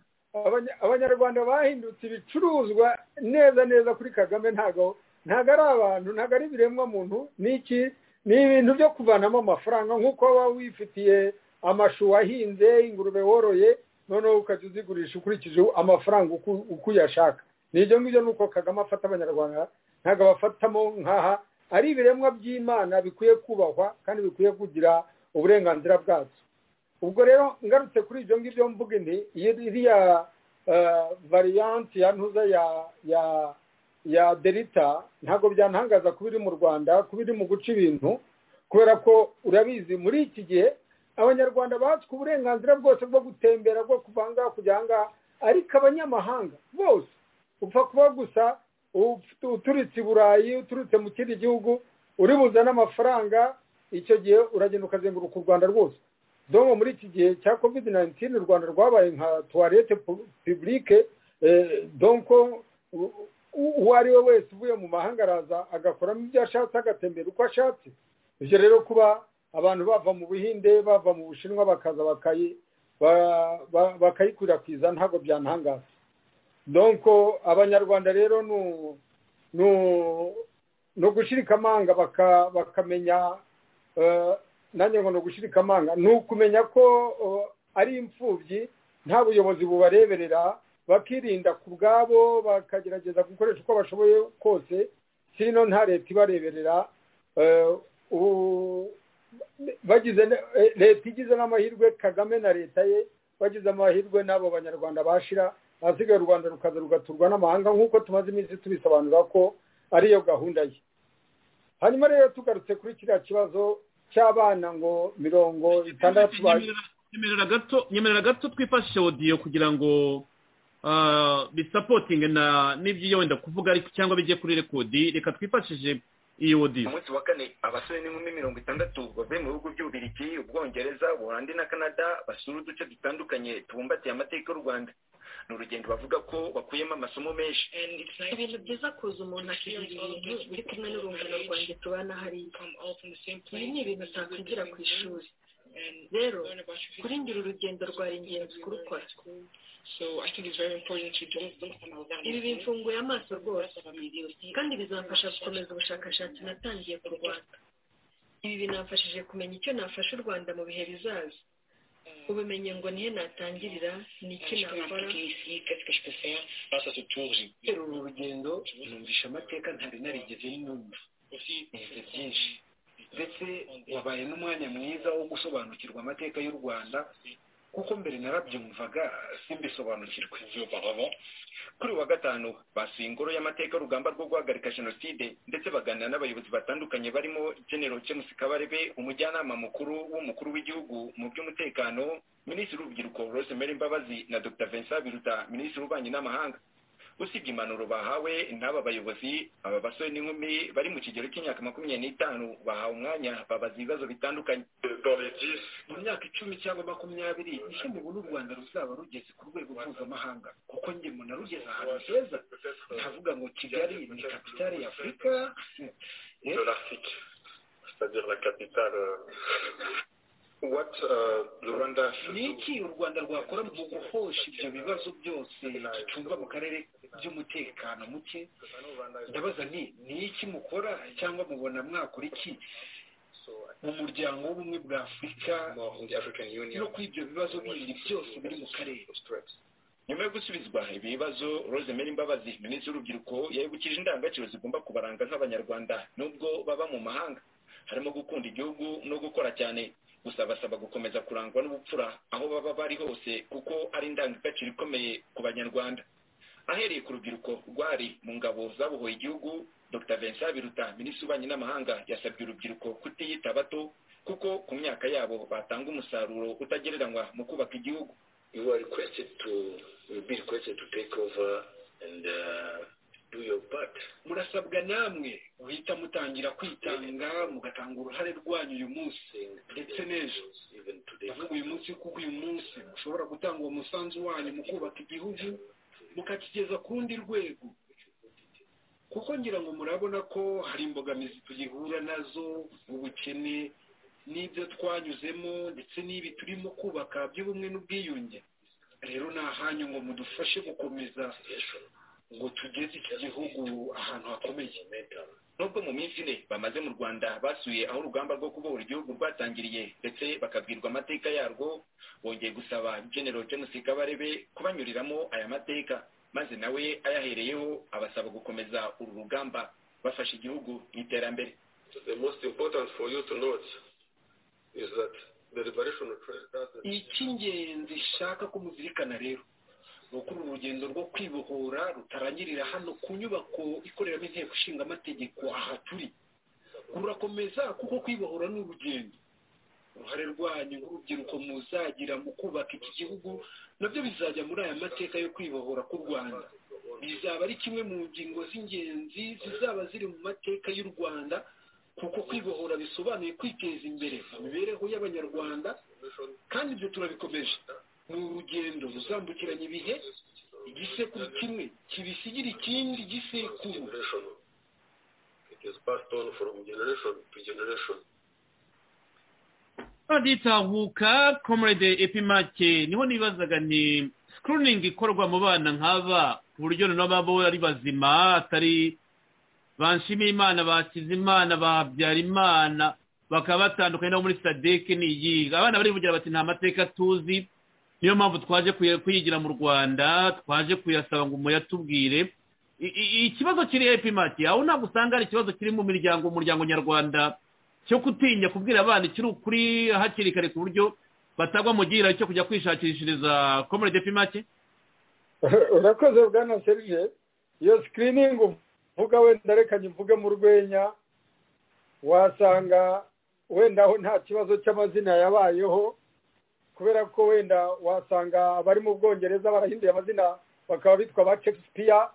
abanyarwanda bahindutse ibicuruzwa neza neza kuri kagame ntago ntago ari abantu ntago ari ibiremwa muntu ni iki ni ibintu byo kuvanamo amafaranga nk'uko waba wifitiye amashu wahinze ingurube woroye noneho ukajya uzigurisha ukurikije amafaranga uko uyashaka ni ibyo ngibyo ni uko kagame afata abanyarwanda ntabwo abafatamo nkaha ari ibiremwa by'imana bikwiye kubahwa kandi bikwiye kugira uburenganzira bwabyo ubwo rero ngarutse kuri ibyo ngibyo mvuga inti iriya variyanti ya ntuza ya ya ya delita ntabwo byantangaza kuba iri mu rwanda kuba iri mu guca ibintu kubera ko urabizi muri iki gihe abanyarwanda batswe uburenganzira bwose bwo gutembera bwo kuvanga kujya ahangaha ariko abanyamahanga bose upfa kuba gusa uturutse i burayi uturutse mu kindi gihugu uri buzane amafaranga icyo gihe uragenda ukazenguruka u rwanda rwose domo muri iki gihe cya covid nayinitini u rwanda rwabaye nka tuwarete pibulike donko uwo ari we wese uvuye mu mahanga araza agakoramo ibyo ashatse agatembera uko ashatse ibyo rero kuba abantu bava mu buhinde bava mu bushinwa bakaza bakayikwirakwiza ntabwo byantangaza donko abanyarwanda rero ni ugushirika amanga bakamenya nanjye ngo ni ugushirika amanga ni ukumenya ko ari imfubyi nta buyobozi bubareberera bakirinda ku bwabo bakagerageza gukoresha uko bashoboye kose sino nta leta ibareberera bagize leta igize n'amahirwe kagame na leta ye bagize amahirwe n'abo banyarwanda bashira ahasigaye u rwanda rukaza rugaturwa n'amahanga nk'uko tumaze iminsi tubisobanura ko ariyo gahunda ye hanyuma rero tugarutse kuri kiriya kibazo cy'abana ngo mirongo itandatu nyemerera gato twifashishe odiyo kugira ngo bisapotinge n'ibyo wenda kuvuga ariko cyangwa bijye kuri rekodi reka twifashishije iyo odiyo umunsi wa kane abasore n'inkumi mirongo itandatu bavuye mu bihugu by'ububirigi ubwongereza ubuholandi na canada basura uduce dutandukanye tubumbatiye amateka y'u rwanda ni urugendo bavuga ko bakuyemo amasomo menshi ibintu byiza kuza umuntu akigira ibintu biri kumwe n'urungano rwanjye tubana hariya ibi ni ibintu utakwigira ku ishuri rero kuri ngira urugendo rwari ingenzi kurukora ibi bimfunguye amaso rwose kandi bizamfasha gukomeza ubushakashatsi natangiye ku rwanda ibi binamfashije kumenya icyo nafasha u rwanda mu bihe bizaza ubumenyi ngo nihe natangirira ni iki nakora uru rugendo numvisha amateka ntari narigeze numva nize byinshi ndetse wabaye n'umwanya mwiza wo gusobanukirwa amateka y'u rwanda kuko mbere narabyumvaga simbisobanukirwe kuri wa gatanu basuye ingoro y'amateka urugamba rwo guhagarika jenoside ndetse baganira n'abayobozi batandukanye barimo genero james kabarebe umujyanama mukuru w'umukuru w'igihugu mu by'umutekano minisitiri w'urubyiruko rosemary mbabazi na dr vincent biruta minisitiri w'ububanyi n'amahanga usibye impanuro bahawe n'aba bayobozi aba basore n'inkumi bari mu kigero cy'imyaka makumyabiri n'itanu bahawe umwanya babaza ibibazo bitandukanye mu myaka icumi cyangwa makumyabiri nicyo mubona u rwanda ruzaba rugeze ku rwego mpuzamahanga kuko njye mbona rugeze ahantu heza ndavuga ngo kigali ni kapitale ya afurika ni iki u rwanda rwakora mu guhosha ibyo bibazo byose bicungwa mu karere by'umutekano muke ndabaza ni ni iki mukora cyangwa mubona mwakora iki mu muryango w'ubumwe bwa afurika no kuri ibyo bibazo bindi byose biri mu karere nyuma yo gusubizwa ibibazo rosemary mbabazi minisitiri w'urubyiruko yabibukije indangagaciro zigomba kubaranga nk'abanyarwanda nubwo baba mu mahanga harimo gukunda igihugu no gukora cyane gusa basaba gukomeza kurangwa n'ubupfura aho baba bari hose kuko ari indangagaciro ikomeye ku banyarwanda ahereye ku rubyiruko rwari mu ngabo zabohoye igihugu dr vincent biruta minisitiri w'ububanyi n'amahanga yasabye urubyiruko kutiyita bato kuko ku myaka yabo batanga umusaruro utagereranywa mu kubaka igihugu you are requested to be requested to take over and uh, do your part murasabwa namwe guhita mutangira kwitanga mugatanga uruhare rwanyu uyu munsi ndetse n'ejo ndavuga uyu munsi kuko uyu munsi mushobora gutanga uwo musanzu wanyu mu kubaka igihugu mukakigeza ku rundi rwego kuko ngira ngo murabona ko hari imbogamizi tugihura nazo ubukene n'ibyo twanyuzemo ndetse n'ibi turimo kubaka by'ubumwe n'ubwiyunge rero ni ahanyu ngo mudufashe gukomeza ngo tugeze iki gihugu ahantu hakomeye nubwo mu minsi ine bamaze mu rwanda basuye aho urugamba rwo kubohora igihugu rwatangiriye ndetse bakabwirwa amateka yarwo bongeye gusaba genero james kabarebe kubanyuriramo aya mateka maze nawe ayahereyeho abasaba gukomeza uru rugamba bafasha igihugu mu iterambere icy'ingenzi shaka ko muzirikana rero rukuru urugendo rwo kwibohora rutarangirira hano ku nyubako ikoreramo inteko ishinga amategeko aha turi rurakomeza kuko kwibohora ni urugendo uruhare rwanyu nk'urubyiruko muzagira mu kubaka iki gihugu nabyo bizajya muri aya mateka yo kwibohora k'u rwanda bizaba ari kimwe mu ngingo z'ingenzi zizaba ziri mu mateka y'u rwanda kuko kwibohora bisobanuye kwiteza imbere mu mibereho y'abanyarwanda kandi ibyo turabikomeje ni urugendo ruzambukiranya ibihe igisekuru kimwe kibisigira ikindi gisekuru baditahuka komurede epimake niho nibazaga ni sikiriningi ikorwa mu bana nk'aba ku buryo n'ababo ari bazima atari banshima imana bakiza imana babyara imana bakaba batandukanye no muri sadeke n'iyi abana barivugira bati nta mateka tuzi niyo mpamvu twaje kuyigira mu rwanda twaje kuyasaba ngo muyatubwire ikibazo kiri epimake aho ntabwo usanga ari ikibazo kiri mu miryango umuryango nyarwanda cyo gutinya kubwira abana ikiri ukuri hakiri kare ku buryo batagwa mu gihira cyo kujya kwishakishiriza komere depimake urakoze bwana serije iyo sikiriningi uvuga wenda reka mvuge mu rwenya wasanga wenda aho nta kibazo cy'amazina yabayeho kubera ko wenda wasanga abari mu bwongereza barahinduye amazina bakaba bitwa ba shakespeare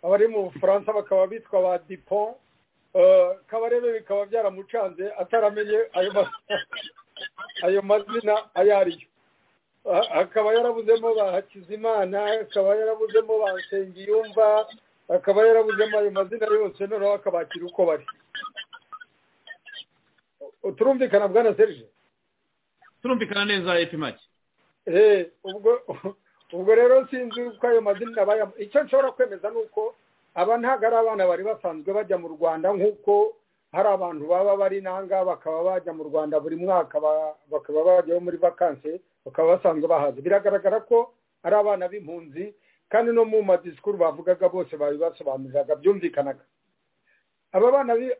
abari mu bufaransa bakaba bitwa ba dipon kabarebe bikaba byaramucanze ataramenye ayo mazina ayo ariyo akaba yarabuzemo ba hakizimana akaba yarabuzemo ba nsengiyumva akaba yarabuzemo ayo mazina yose noneho akabakira uko bari turumvikana bwana serije turumvikana neza epimake ubwo ubwo rero sinzi uko ayo mazina bayamo icyo nshobora kwemeza ni uko aba ntabwo ari abana bari basanzwe bajya mu rwanda nk'uko hari abantu baba bari nanga bakaba bajya mu rwanda buri mwaka bakaba bajyaho muri vakansi bakaba basanzwe bahaza biragaragara ko ari abana b'impunzi kandi no mu madisikuru bavugaga bose babibasobanuriraga byumvikanaga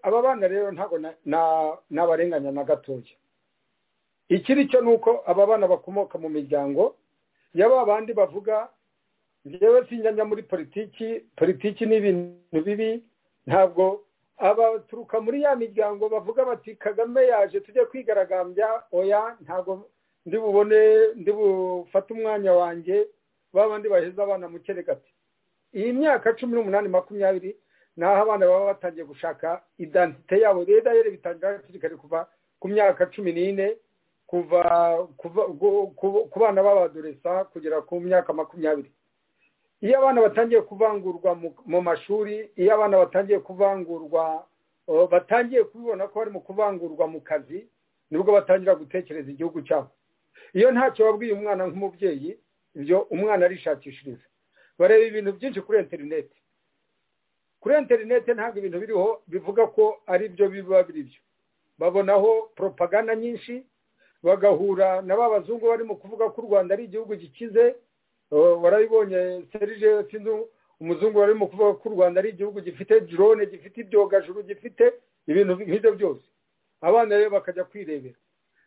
aba bana rero ntabwo n'abarenganya na gatoya ikiri cyo ni uko aba bana bakomoka mu miryango ya ba bandi bavuga njyewe sinyanya muri politiki politiki ni ibintu bibi ntabwo abaturuka muri ya miryango bavuga bati kagame yaje tujye kwigaragambya oya ntabwo ndi bubone ndi bufate umwanya wanjye babandi baheza abana mu ati iyi myaka cumi n'umunani makumyabiri ni aho abana baba batangiye gushaka idantite yabo rero rero bitangira hakiri kare kuva ku myaka cumi n'ine kuva ku bana b'abadoresa kugera ku myaka makumyabiri iyo abana batangiye kuvangurwa mu mashuri iyo abana batangiye kuvangurwa batangiye kubibona ko bari mu kuvangurwa mu kazi nibwo batangira gutekereza igihugu cyabo iyo ntacyo wabwiye umwana nk'umubyeyi ibyo umwana arishakishiriza bareba ibintu byinshi kuri interineti kuri interineti ntabwo ibintu biriho bivuga ko ari byo biba biri byo babonaho poropaganda nyinshi bagahura na ba bazungu barimo kuvuga ko u rwanda ari igihugu gikize warabibonye serije sinzi umuzungu warimo kuvuga ko u rwanda ari igihugu gifite drone gifite ibyogajuru gifite ibintu nk'ibyo byose abana rero bakajya kwirebera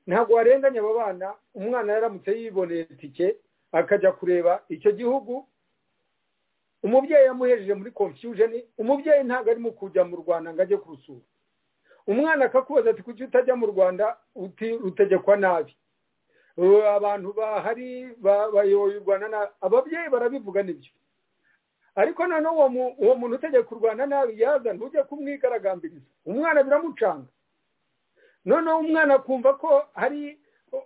ntabwo warenganya abo bana umwana yaramutse yiboneye itike akajya kureba icyo gihugu umubyeyi yamuhejeje muri confusion umubyeyi ntabwo arimo kujya mu rwanda ngo ajye kurusura umwana akakubaza ati kuki utajya mu rwanda rutegekwa nabi abantu bahari bayoborwa na ababyeyi barabivuga nibyo ariko noneho uwo muntu utegeka u rwanda nabi yaza ntujye kumwigaragambiriza umwana biramucanga noneho umwana akumva ko hari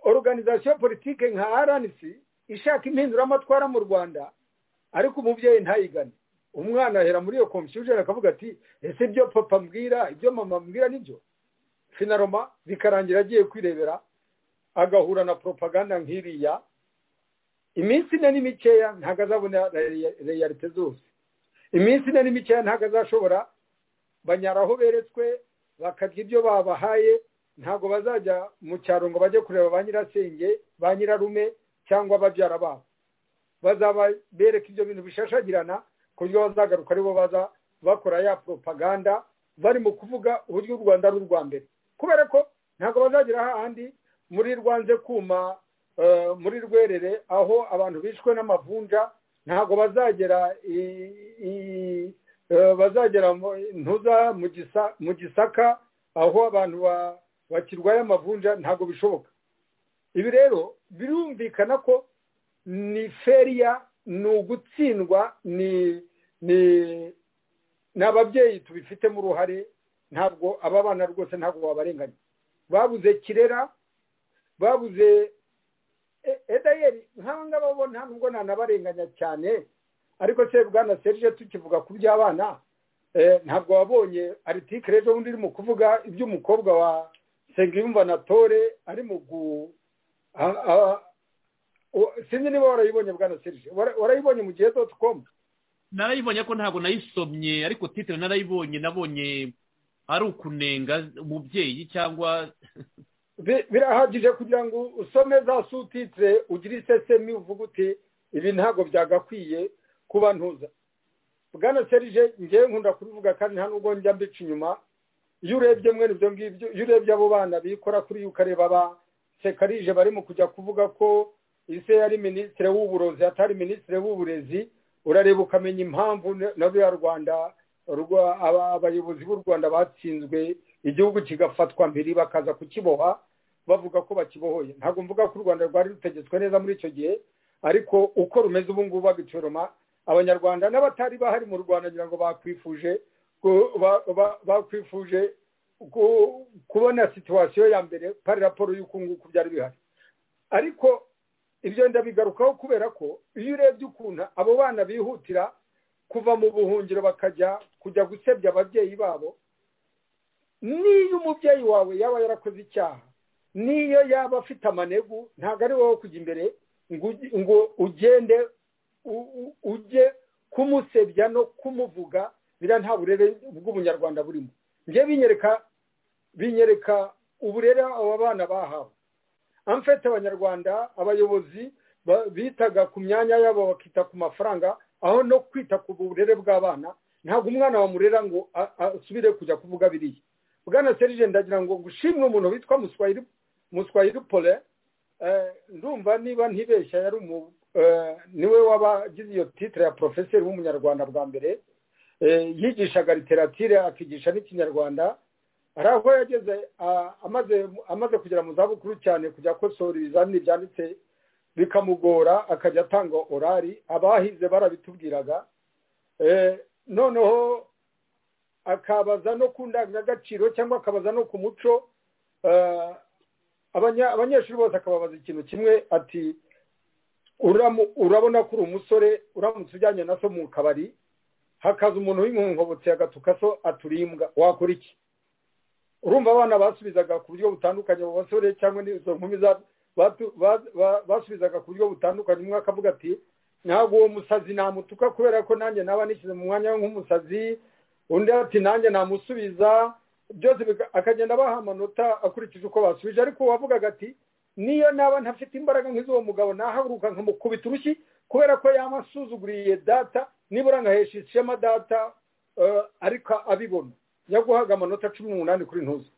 organizasiyo politike nka rnc ishaka impinduramatwara mu rwanda ariko umubyeyi ntayigane umwana ahera muri iyo confusion akavuga ati ese ibyo papa mbwira ibyo mama mbwira nibyo finaroma bikarangira agiye kwirebera agahura na poropaganda nk'iriya iminsi ine ni mikeya ntabwo azabona reyalite zose iminsi ine ni mikeya ntabwo azashobora banyara aho beretswe bakarya ibyo babahaye ntabwo bazajya mu cyaro ngo bajye kureba ba nyirasenge ba nyirarume cyangwa babyara babo bazaba bereka ibyo bintu bishashagirana ku buryo bazagaruka aribo baza bakora ya poropaganda barimo kuvuga uburyo u rwanda ari urwa mbere kubera ko ntabwo bazagira ahandi muri rwanze kuma muri rwerere aho abantu bishwe n'amavunja ntabwo bazagera bazagera ntuza mu gisaka aho abantu bakirwaye amavunja ntabwo bishoboka ibi rero birumvikana ko ni feriya ni ugutsindwa ni ababyeyi tubifitemo uruhare ntabwo aba bana rwose ntabwo wabarenganya babuze kirera babuze edayeri nk'aba ngaba bo nta nubwo nanabarenganya cyane ariko se bwana serije tukivuga ku by'abana ntabwo wabonye aritike rero undi urimo kuvuga iby'umukobwa wa segimba na tore ari mu gu sinzi niba warayibonye bwana serije warayibonye mu gihe doti komu narayibonye ko ntabwo nayisomye ariko titire narayibonye nabonye ari ukunenga umubyeyi cyangwa birahagije kugira ngo usome za sutitire ugire isesemi uvuga uti ibi ntabwo byagakwiye kuba ntuza bwana serije ngewe nkunda kubivuga kandi nta nubwo njya mbica inyuma iyo urebye mwene ibyo ngibyo iyo urebye abo bana bikora kuri yo ukareba ba sekarije barimo kujya kuvuga ko ise yari minisitiri w'uburozi atari minisitiri w'uburezi urareba ukamenya impamvu na ruriya rwanda abayobozi b'u rwanda batsinzwe igihugu kigafatwa mbere bakaza kukiboha bavuga ko bakibohoye ntabwo mvuga ko u rwanda rwari rutegetswe neza muri icyo gihe ariko uko rumeze ubu ngubu babicoroma abanyarwanda n'abatari bahari mu rwanda ngira ngo bakwifuje bakwifuje kubona situwasiyo ya mbere pari raporo y'uko nguko byari bihari ariko ibyo ndabigarukaho kubera ko iyo urebye ukuntu abo bana bihutira kuva mu buhungiro bakajya kujya gusebya ababyeyi babo niyo umubyeyi wawe yaba yarakoze icyaha niyo yaba afite amanegu ntabwo ari wowe kujya imbere ngo ugende ujye kumusebya no kumuvuga biriya nta burere bw'ubunyarwanda burimo njye binyereka binyereka uburere aba bana bahawe amfete abanyarwanda abayobozi bitaga ku myanya yabo bakita ku mafaranga aho no kwita ku burere bw'abana ntabwo umwana wamurera ngo asubire kujya kuvuga biriya bwana serije ndagira ngo gushimwe umuntu witwa muswayiri pole ndumva niba ntibeshya yari niwe wabagize iyo titire ya porofeseri w'umunyarwanda bwa mbere yigishaga literatire akigisha n'ikinyarwanda hari aho yageze amaze kugera mu zabukuru cyane kujya akosora ibizamini byanditse bikamugora akajya atanga orari abahize barabitubwiraga noneho akabaza no ku ndangagaciro cyangwa akabaza no ku muco abanyeshuri bose akababaza ikintu kimwe ati urabona ko uri umusore uramutse ujyanye na so mu kabari hakaza umuntu w'inkonkobotsi agatuka so aturimbwa wakora iki urumva abana basubizaga ku buryo butandukanye abo basore cyangwa n'izo nkumi basubizaga ku buryo butandukanye umwe akavuga ati ntabwo uwo musazi namutuka kubera ko nanjye naba nishyize mu mwanya nk'umusazi undi ati nanjye namusubiza byose akagenda abaha amanota akurikije uko basubije ariko uwavugaga ati niyo naba ntafite imbaraga nk'iz'uwo mugabo nahaguruka nkamukubita urushyi kubera ko yamasuzuguriye data nibura nkahesha ishema data ariko abibona yaguhaga amanota cumi n'umunani kuri ntuzi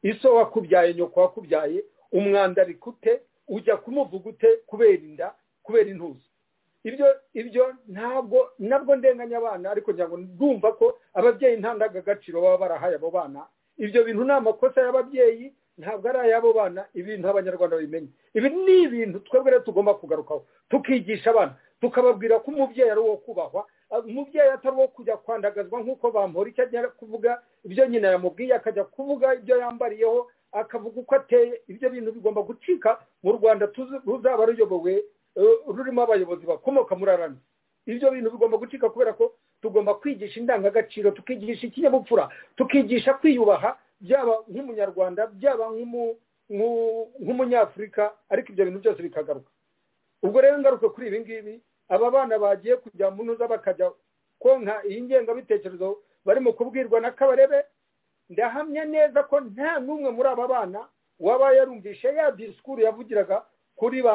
iso wakubyaye nyoko wakubyaye umwanda ari kute ujya kumuvuga ute kubera inda kubera intuzi ibyo ibyo ntabwo nabwo ndenganya abana ariko ngira ngo ndumva ko ababyeyi nta ndangagaciro baba barahaye abo bana ibyo bintu ni amakosa y'ababyeyi ntabwo ari ay'abo bana ibintu abanyarwanda babimenya ibi ni ibintu twebwe rero tugomba kugarukaho tukigisha abana tukababwira ko umubyeyi ari uwo kubahwa umubyeyi atari uwo kujya kwandagazwa nk'uko bamura icyo ajya kuvuga ibyo nyina yamubwiye akajya kuvuga ibyo yambariyeho akavuga uko ateye ibyo bintu bigomba gucika mu rwanda ruzaba ruyobowe rurimo abayobozi bakomoka muri arani ibyo bintu bigomba gucika kubera ko tugomba kwigisha indangagaciro tukigisha ikinyabupfura tukigisha kwiyubaha byaba nk'umunyarwanda byaba nk'umunyafurika ariko ibyo bintu byose bikagaruka ubwo rero ngaruka kuri ibi ngibi aba bana bagiye kujya mu ntuza bakajya konka iyi ngengabitekerezo barimo kubwirwa na kabarebe ndahamya neza ko nta n'umwe muri aba bana waba yarumvishe ya disikuru yavugiraga kuri ba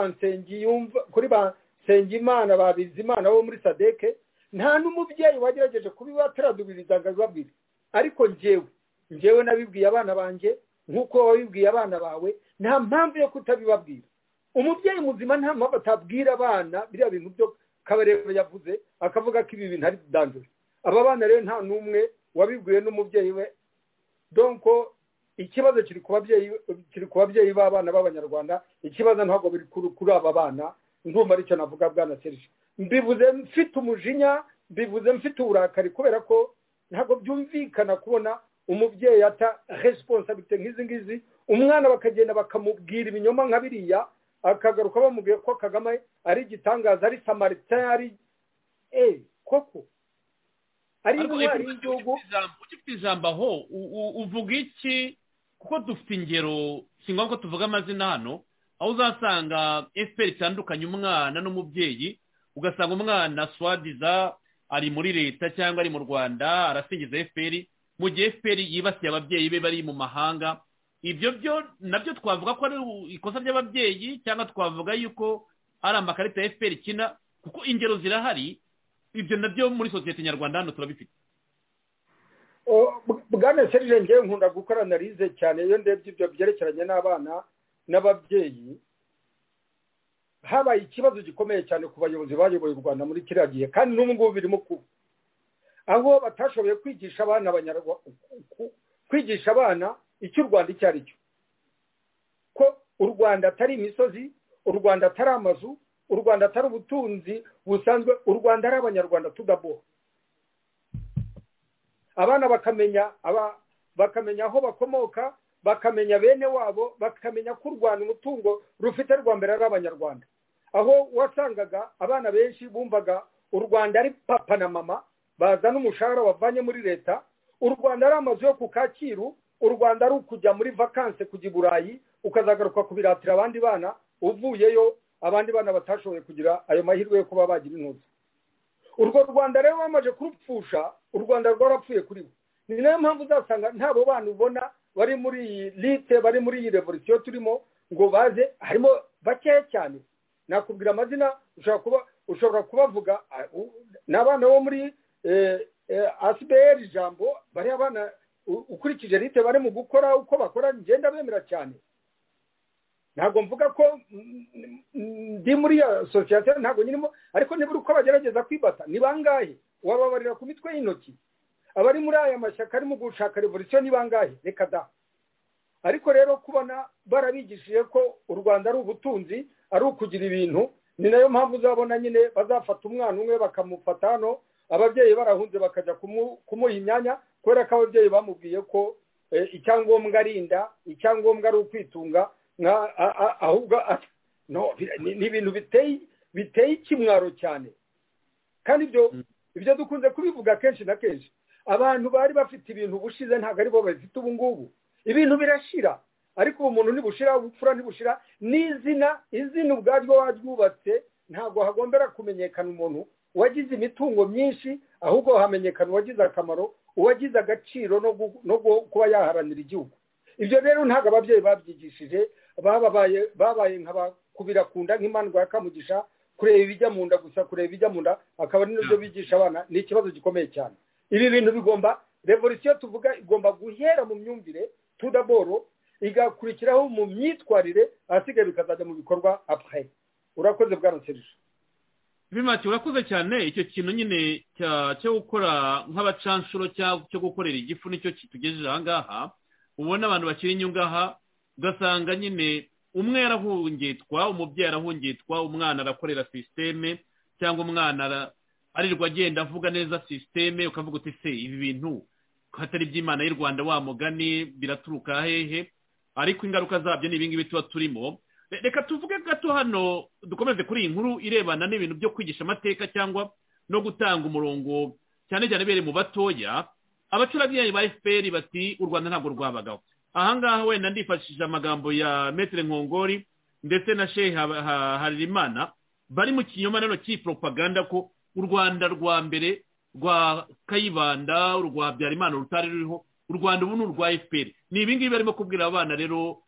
nsengimana ba bizimana bo muri sadeke nta n'umubyeyi wagerageje kubibatradubiriza ngo abibabwire ariko njyewe njyewe nabibwiye abana banjye nk'uko wabibwiye abana bawe nta mpamvu yo kutabibabwira umubyeyi muzima nta mpamvu atabwira abana biriya bintu byo kabarebe yavuze akavuga ko ibi bintu ari dandure aba bana rero nta n'umwe wabibwiwe n'umubyeyi we donko ikibazo kiri ku babyeyi b'abana b'abanyarwanda ikibazo ntabwo biri kuri aba bana ndumva aricyo navuga bwana serije mbivuze mfite umujinya mbivuze mfite uburakari kubera ko ntabwo byumvikana kubona umubyeyi ata resiponsabite nk'izi ngizi umwana bakagenda bakamubwira ibinyoma nka biriya akagaruka bamubwiye ko kagame ari igitangaza ari samarita ari eee koko ari intwari y'igihugu ufite ijambo aho uvuga iki kuko dufite ingero si ngombwa ko tuvuga amazina hano aho uzasanga efuperi itandukanye umwana n'umubyeyi ugasanga umwana swadiza ari muri leta cyangwa ari mu rwanda arasingiza efuperi mu gihe efuperi yibasiye ababyeyi be bari mu mahanga ibyo byo nabyo twavuga ko ari ikosa ry'ababyeyi cyangwa twavuga yuko ari amakarita ya efuperi ikina kuko ingero zirahari ibyo nabyo muri sosiyete nyarwanda hano turabifite bwana serije ngewe nkunda gukora analize cyane iyo ndebye ibyo byerekeranye n'abana n'ababyeyi habaye ikibazo gikomeye cyane ku bayobozi bayoboye u rwanda muri kiriya gihe kandi n'ubu ngubu birimo kuba aho batashoboye kwigisha abana kwigisha abana icyo u rwanda icyo ari cyo ko u rwanda atari imisozi u rwanda atari amazu u rwanda atari ubutunzi busanzwe u rwanda ari abanyarwanda tudaboha abana bakamenya bakamenya aho bakomoka bakamenya bene wabo bakamenya ko u rwanda umutungo rufite rwa mbere ari abanyarwanda aho wasangaga abana benshi bumvaga u rwanda ari papa na mama bazana umushahara wavanye muri leta u rwanda ari amazu yo ku kacyiru u rwanda ari ukujya muri vakanse kujya i burayi ukazagaruka kubiratira abandi bana uvuyeyo abandi bana batashoboye kugira ayo mahirwe yo kuba bagira intuzi urwo rwanda rero bamaze kurupfusha u rwanda rwarapfuye kuri bo ni nayo mpamvu uzasanga ntabo bana ubona bari muri iyi lite bari muri iyi revolisiyo turimo ngo baze harimo bakeya cyane nakubwira amazina ushobora kubavuga ni abana bo muri asiberi ijambo bari abana ukurikije lite bari mu gukora uko bakora ngenda bemera cyane ntabwo mvuga ko ndi muri iyo sosiyete ntabwo nyirimo ariko nibura uko bagerageza kwibata ni bangahe wababarira ku mitwe y'intoki abari muri aya mashyaka arimo gushaka revolisiyo ni bangahe reka da ariko rero kubona barabigishije ko u rwanda ari ubutunzi ari ukugira ibintu ni nayo mpamvu uzabona nyine bazafata umwana umwe bakamufata hano ababyeyi barahunze bakajya kumuha imyanya kubera ko ababyeyi bamubwiye ko icyangombwa ari inda icyangombwa ari ukwitunga ahubwo ni ibintu biteye ikimwaro cyane kandi ibyo dukunze kubivuga kenshi na kenshi abantu bari bafite ibintu bushize ntabwo aribo babifite ubu ngubu ibintu birashira ariko ubu muntu ntibushira ubupfura ntibushira n'izina izina ubwaryo waryubatse ntabwo hagombera kumenyekana umuntu wagize imitungo myinshi ahubwo hamenyekana uwagize akamaro uwagize agaciro no kuba yaharanira igihugu ibyo rero ntabwo ababyeyi babyigishije bababaye babaye nk'abakubira ku nda nk'imandwa ya kamugisha kureba ibijya mu nda gusa kureba ibijya mu nda akaba ari nabyo bigisha abana ni ikibazo gikomeye cyane ibi bintu bigomba revolisiyo tuvuga igomba guhera mu myumvire tudaboro igakurikiraho mu myitwarire ahasigaye bikazajya mu bikorwa apurayi urakoze bwaransirije bimati urakoze cyane icyo kintu nyine cyo gukora nk'abacanshuro cyo gukorera igifu nicyo kitugejeje ahangaha ubona abantu bakiri inyungaha ugasanga nyine umwe yarahungitwa umubyeyi arahungitwa umwana arakorera sisiteme cyangwa umwana arirwa agenda avuga neza sisiteme ukavuga uti se ibi bintu hatari iby'imana y'u rwanda wa mugani biraturuka hehe ariko ingaruka zabyo ni ibingibi tuba turimo reka tuvuge gato hano dukomeze kuri iyi nkuru irebana n'ibintu byo kwigisha amateka cyangwa no gutanga umurongo cyane cyane bere mu batoya abacurabwenge ba efuperi bati u rwanda ntabwo rwabagaho ahangaha wenda ndifashishije amagambo ya metire nkongori ndetse na shehe harerimana bari mu kinyoma nano cy'iyi poropaganda ko u rwanda rwa mbere rwa kayibanda rwa byarimana rutari ruriho u rwanda ubu ni urwa efuperi ni ibingibi barimo kubwira abana rero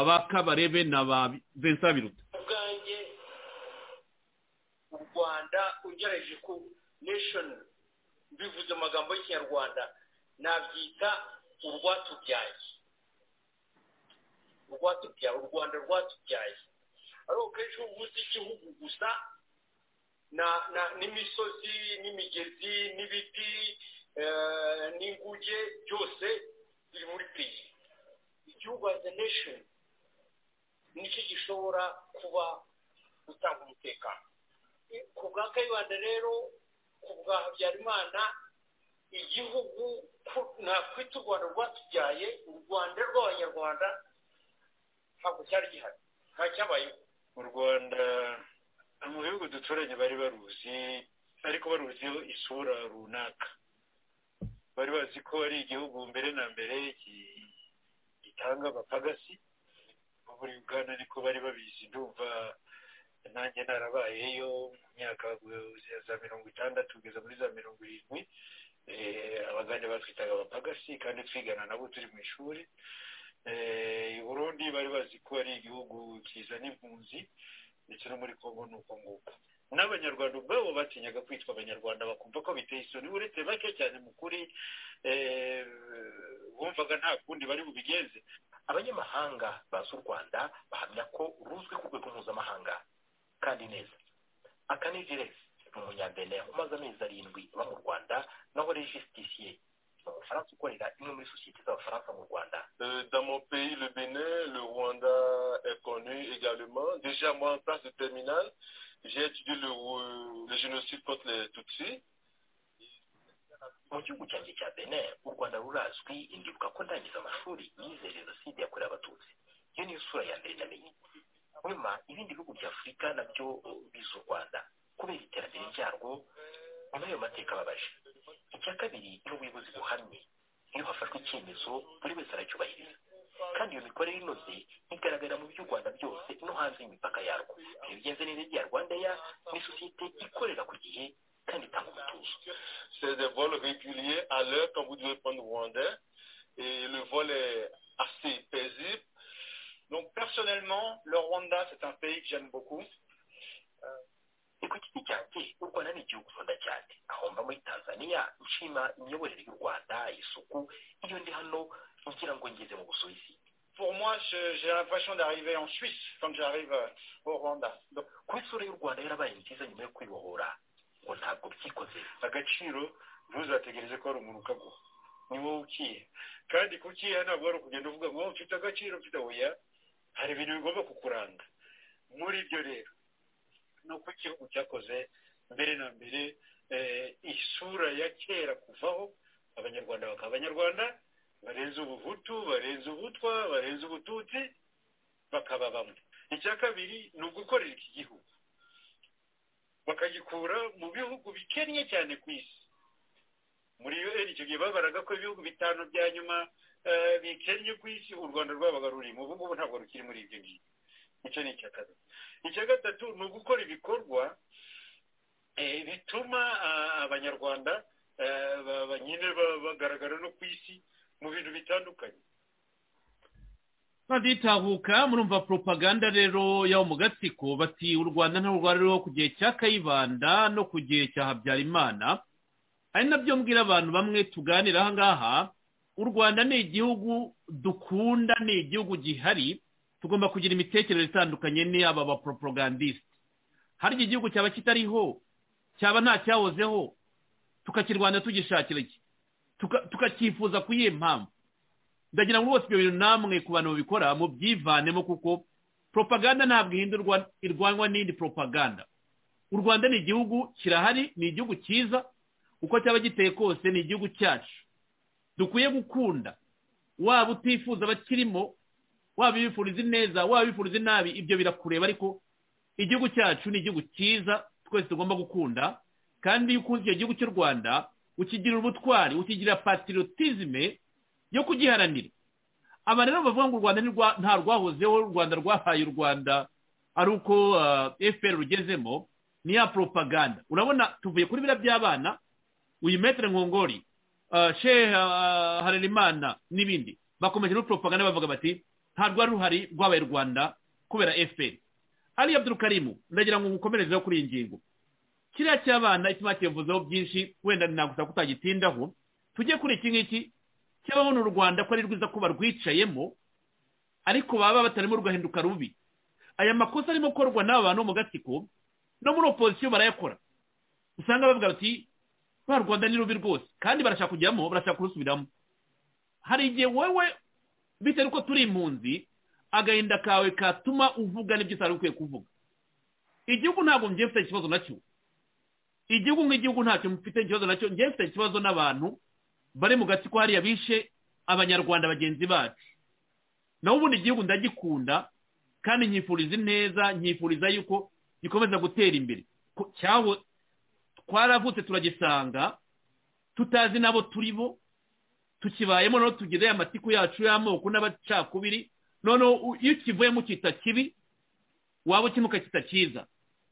ba kabarebe na ba vincent biruta ubwanjye u rwanda ugereje ku neshoni bivuze amagambo y'ikinyarwanda nabyita urwatubyaye urwatubyaye u rwanda rwatubyaye ariko kenshi iyo uvuze igihugu gusa n'imisozi n'imigezi n'ibiti n'inguge byose biri muri peyi igihugu azi nesheni nicyo gishobora kuba gutanga umutekano ku bwa kayibanda rero ku bwa habyarimana igihugu nakwita u rwanda rwatubyaye u rwanda rw'abanyarwanda ntabwo cyari gihari nta cyabayeho mu rwanda mu bihugu duturanye bari baruzi ariko baruziho isura runaka bari bazi ko ari igihugu mbere na mbere gitanga abapagasi muri uganda ariko bari babizi ndumva nanjye narabayeyo mu myaka za mirongo itandatu kugeza muri za mirongo irindwi abagande batwitaga abapagasi kandi twigana nabo turi mu ishuri i burundi bari bazi ko ari igihugu kizana impunzi ndetse no muri kongo ni uko nguko n'abanyarwanda ubwabo batinyaga kwitwa abanyarwanda bakumva ko biteye isoni uretse bake cyane mu kuri bumvaga nta kundi bari bubigenze abanyamahanga bazi u rwanda bahamya ko ruzwi ku rwego mpuzamahanga kandi neza akanizereza ni umunyabeneya umaze amezi arindwi uba mu rwanda naho rejisitisiye umufaransa ukorera imwe muri sosiyete z'abafaransa mu rwanda dans mon pays le benin le rwanda est connu également déjà moi en place de terminale j'ai étudié le, le génocide contre les tutsi mu gihugu cyanjye cya benin u rwanda rurazwi indibuka ko ndangiza amashuri yize jenoside yakorewe abatutsi iyo niyo sura ya mbere namenye nyuma ibindi bihugu bya afurika nabyo biza u rwanda kubera iterambere ryarwo nyuma y'ayo mateka ababaje icya kabiri iyo ubuyobozi buhamye iyo hafashwe icyemezo buri wese aracyubahiriza kandi iyo mikorere inoze igaragara mu by'u rwanda byose no hanze y'imipaka yarwo iyo bigenze neza igihe rwandeya ni sosiyete ikorera ku gihe kandi itanga umutuzo c'est des vols réguliers à l'heure quand vous devez prendre rwandais et le vol est assez paisible donc personnellement le Rwanda c'est un pays que j'aime beaucoup ku giti cyanjye u rwanda ni igihugu nkunda cyane aho mba muri tanzania nshima imiyoborere y'u rwanda isuku iyo ndi hano ngira ngo ngeze mu busuwisi Pour moi, j'ai l'impression d'arriver en Suisse quand j'arrive au Rwanda. Ku isura y'u Rwanda yarabaye nziza nyuma yo kwibohora ngo ntabwo byikoze agaciro ntuzategereze ko ari umuntu ukaguha ni wowe ukiye kandi kukiha ntabwo ari ukugenda uvuga ngo mfite agaciro mfite oya hari ibintu bigomba kukuranga muri ibyo rero ni uko igihugu cyakoze mbere na mbere isura ya kera kuvaho abanyarwanda bakaba abanyarwanda barenze ubuhutu barenze ubutwa barenze ubututsi bakaba bamwe icya kabiri ni ugukorera iki gihugu bakagikura mu bihugu bikennye cyane ku isi muri icyo gihe babaraga ko ibihugu bitanu bya nyuma bikennye ku isi u rwanda rwabaga rurimo ubu ngubu ntabwo rukiri muri ibyo ngibyo icyo ni icya kabiri icya gatatu ni ugukora ibikorwa bituma abanyarwanda nyine bagaragara no ku isi mu bintu bitandukanye baditahuka murumva propaganda rero yabo mu gatsiko bati u rwanda ntabwo ruriho ku gihe cya kayibanda no ku gihe cya habyarimana ari nabyo mbwira abantu bamwe tuganira aha ngaha u rwanda ni igihugu dukunda ni igihugu gihari tugomba kugira imitekerereze itandukanye n'iyaba abapropagandisite harya igihugu cyaba kitariho cyaba nta cyahozeho tukakirwanya tugishakira iki tukakifuza ku iyihe mpamvu ndagira ngo rwose ibyo bintu namwe ku bantu babikora mubyivanemo kuko propaganda ntabwo ihindurwa irwanywa n'indi propaganda u rwanda ni igihugu kirahari ni igihugu cyiza uko cyaba giteye kose ni igihugu cyacu dukwiye gukunda waba utifuza abakirimo waba ibifuriza neza waba ibifuriza nabi ibyo birakureba ariko igihugu cyacu ni igihugu cyiza twese tugomba gukunda kandi iyo ukunze icyo gihugu cy'u rwanda ukigira ubutwari ukigira patirotizime yo kugiharanira aba rero bavuga ngo u rwanda nta rwahozeho u rwanda rwahaye u rwanda ari uko fpr rugezemo ni ya propaganda urabona tuvuye kuri biriya by'abana uyu metere nkongori sheha harerimana n'ibindi bakomeje no propaganda bavuga bati nta rwari ruhari rwabaye rwanda kubera fpr ari abdurukarimu ndagira ngo mukomerezeho kuri iyi ngingo kiriya cy'abana ituma kivuzeho byinshi wenda nagusaba kutagitindaho tujye kuri iki ngiki cyabaho ni u rwanda ko ari rwiza ko barwicayemo ariko baba batarimo rugahinduka rubi aya makosa arimo gukorwa n'aba bantu mu gatsiko no muri opozisiyo barayakora usanga bavuga bati ba rwanda ni rubi rwose kandi barashaka kujyamo barashaka kurusubiramo hari igihe wowe bitewe uko turi impunzi agahinda kawe katuma uvuga n'ibyo utari ukwiye kuvuga igihugu ntabwo mbyemfite ikibazo nacyo igihugu nk'igihugu ntacyo mufite ikibazo nacyo ngewe mfite ikibazo n'abantu bari mu gatsiko hariya bishe abanyarwanda bagenzi bacu naho ubundi igihugu ndagikunda kandi nkifuriza ineza nkifuriza yuko gikomeza gutera imbere cyaho twaravutse turagisanga tutazi n'abo turi bo tukibayemo noneho tugeze amatiku yacu y'amoko n'abacakubiri noneho iyo ukivuyemo ukita kibi waba ukina ukakita cyiza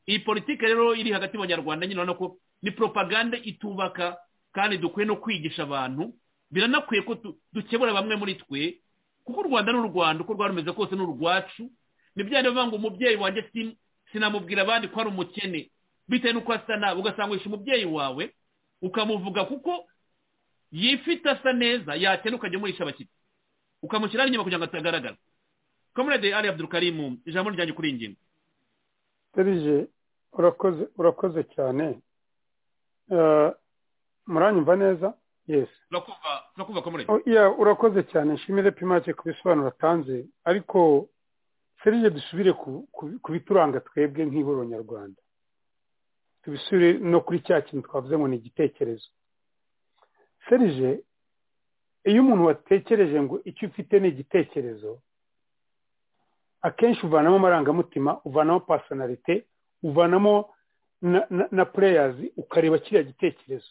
iyi politiki rero iri hagati mu banyarwanda nyine urabona ko ni propaganda itubaka kandi dukwiye no kwigisha abantu biranakwiye ko dukebura bamwe muri twe kuko u rwanda ni u rwanda uko rwari rumeze kose ni urwacu ni bya biba ngo umubyeyi wanjye sinamubwira abandi ko ari umukene bitewe n'uko asa nabi ugasanga wishyura umubyeyi wawe ukamuvuga kuko yifite asa neza yakena ukajya umurisha abakiriya ukamushyiraho inyuma kugira ngo atagaragara kamerade ari abdurukarimu ijambo ryanjye kuri iyi ngingo serije urakoze urakoze cyane muranyumva neza yesi turakumva ko muri urakoze cyane nshimire pimake ku bisobanuro atanze ariko serije dusubire ku bituranga twebwe nk'ihuriro nyarwanda tubisubire no kuri cya kintu twavuze ngo ni igitekerezo serije iyo umuntu watekereje ngo icyo ufite ni igitekerezo akenshi uvanamo amarangamutima uvanamo pasonarite uvanamo na pureyazi ukareba kiriya gitekerezo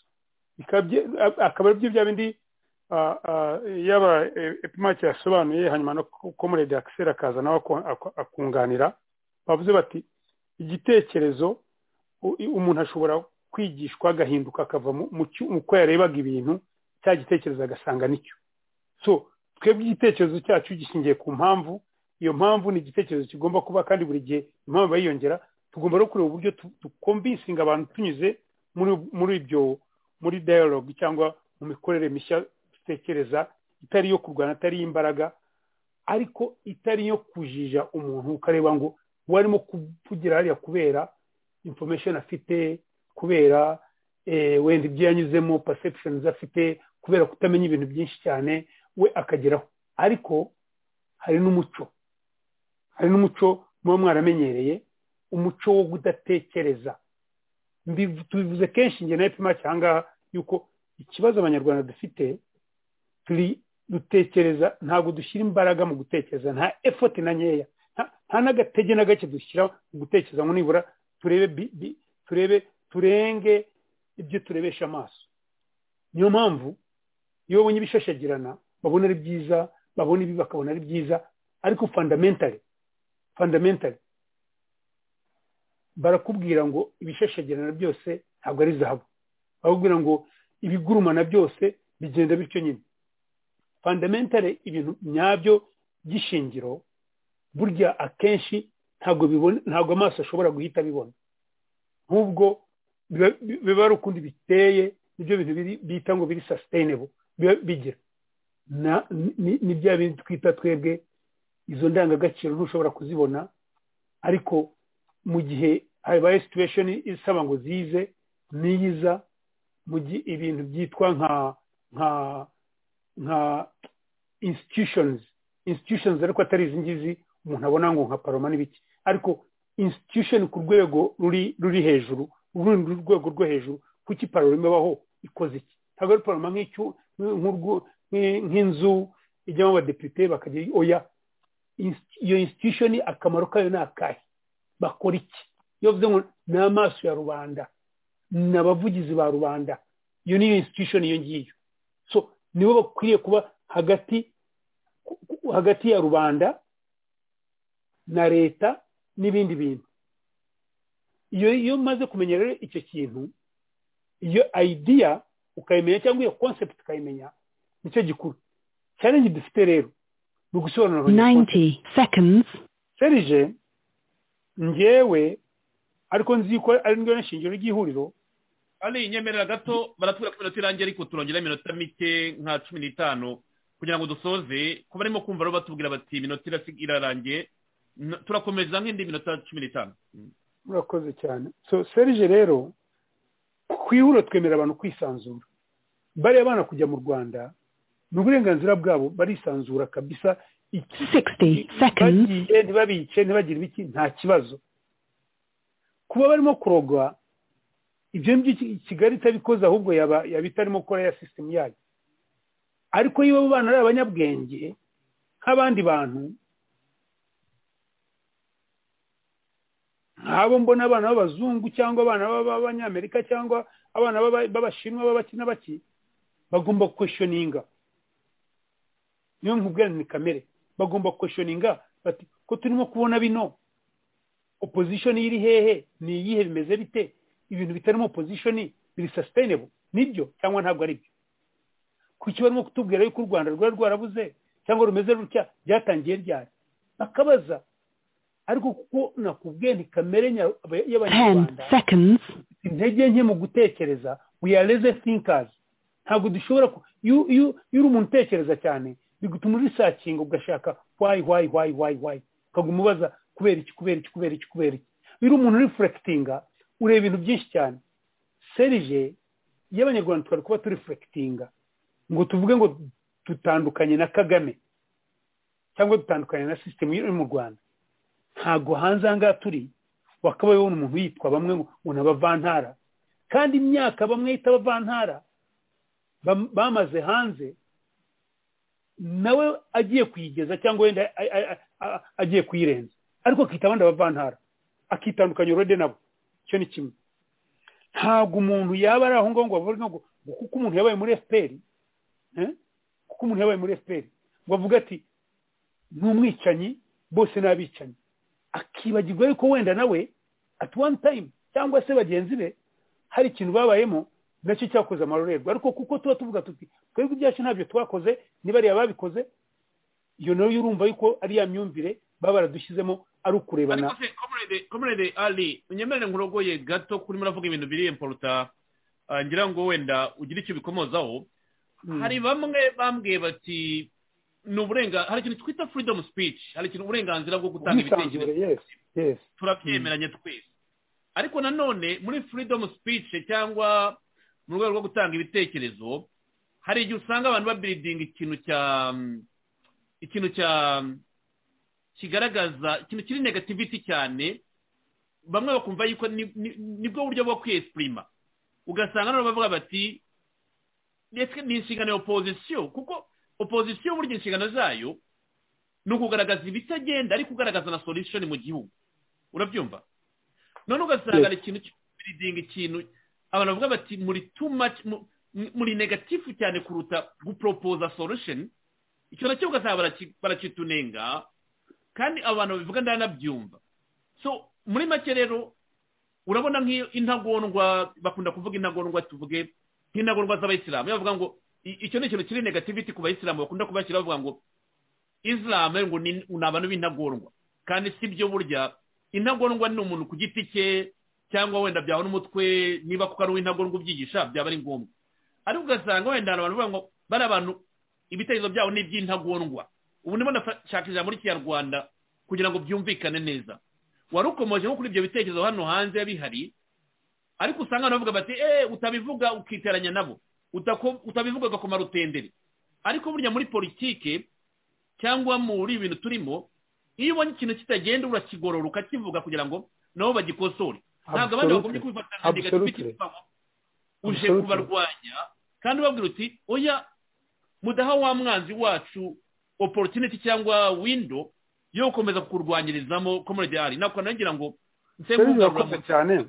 akaba aribyo bya bindi yaba epimake yasobanuye hanyuma no komurede akisera akaza nawe akunganira bavuze bati igitekerezo umuntu ashobora kwigishwa agahinduka akava uko yarebaga ibintu cya gitekerezo agasanga nicyo so twebwe igitekerezo cyacu gishingiye ku mpamvu iyo mpamvu ni igitekerezo kigomba kuba kandi buri gihe impamvu bayiyongera tugomba no kureba uburyo tukombisinga abantu tunyuze muri ibyo muri dialogue cyangwa mu mikorere mishya dutekereza itari iyo kurwana atari imbaraga ariko itari iyo kujija umuntu ukareba ngo warimo kugira hariya kubera information afite kubera wenda ibyo yanyuzemo perceptions afite kubera kutamenya ibintu byinshi cyane we akageraho ariko hari n'umuco hari n'umuco muba mwaramenyereye umuco wo kudatekereza tubivuze kenshi njye na epimake aha ngaha yuko ikibazo abanyarwanda dufite turi dutekereza ntabwo dushyira imbaraga mu gutekereza nta efoti na nkeya nta n'agatege na gake dushyira mu gutekereza ngo nibura turebe turebe turenge ibyo turebesha amaso niyo mpamvu iyo babonye ibishashagirana babona ari byiza babona ibi bakabona ari byiza ariko fundamentally fundamentally barakubwira ngo ibishashagirana byose ntabwo ari zahabu barakubwira ngo ibigurumana byose bigenda bityo nyine fundamentally ibintu nyabyo by'ishingiro burya akenshi ntabwo ntabwo amaso ashobora guhita abibona nk'ubwo biba ari ukundi biteye nibyo bintu bita ngo biri sustainable bigira ni bya bindi twita twebwe izo ndangagaciro ntushobora kuzibona ariko mu gihe habaye situation isaba ngo zize niyiza mu gihe ibintu byitwa nka nka nka institutions institutions ariko atari izi ngizi umuntu abona ngo nka paroma n'ibiki ariko institution ku rwego ruri ruri hejuru urundi rwego rwo hejuru kuki paroma ibaho ikoze iki ntabwo ari paroma nk'inzu ijyamo abadepite bakagira oya iyo institution akamaro kayo ni akahe bakora iki iyo bivuze ngo ni amaso ya rubanda ni abavugizi ba rubanda iyo niyo institution iyo ngiyo so nibo bakwiriye kuba hagati hagati ya rubanda na leta n'ibindi bintu iyo iyo umaze kumenya rero icyo kintu iyo idea ukayimenya cyangwa iyo concept ukayimenya nicyo gikuru challenge dufite rero ni ugusobanura 90 seconds serije ngewe ariko nzi ko ari ndyo nshingiro ry'ihuriro ari inyemerera gato baratubwira ko iminota irangiye ariko turongera iminota mike nka cumi n'itanu kugira ngo dusoze kuba barimo kumva rero batubwira bati iminota irarangiye turakomeza nk'indi minota cumi n'itanu murakoze cyane so serije rero ku ihuriro twemerera abantu kwisanzura bariya bana kujya mu rwanda ni uburenganzira bwabo barisanzura kabisa bagiye ntibabice ntibagire ibiki nta kibazo kuba barimo kurogwa ibyo ngibyo kigali itabikoze ahubwo yaba itarimo gukora ya sisitemu yayo ariko niba abo bana ari abanyabwenge nk'abandi bantu nk'abo mbona abana b'abazungu cyangwa abana b'abanyamerika cyangwa abana b'abashinwa b'abaki na baki bagomba kweshoninga niyo nkubwirane ni kamere bagomba kweshoninga bati ko turimo kubona bino opozishoni iri hehe ni iyihe bimeze bite ibintu bitarimo opozishoni biri sasitayinebo nibyo cyangwa ntabwo ari byo kuki barimo kutubwira yuko u rwanda rwari rwarabuze cyangwa rumeze rutya byatangiye ryari bakabaza ariko kuko nakubwiye ni kamere y'abanyarwanda intege nke mu gutekereza wiyareze finkazi ntabwo dushobora iyo uri umuntu utekereza cyane bigutuma urisakinga ugashaka wayi wayi wayi wayi wayi ukaguma ubaza kubera iki kubera iki kubera iki kubera iki iyo uri umuntu urifurekitinga ureba ibintu byinshi cyane serije y'abanyarwanda twari kuba turifurekitinga ngo tuvuge ngo dutandukanye na kagame cyangwa dutandukanye na sisitemu iri mu rwanda ntabwo hanze aha ngaha turi wakabaye ubona umuntu yitwa bamwe ngo ni abavantara kandi imyaka bamwe yita abavantara bamaze hanze nawe agiye kuyigeza cyangwa wenda agiye kuyirenza ariko akita abandi abavantara akitandukanya urode nabo icyo ni kimwe ntabwo umuntu yaba ari aho ngaho ngo bavuge ngo kuko umuntu yabaye muri efuperi kuko umuntu yabaye muri efuperi ngo avuga ati ni umwicanyi bose ni abicanyi akibagirwa yuko wenda nawe ati wani tayimu cyangwa se bagenzi be hari ikintu babayemo nacyo cyakoze amarorerwa ariko kuko tuba tuvuga tuti twebwe ibyacu ntabyo twakoze nibariya babikoze iyo nayo urumva yuko ari ya myumvire baba baradushyizemo ari ukurebana komerede ari unyemerere nkurogoye gato kuri muravuga ibintu biri imporuta ngira ngo wenda ugire icyo bikomozaho hari bamwe bambwiye bati ni uburenganzira hari ikintu twita freedom speech hari ikintu uburenganzira bwo gutanga ibitekerezo turabyemeranye twese ariko nanone muri freedom speech cyangwa mu rwego rwo gutanga ibitekerezo hari igihe usanga abantu babiridinga ikintu cya ikintu cya kigaragaza ikintu kiri negativiti cyane bamwe bakumva yuko nibwo buryo bwo kwiyesipurima ugasanga nabo bavuga bati ndetse ni inshingano ya opozisiyo kuko opozisiyo burya inshingano zayo ni ukugaragaza ibitagenda ariko ugaragaza na solishoni mu gihugu urabyumva none ugasanga ni ikintu cy'uburidinga ikintu abantu bavuga bati muri tumaci muri negatifu cyane kuruta guporopoza solushoni icyo nacyo ugasanga barakitunenga kandi abantu babivuga ndanabyumva so muri make rero urabona nk'iyo intagondwa bakunda kuvuga intagondwa tuvuge nk'intagondwa z'abayisilamu bavuga ngo icyo ni ikintu kiri negativiti ku bayisilamu bakunda kubashyira bavuga ngo isilamu ngo ni abantu b'intagondwa kandi si byo burya intagondwa ni umuntu ku giti cye cyangwa wenda byaba n'umutwe niba kuko ari uw'intagondwa ubyigisha byaba ari ngombwa ariko ugasanga wenda abantu bavuga ngo bari abantu ibitekerezo byabo ni iby'intagondwa ubu ndimo ndashaka ijambo ry'ikinyarwanda kugira ngo byumvikane neza wari ukomeje nko kuri ibyo bitekerezo hano hanze bihari ariko usanga abantu bavuga bati eee utabivuga ukiteranya nabo utabivuga ugakoma rutendere ariko burya muri politike cyangwa muri ibintu turimo iyo ubonye ikintu kitagenda urakigorora ukakivuga kugira ngo nabo bagikosore ntabwo abandi bagombye kubifata nka negativiti uje kubarwanya kandi ubabwira uti oya mudaha wa mwanzi wacu opportunity cyangwa windo yo gukomeza kukurwanyirizamo komoredi ari ntabwo nagira ngo cyane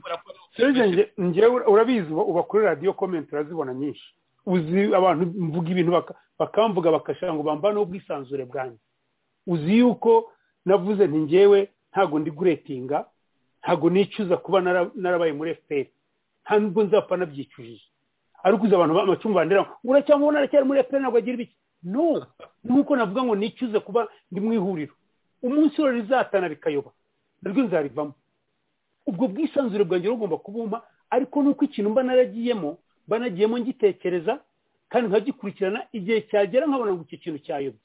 njyewe urabizi uba kuri radiyo komenti urazibona nyinshi uzi abantu mvuga ibintu bakamvuga bakashaka ngo bambaneho ubwisanzure bwanjye uzi yuko navuze nti njyewe ntabwo ndi guretinga ntabwo nicuza kuba narabaye muri efuperi nta nubwo nzapfa nabyicujije ariko uzi abantu amacumbi bandera ngo uracyamubona aracyari muri efuperi ntabwo agira ibiki no nk'uko navuga ngo nicuze kuba ndi mu ihuriro umunsi rero rizatana rikayoba naryo nzarivamo ubwo bwisanzure bwanjye bugomba kubumpa ariko nuko ikintu mba naragiyemo banagiyemo ngitekereza kandi nkagikurikirana igihe cyagera nkabona ngo iki kintu cyayobye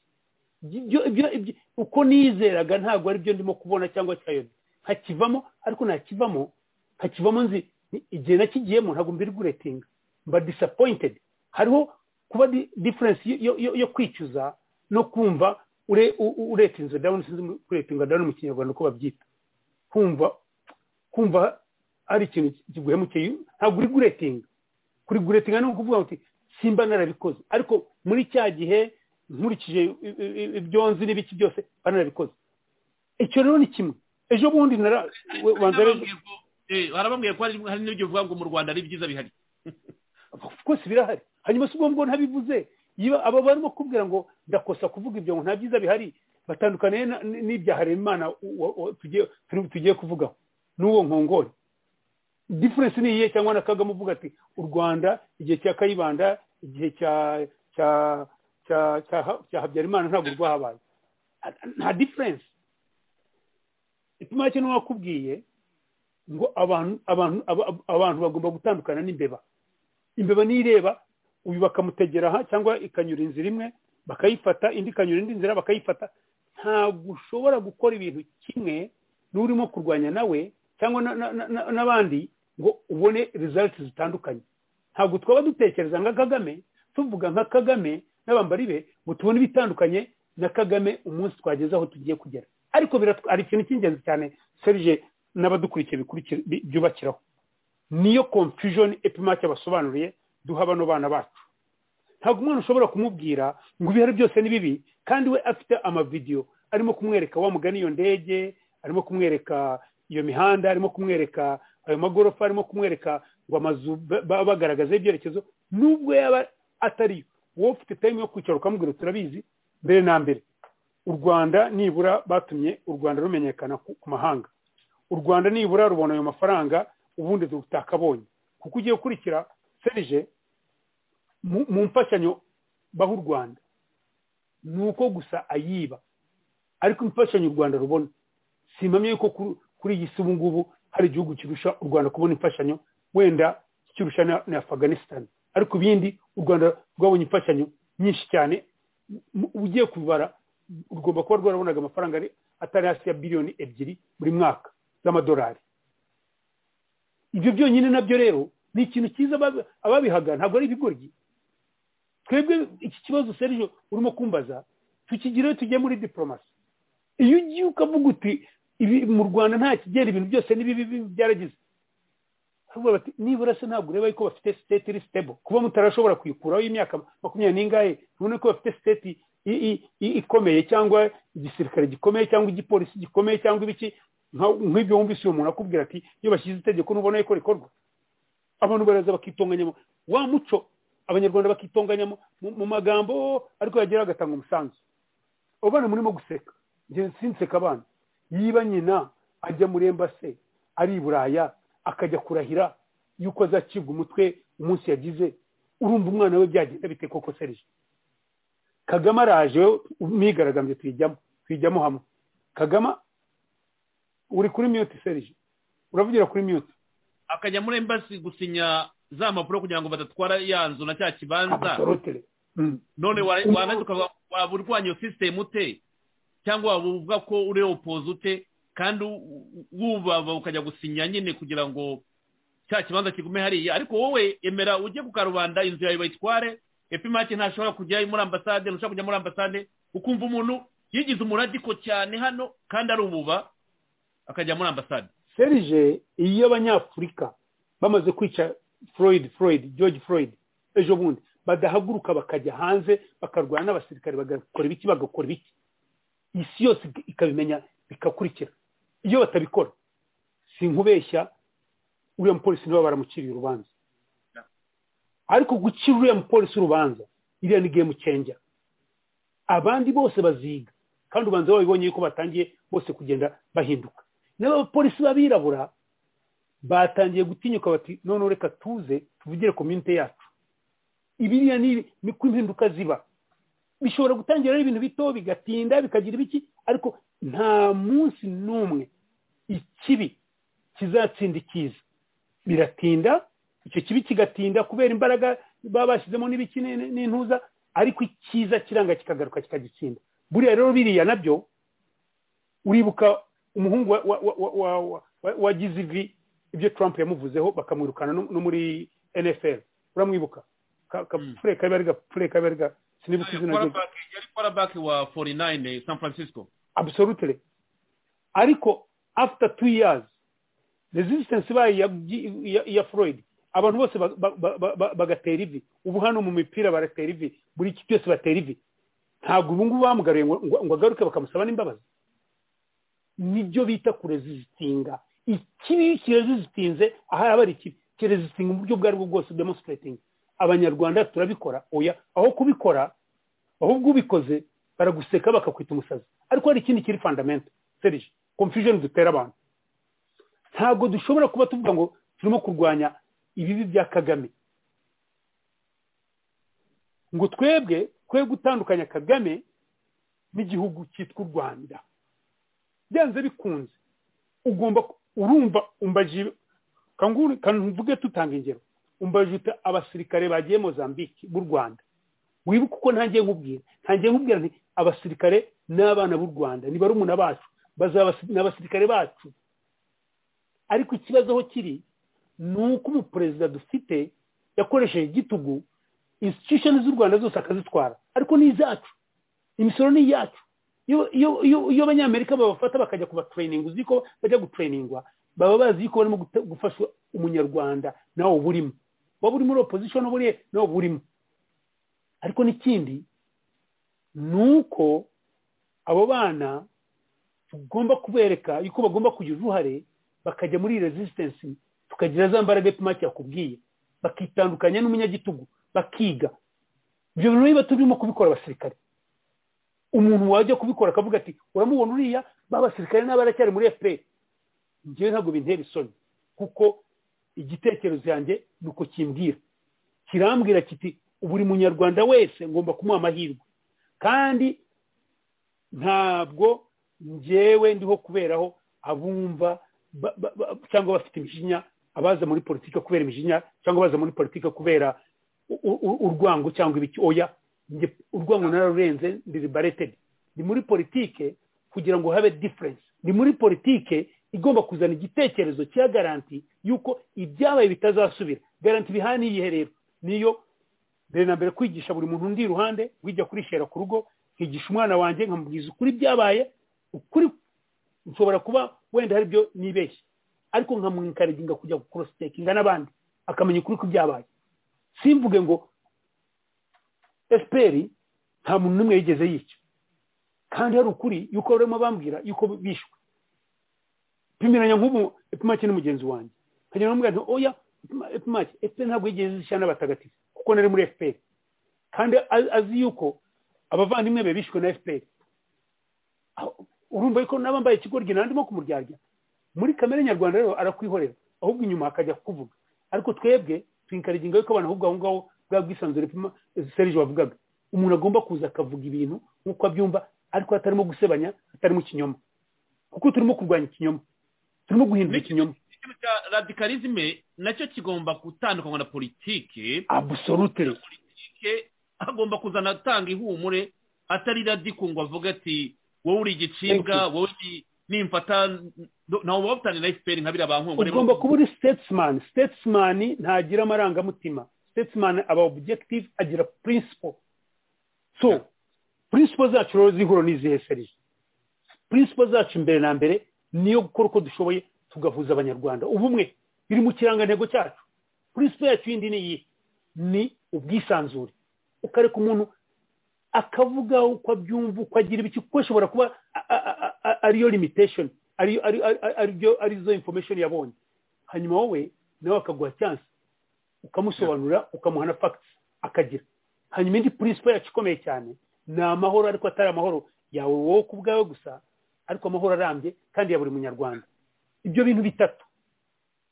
uko nizeraga ntabwo ari byo ndimo kubona cyangwa cyayobye nkakivamo ariko nakivamo nkakivamo nzi igihe nakigiyemo ntabwo mbiri guretinga mba disappointed hariho kuba diferensi yo kwicuza no kumva uretinze dawuni sinzi kuretinga dawuni mu kinyarwanda uko babyita kumva kumva ari ikintu kiguhemukeye ntabwo uri guretinga kuri guretinga ni ukuvuga ngo simba narabikoze ariko muri cya gihe nkurikije ibyo nzi n'ibiki byose narabikoze icyo rero ni kimwe ejo bundi harabambwiye ko hari n'ibyo uvuga ngo mu rwanda ari byiza bihari rwose birahari hanyuma si ubwo ntabivuze aba barimo kubwira ngo ndakosa kuvuga ibyo ngo nta byiza bihari batandukaniye n'ibyaharemana tugiye kuvugaho n'uwo nkongore diferensi ni iyihe cyangwa na kagame uvuga ati u rwanda igihe cya kayibanda igihe cya cya cya habyarimana ntabwo rwahabaye nta diferensi ituma make n'uwakubwiye ngo abantu bagomba gutandukana n'imbeba imbeba niyo ireba uyu bakamutegera aha cyangwa ikanyura inzira imwe bakayifata indi ikanyura indi nzira bakayifata ntabwo ushobora gukora ibintu kimwe n'urimo kurwanya nawe cyangwa n'abandi ngo ubone rezaliti zitandukanye ntabwo twaba dutekereza nka kagame tuvuga nka kagame n'abambari be ngo tubone ibitandukanye na kagame umunsi twageze aho tugiye kugera ariko hari ikintu cy'ingenzi cyane serije n'abadukurikiye byubakiraho niyo confusion epimake basobanuriye duha bano bana bacu ntabwo umwana ushobora kumubwira ngo ibihari byose ni bibi kandi we afite amavidewo arimo kumwereka wamugana iyo ndege arimo kumwereka iyo mihanda arimo kumwereka ayo magorofa arimo kumwereka ngo amazu bagaragaza ibyerekezo nubwo yaba atariyo wowe ufite tayimu yo kwicara ukamubwira turabizi mbere na mbere u rwanda nibura batumye u rwanda rumenyekana ku mahanga u rwanda nibura rubona ayo mafaranga ubundi tutakabonye kuko ugiye gukurikira serije mu mfashanyo baha u rwanda ni uko gusa ayiba ariko imfashanyo u rwanda rubona simpamye yuko kuri iyi si ubu ngubu hari igihugu kirusha u rwanda kubona imfashanyo wenda kirusha na afganistan ariko ibindi u rwanda rwabonye imfashanyo nyinshi cyane ugiye kubara rugomba kuba rwarabonaga amafaranga atari hasi ya biliyoni ebyiri buri mwaka z'amadolari ibyo byonyine nabyo rero ni ikintu cyiza ababihaga ntabwo ari ibigoryi twebwe iki kibazo serije urimo kumbaza tukigireho tujye muri diporomasi iyo ugiye ukavuga uti mu rwanda nta kigera ibintu byose n'ibibi byaragize bati nibura se ntabwo ureba yuko bafite siteti iri sitebo kuba mutarashobora kuyikuraho imyaka makumyabiri n'ingahe none ko bafite siteti ikomeye cyangwa igisirikare gikomeye cyangwa igipolisi gikomeye cyangwa ibiki nk'ibyo wumvise uyu muntu akubwira ati iyo bashyize itegeko ntubona yuko rikorwa abantu baraza bakitonganyamo wa muco abanyarwanda bakitonganyamo mu magambo ariko yagera agatanga umusanzu abo bana murimo guseka sinseka abana yiba nyina ajya muri embase ari i buraya akajya kurahira yuko azacibwa umutwe umunsi yagize urumva umwana we byagenda bite koko serije kagame araje mwigaragambye tuyijyamo tuyijyamo hamwe kagame uri kuri miyuti serije uravugira kuri miyuti akajya muri embasi gusinya za mpapuro kugira ngo badatwara ya nzu na cya kibanza none waba urwanya iyo sisitemu ute cyangwa waba uvuga ko uri opoze ute kandi wubaba ukajya gusinya nyine kugira ngo cya kibanza kigume hariya ariko wowe emera ujye ku karubanda inzu yawe bayitware epimake ntashobora kujya muri ambasade ntushobora kujya muri ambasade ukumva umuntu yigize umuradiko cyane hano kandi ari ububa akajya muri ambasade serije iyo abanyafurika bamaze kwica floyd floyd george floyd ejo bundi badahaguruka bakajya hanze bakarwana n'abasirikare bagakora ibiki bagakora ibiki isi yose ikabimenya bikakurikira iyo batabikora si nkubeshya uriya mupolisi niba baramukiriye urubanza ariko gucira uriya mupolisi urubanza iriya ni game changer abandi bose baziga kandi ubanza babibonye yuko batangiye bose kugenda bahinduka n'abapolisi b'abirabura batangiye gutinyuka bati none reka tuze tuvugire komyunite yacu ibiriya ni ko impinduka ziba bishobora gutangira ari ibintu bito bigatinda bikagira ibiki ariko nta munsi n'umwe ikibi kizatsinda ikiza biratinda icyo kibi kigatinda kubera imbaraga baba bashyizemo n'ibiki n'intuza ariko icyiza kiranga kikagaruka kikagitsinda buriya rero biriya nabyo uribuka umuhungu wagize ivi ibyo Trump yamuvuzeho bakamwirukana no muri NFL uramwibuka kapfure kabari gapfure kabari ga sinibuka izina rye yari quarterback wa 49 San Francisco absolutely ariko after two years resistance ibaye ya Freud abantu bose bagatera ivi ubu hano mu mipira baratera ivi buri kintu cyose batera ivi ntabwo ubu ngubu bamugaruye ngo agaruke bakamusaba n'imbabazi nibyo bita kurezisitinga ikibi kirezisitinze ahari aba ari ikibi kirezisitinga mu buryo ubwo ari bwo bwose demonstrating abanyarwanda turabikora oya aho kubikora ahubwo ubikoze baraguseka bakakwita umusazi ariko hari ikindi kiri fundamenta serije confusion dutera abantu ntabwo dushobora kuba tuvuga ngo turimo kurwanya ibibi bya kagame ngo twebwe twe gutandukanya kagame n'igihugu cyitwa u rwanda byanze bikunze ugomba urumva umbaji kanvuge tutanga ingero umbaje uta abasirikare bagiye mozambique b'u rwanda wibuke uko ntangiye nkubwira ntangiye nkubwira nti abasirikare n'abana b'u rwanda ni barumuna bacu ni abasirikare bacu ariko ikibazo aho kiri ni uko umuperezida dufite yakoresheje igitugu institution z'u rwanda zose akazitwara ariko ni izacu imisoro ni iyacu iyo abanyamerika babafata bakajya kuba tureyiningi uzi ko bajya gutureyiningwa baba bazi ko barimo gufasha umunyarwanda nawe uba urimo waba uri muri opozisiyo n'uburiye nawe uba urimo ariko n'ikindi ni uko abo bana tugomba kubereka yuko bagomba kugira uruhare bakajya muri rezisitensi tukagira za mbaraga epfumake yakubwiye bakitandukanya n'umunyagitugu bakiga ibyo bintu niba turimo kubikora abasirikare umuntu wajya kubikora akavuga ati uramubona uriya b'abasirikare n'abaracyari muri efuperi njyewe ntabwo bintera isoni kuko igitekerezo yanjye ni uko kimbwira kirambwira kiti buri munyarwanda wese ngomba kumuha amahirwe kandi ntabwo ngewe ndiho kuberaho abumva cyangwa bafite imijinya abaza muri politiki kubera imijinya cyangwa abaza muri politiki kubera urwango cyangwa ibiki oya urwango nararurenze ndiri baretedi ni muri politiki kugira ngo habe diferense ni muri politiki igomba kuzana igitekerezo cya garanti yuko ibyabaye bitazasubira garanti bihaye n'iyihe rero niyo mbere na mbere kwigisha buri muntu undi iruhande wijya kurishera ku rugo nkigisha umwana wanjye nkamubwiza ukuri byabaye ukuri nshobora kuba wenda hari ibyo nibeshye ariko nkamwikariginga kujya kurositekinga n'abandi akamenya ukuri ko byabaye simvuge ngo esiperi nta muntu n'umwe yigeze yica kandi hari ukuri yuko barimo bambwira yuko bishwe pimiranya nk'ubu epfumake n'umugenzi wanjye nkajya namubwira nti oya epfumake efuperi ntabwo yigeze zishyira n'abatagatifu kuko nari muri efuperi kandi azi yuko abavandimwe be bishwe na efuperi urumva yuko n'abambaye ikigoryi nandimo kumuryarya muri kamere nyarwanda rero arakwihorera ahubwo inyuma akajya kuvuga ariko twebwe twikariginga yuko abantu ahubwo aho ngaho bwa bwisanzure serije wavugaga umuntu agomba kuza akavuga ibintu nk'uko abyumva ariko atarimo gusebanya atarimo ikinyoma kuko turimo kurwanya ikinyoma turimo guhindura ikinyoma ikintu cya radikalizme nacyo kigomba gutandukanywa na politiki abusorutire politiki agomba kuzana atanga ihumure atari radiku ngo avuge ati wowe uri igicibwa wowe nimfata ntawe wabutanira na efuperi nka biriya bankungu ugomba kuba uri statesman statesman ntagira amarangamutima statesman aba objective agira principle so principle zacu rero zihura n'izihe serije principle zacu mbere na mbere niyo gukora uko dushoboye tugahuza abanyarwanda ubumwe biri mu kirangantego cyacu principle yacu yindi ni iyi ni ubwisanzure ukareka umuntu akavuga uko abyumva uko agira ibiki kuko ashobora kuba ariyo limitation arizo information yabonye hanyuma wowe nawe akaguha chance ukamusobanurira ukamuha na facts akagira hanyuma indi principle yacu ikomeye cyane ni amahoro ariko atari amahoro yawe wowe ku bwawe gusa ariko amahoro arambye kandi ya buri munyarwanda ibyo bintu bitatu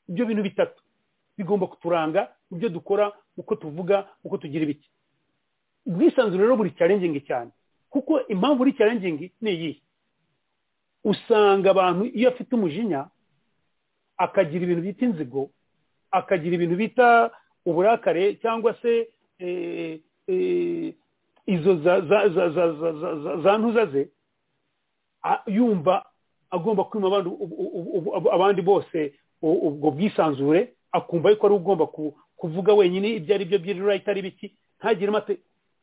ibyo bintu bitatu bigomba kuturanga ibyo dukora uko tuvuga uko tugira ibiki ubwisanzure rero buri cyarengingi cyane kuko impamvu uri cyarengingi ni iyihe usanga abantu iyo afite umujinya akagira ibintu bita inzigo akagira ibintu bita uburakare cyangwa se izo za ntuza ze yumva agomba kwima abandi bose ubwo bwisanzure akumva yuko ari ugomba kuvuga wenyine ibyo ari byo by'irira itari biki ntagire amate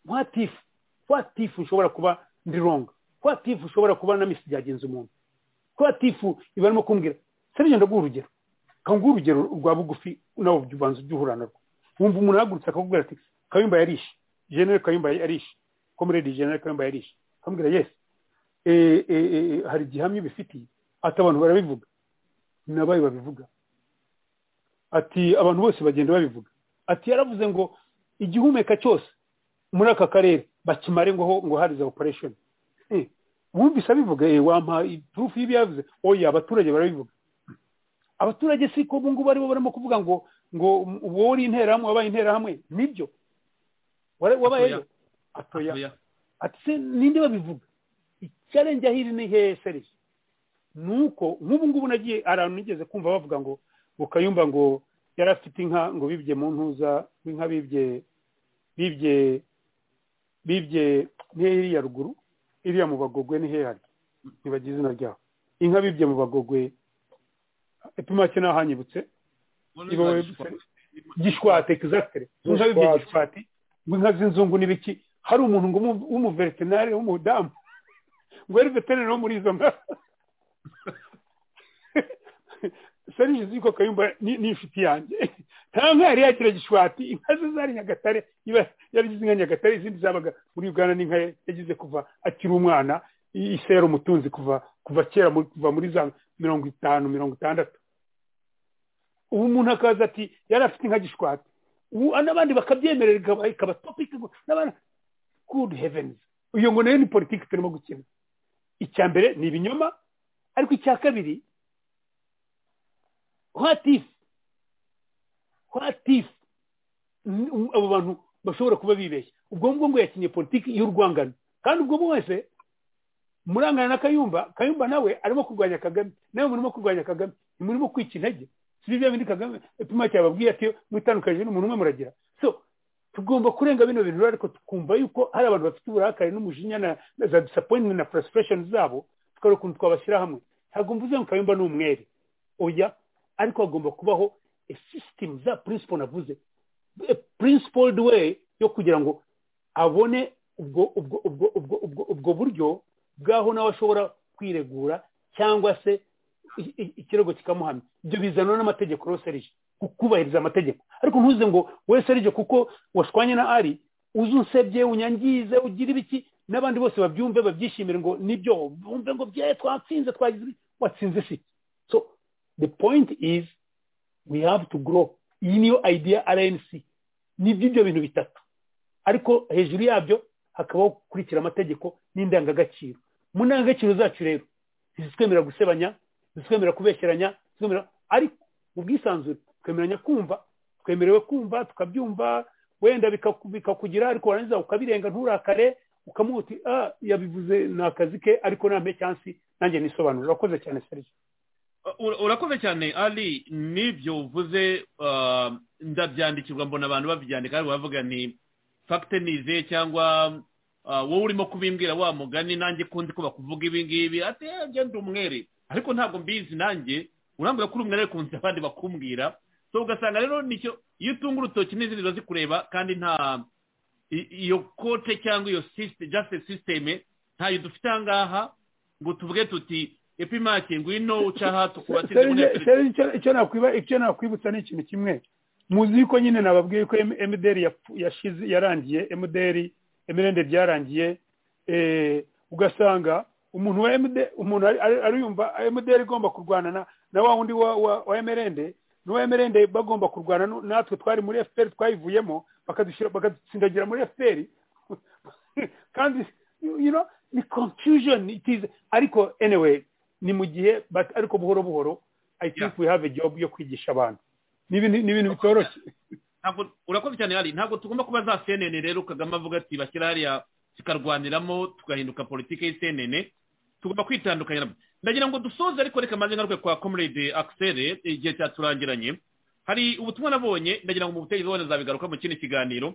watifu watifu ushobora kuba ndi ronga watifu ushobora kuba na misi byagenze umuntu watifu ibarimo kumbwira serije ndaguha urugero nguha urugero rwa bugufi nawe ubanza ubyuhura narwo wumva umuntu ahagurutse akakubwira ati kayumba yarishe jenere kayumba yarishe komeredi jenere kayumba yarishe akamubwira yesi hari igihamya bifitiye ati abantu barabivuga nabaye babivuga ati abantu bose bagenda babivuga ati yaravuze ngo igihumeka cyose muri aka karere bakimare ngo ngo harize operesheni wumvise abivuga wampa turufu y'ibyo yavuze oya abaturage barabivuga abaturage si ko ubu ngubu aribo barimo kuvuga ngo ngo wowe uri interahamwe wabaye interahamwe nibyo wabayeyo atoya ati se ninde babivuga icyarenge ahiri ni hehe serisi ni uko nk'ubu ngubu nagiye ahantu nigeze kumva bavuga ngo ngo kayumba ngo yari afite inka ngo bibye mu ntuza inka bibye bibye bibye iriya ruguru iriya mu bagogwe ni hehari ntibagize izina ryaho inka bibye mu bagogwe epimake naho hanyibutse gishwate egisagitire inka bibye gishwati inka z'inzungu n'ibiki hari umuntu ngo w'umuveterinari w'umudamu ngo yari veterinari wo muri izo nka serije ziko kayumba ni inshuti yanjye nta nka yari yagira gishwati inka ze zari nyagatare yaragize inka nyagatare izindi zabaga muri uganda n'inka yagize kuva akiri umwana isi yari umutunzi kuva kuva kera kuva muri za mirongo itanu mirongo itandatu ubu umuntu akaza ati yari afite inka gishwati ubu n'abandi bakabyemerera ikaba topiki n'abandi gudu hevenizi iyo ngo nayo ni politiki turimo gukina icya mbere ni ibinyoma ariko icya kabiri hwatifu hwatifu abo bantu bashobora kuba bibeshya ubwo ngubwo ngo yakinye politiki y'urwangano kandi ubwo wese murangana na kayumba kayumba nawe arimo kurwanya kagame nawe murimo kurwanya kagame ntimurimo kwica intege si bya bindi kagame ipima cyababwiye ati mwitandukanije n'umuntu umwe muragira so tugomba kurenga bino bintu ariko tukumva yuko hari abantu bafite uburakari n'umujinya na za disappointment na frustration zabo tukareba ukuntu twabashyira hamwe ntabwo mvuze ngo kayumba ni umwere oya ariko hagomba kubaho a system za principle navuze a principled way yo kugira ngo abone ubwo ubwo ubwo ubwo ubwo ubwo buryo bwaho nawe ashobora kwiregura cyangwa se ikirego kikamuhamya ibyo bizanwa n'amategeko rero serije kubahiriza amategeko ariko ntuze ngo we serije kuko washwanye na ari uze unsebye unyangize ugira ibiki n'abandi bose babyumve babyishimire ngo nibyo bumve ngo bye twatsinze twagize watsinze si so the point is we have to grow iyi niyo idea rnc ni by'ibyo bintu bitatu ariko hejuru yabyo hakabaho gukurikira amategeko n'indangagaciro mu ndangagaciro zacu rero ntizitwemerera gusebanya ntizitwemerera kubesheranya ariko mu bwisanzure twemeranya kumva twemerewe kumva tukabyumva wenda bikakugira ariko warangiza ukabirenga nturakare ukamuha uti yabivuze ni akazi ke ariko ntampe cyansi nanjye nisobanura urakoze cyane serivisi urakoze cyane ari n'ibyo uvuze ndabyandikirwa mbona abantu babyandika ariko bavuga ni fagitenize cyangwa wowe urimo kubimbwira wa mugani nanjye kundi ko bakuvuga ibingibi ati genda umwere ariko ntabwo mbizi nanjye urambwira ko uri umwere ku nzira abandi bakumbwira so ugasanga rero nicyo iyo utunga urutoki n'izindi ziba zikureba kandi nta iyo kote cyangwa iyo jasite sisiteme ntayo dufite aha ngaha ngo tuvuge tuti epimake ngwino uca aha tukubatize icyo nakwibutsa ni ikintu kimwe muzi yuko nyine nababwiye ko emuderi yashize yarangiye emuderi emirende byarangiye ugasanga umuntu wa umuntu ariyumva emuderi igomba kurwana na wa wundi wa emirende n'uwa emirende bagomba kurwana natwe twari muri efuperi twayivuyemo bakadutsindagira muri efuperi kandi ni confusion ariko anyway ni mu gihe ariko buhoro buhoro i think we have a job yo kwigisha abantu ni ibintu bitoroshye urakoze cyane hari ntabwo tugomba kuba za cnn rero kagame avuga ati bashyira hariya tukarwaniramo tugahinduka politiki ya cnn tugomba kwitandukanya ndagira ngo dusoze ariko reka maze ngaruke kwa comrade akisere igihe cyaturangiranye hari ubutumwa nabonye ndagira ngo mu butegetsi wabona zabigaruka mu kindi kiganiro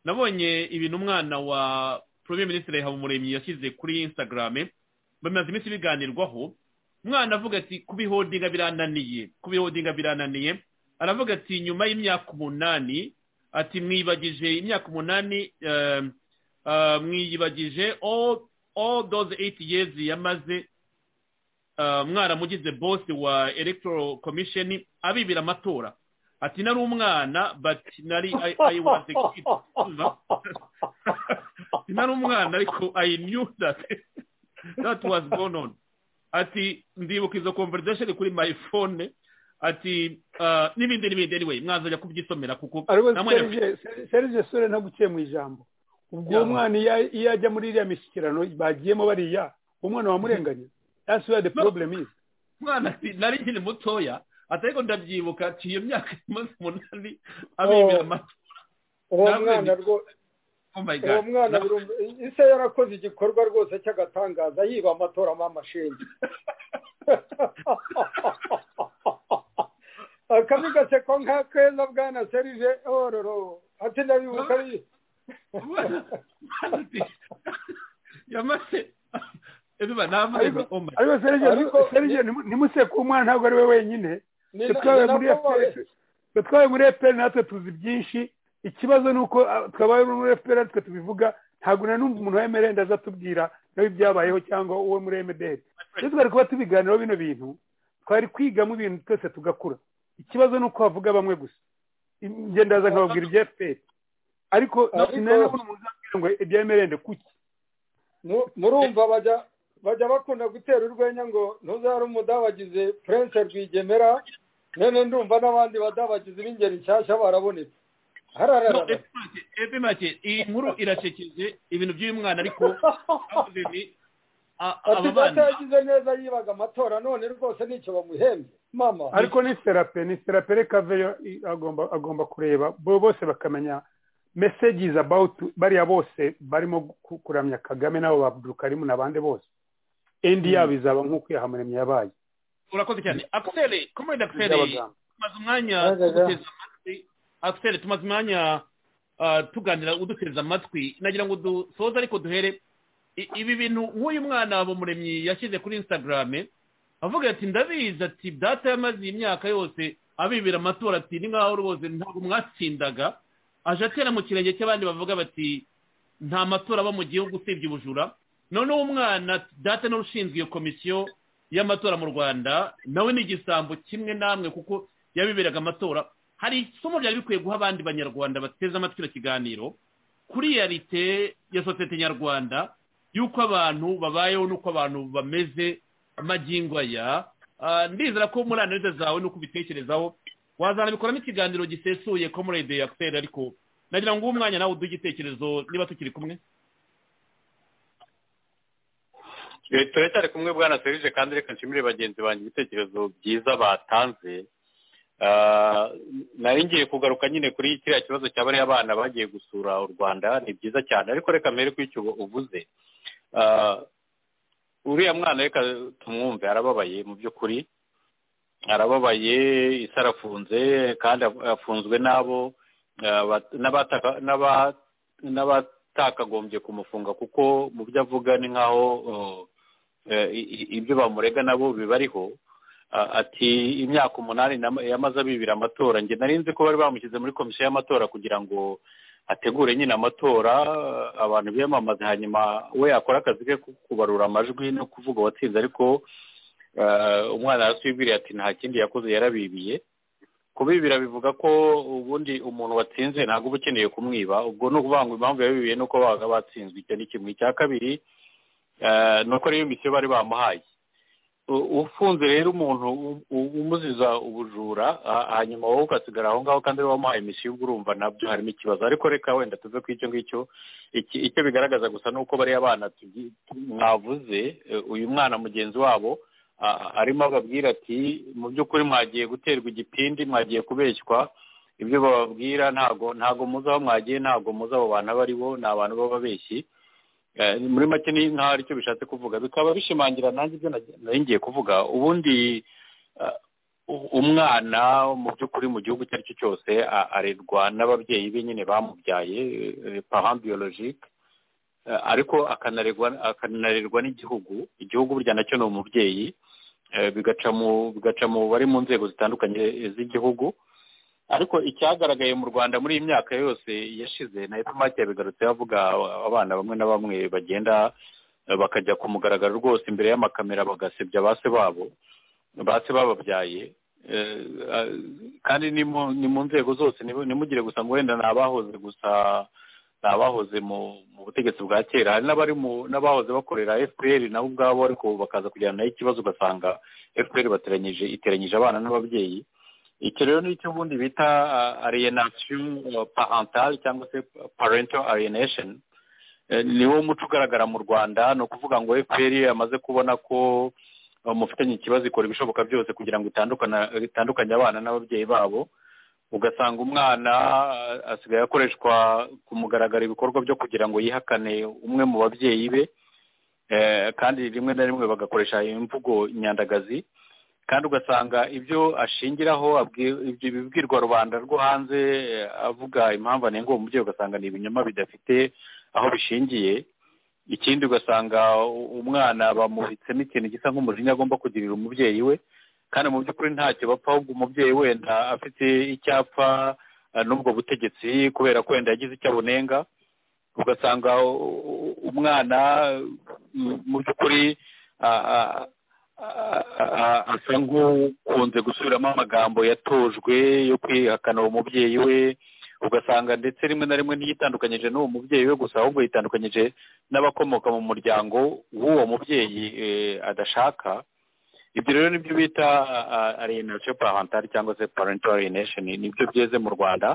nabonye ibintu umwana wa premier ministre habumuremyi yashyize kuri instagram bamaze iminsi biganirwaho umwana avuga ati kubihodinga birananiye kubihodinga birananiye aravuga ati nyuma y'imyaka umunani ati mwibagije imyaka umunani mwiyibagije all those eight years yamaze mwaramugize bosi wa electoral commission abibira amatora ati nari umwana bati nari ayi wanze ati nari umwana ariko ayi niyu dati dati wazi bononi ati ndibuka izo konverizasheni kuri mayifone ati n'ibindi n'ibindi anyway mwazajya kubyisomera kuko ariko serije sore ntaguciye mu ijambo ubwo uwo mwana iyo ajya muri iriya mishyikirano bagiyemo bariya umwana wamurenganya that's where the problem is mwana ati nari nkiri mutoya ariko ndabyibuka ati iyo myaka imaze umunani abibira amatora uwo mwana rwose uwo mwana ise yarakoze igikorwa rwose cy'agatangaza yiba amatora amashinga akabi gaseko nka keza bwana serije ororo ati ndabibuka yamaze ariko serije ntimuseke umwana ntabwo ari we wenyine twe twabaye muri fpr natwe tuzi byinshi ikibazo ni uko twabaye muri fpr natwe tubivuga ntabwo nanumva umuntu wa emerende aza atubwira nawe ibyabayeho cyangwa uwo muri emederi iyo twari kuba tubiganiraho bino bintu twari kwigamo ibintu twese tugakura ikibazo ni uko havuga bamwe gusa ndaza nkababwira ibya fpr ariko sinabona umuntu uzabwira ngo ibya emerende kuki murumva bajya bakunda gutera urwenya ngo ntuzare umudabagize purense rwigemera none ndumva n'abandi badabagizi b'ingeri nshyashya barabonetse epe make iyi nkuru irasekeje ibintu by'uyu mwana ariko ati data yagize neza yibaga amatora none rwose nicyo bamuhembye mama ariko ni serape ni serape reka veyo agomba kureba bose bakamenya messages about bariya bose barimo kuramya kagame nabo babdukarimu n'abandi bose endi yabo izaba nk'uko yahamuremye yabaye urakoze cyane akiseri komedi akiseri tumaze umwanya akiseri tumaze umwanya tuganira uduteza amatwi nagira ngo dusoze ariko duhere ibi bintu nk'uyu mwana bumuremyi yashyize kuri instagrame avuga ati ndabizi ati data yamaze iyi myaka yose abibira amatora ati ni nkaho rwose ntabwo mwatsindaga aje atera mu kirenge cy'abandi bavuga bati nta matora aba mu gihugu usibye ubujura noneho umwana data n'ushinzwe iyo komisiyo y'amatora mu rwanda nawe ni igisambo kimwe namwe kuko yabiberaga amatora hari isomo byari bikwiye guha abandi banyarwanda bateze amatwi icyo kiganiro kuri yarite ya sosiyete nyarwanda y'uko abantu babayeho n'uko abantu bameze amagingo aya ndizera ko muri analize zawe n'uko ubitekerezaho wazanabikoramo ikiganiro gisesuye ko muri radiyo yakiseri ariko nagira ngo uwo mwanya nawe uduhe igitekerezo niba tukiri kumwe turacyari kumwe bwana serije kandi reka nshimire bagenzi banjye ibitekerezo byiza batanze nari ngiye kugaruka nyine kuri kiriya kibazo cya bariya abana bagiye gusura u rwanda ni byiza cyane ariko reka mbere ko icyo uvuze uriya mwana reka tumwumve arababaye mu by'ukuri arababaye isi arafunze kandi afunzwe n'abo n'abatakagombye kumufunga kuko mu byo avuga ni nk'aho ibyo bamurega nabo bibariho ati imyaka umunani yamaze abibira amatora njye nari nzi ko bari bamushyize muri komisiyo y'amatora kugira ngo ategure nyine amatora abantu biyamamaze hanyuma we yakora akazi ke ko kubarura amajwi no kuvuga uwatsinze ariko umwana arasubiriye ati nta kindi yakoze yarabibiye kubibira bivuga ko ubundi umuntu watsinze ntabwo uba ukeneye kumwiba ubwo ni ukuvuga ngo impamvu yabibiye ni uko babaga batsinzwe icyo ni kimwe icya kabiri ni uko rero imisiyo bari bamuhaye ufunze rero umuntu umuziza ubujura hanyuma wowe ugasigara aho ngaho kandi wamuhaye imisiyo ubwo urumva nabyo harimo ikibazo ariko reka wenda tuve ku icyo ngicyo icyo bigaragaza gusa ni uko bariya bana mwavuze uyu mwana mugenzi wabo arimo ababwira ati mu by'ukuri mwagiye guterwa igipindi mwagiye kubeshywa ibyo bababwira ntago ntago muzi aho mwagiye ntago muzi abo bantu abo aribo ni abantu b'ababeshyi muri make ni nkaho aricyo bishatse kuvuga bikaba bishimangira nanjye ibyo nari ngiye kuvuga ubundi umwana mu by'ukuri mu gihugu icyo ari cyo cyose arerwa n'ababyeyi be nyine bamubyaye pahan biyologike ariko akanarerwa n'igihugu igihugu burya nacyo ni umubyeyi bigaca mu bari mu nzego zitandukanye z'igihugu ariko icyagaragaye mu rwanda muri iyi myaka yose yashize na etomati yabigarutse avuga abana bamwe na bamwe bagenda bakajya ku mugaragaro rwose imbere y'amakamera bagasebya base babo base bababyaye kandi ni mu nzego zose ntimugire gusa ngo wenda ni abahoze gusa ni abahoze mu butegetsi bwa kera hari n'abahoze bakorera fpr nabo ubwabo ariko bakaza kujyana nayo ikibazo ugasanga fpr bateranyije iteranyije abana n'ababyeyi icyo rero ni icyo ubundi bita alienation parental cyangwa se parental alienation niwo muco ugaragara mu rwanda ni ukuvuga ngo fpr amaze kubona ko mufitanye ikibazo ikora ibishoboka byose kugira ngo itandukanye abana n'ababyeyi babo ugasanga umwana asigaye akoreshwa ku mugaragaro ibikorwa byo kugira ngo yihakane umwe mu babyeyi be kandi rimwe na rimwe bagakoresha imvugo nyandagazi kandi ugasanga ibyo ashingiraho ibibwirwa rubanda rwo hanze avuga impamvu anenga uwo mubyeyi ugasanga ni ibinyoma bidafite aho bishingiye ikindi ugasanga umwana bamubitsemo ikintu gisa nk'umujinya agomba kugirira umubyeyi we kandi mu by'ukuri ntacyo bapfa ahubwo umubyeyi wenda afite icyapa n'ubwo butegetsi kubera ko wenda yagize icyo abunenga ugasanga umwana mu by'ukuri asa nk'ukunze gusubiramo amagambo yatojwe yo kwihakana uwo mubyeyi we ugasanga ndetse rimwe na rimwe ntiyitandukanyije n'uwo mubyeyi we gusa ahubwo yitandukanyije n'abakomoka mu muryango w'uwo mubyeyi adashaka ibyo rero nibyo bita alienation parentale cyangwa se parental alienation nibyo byeze mu rwanda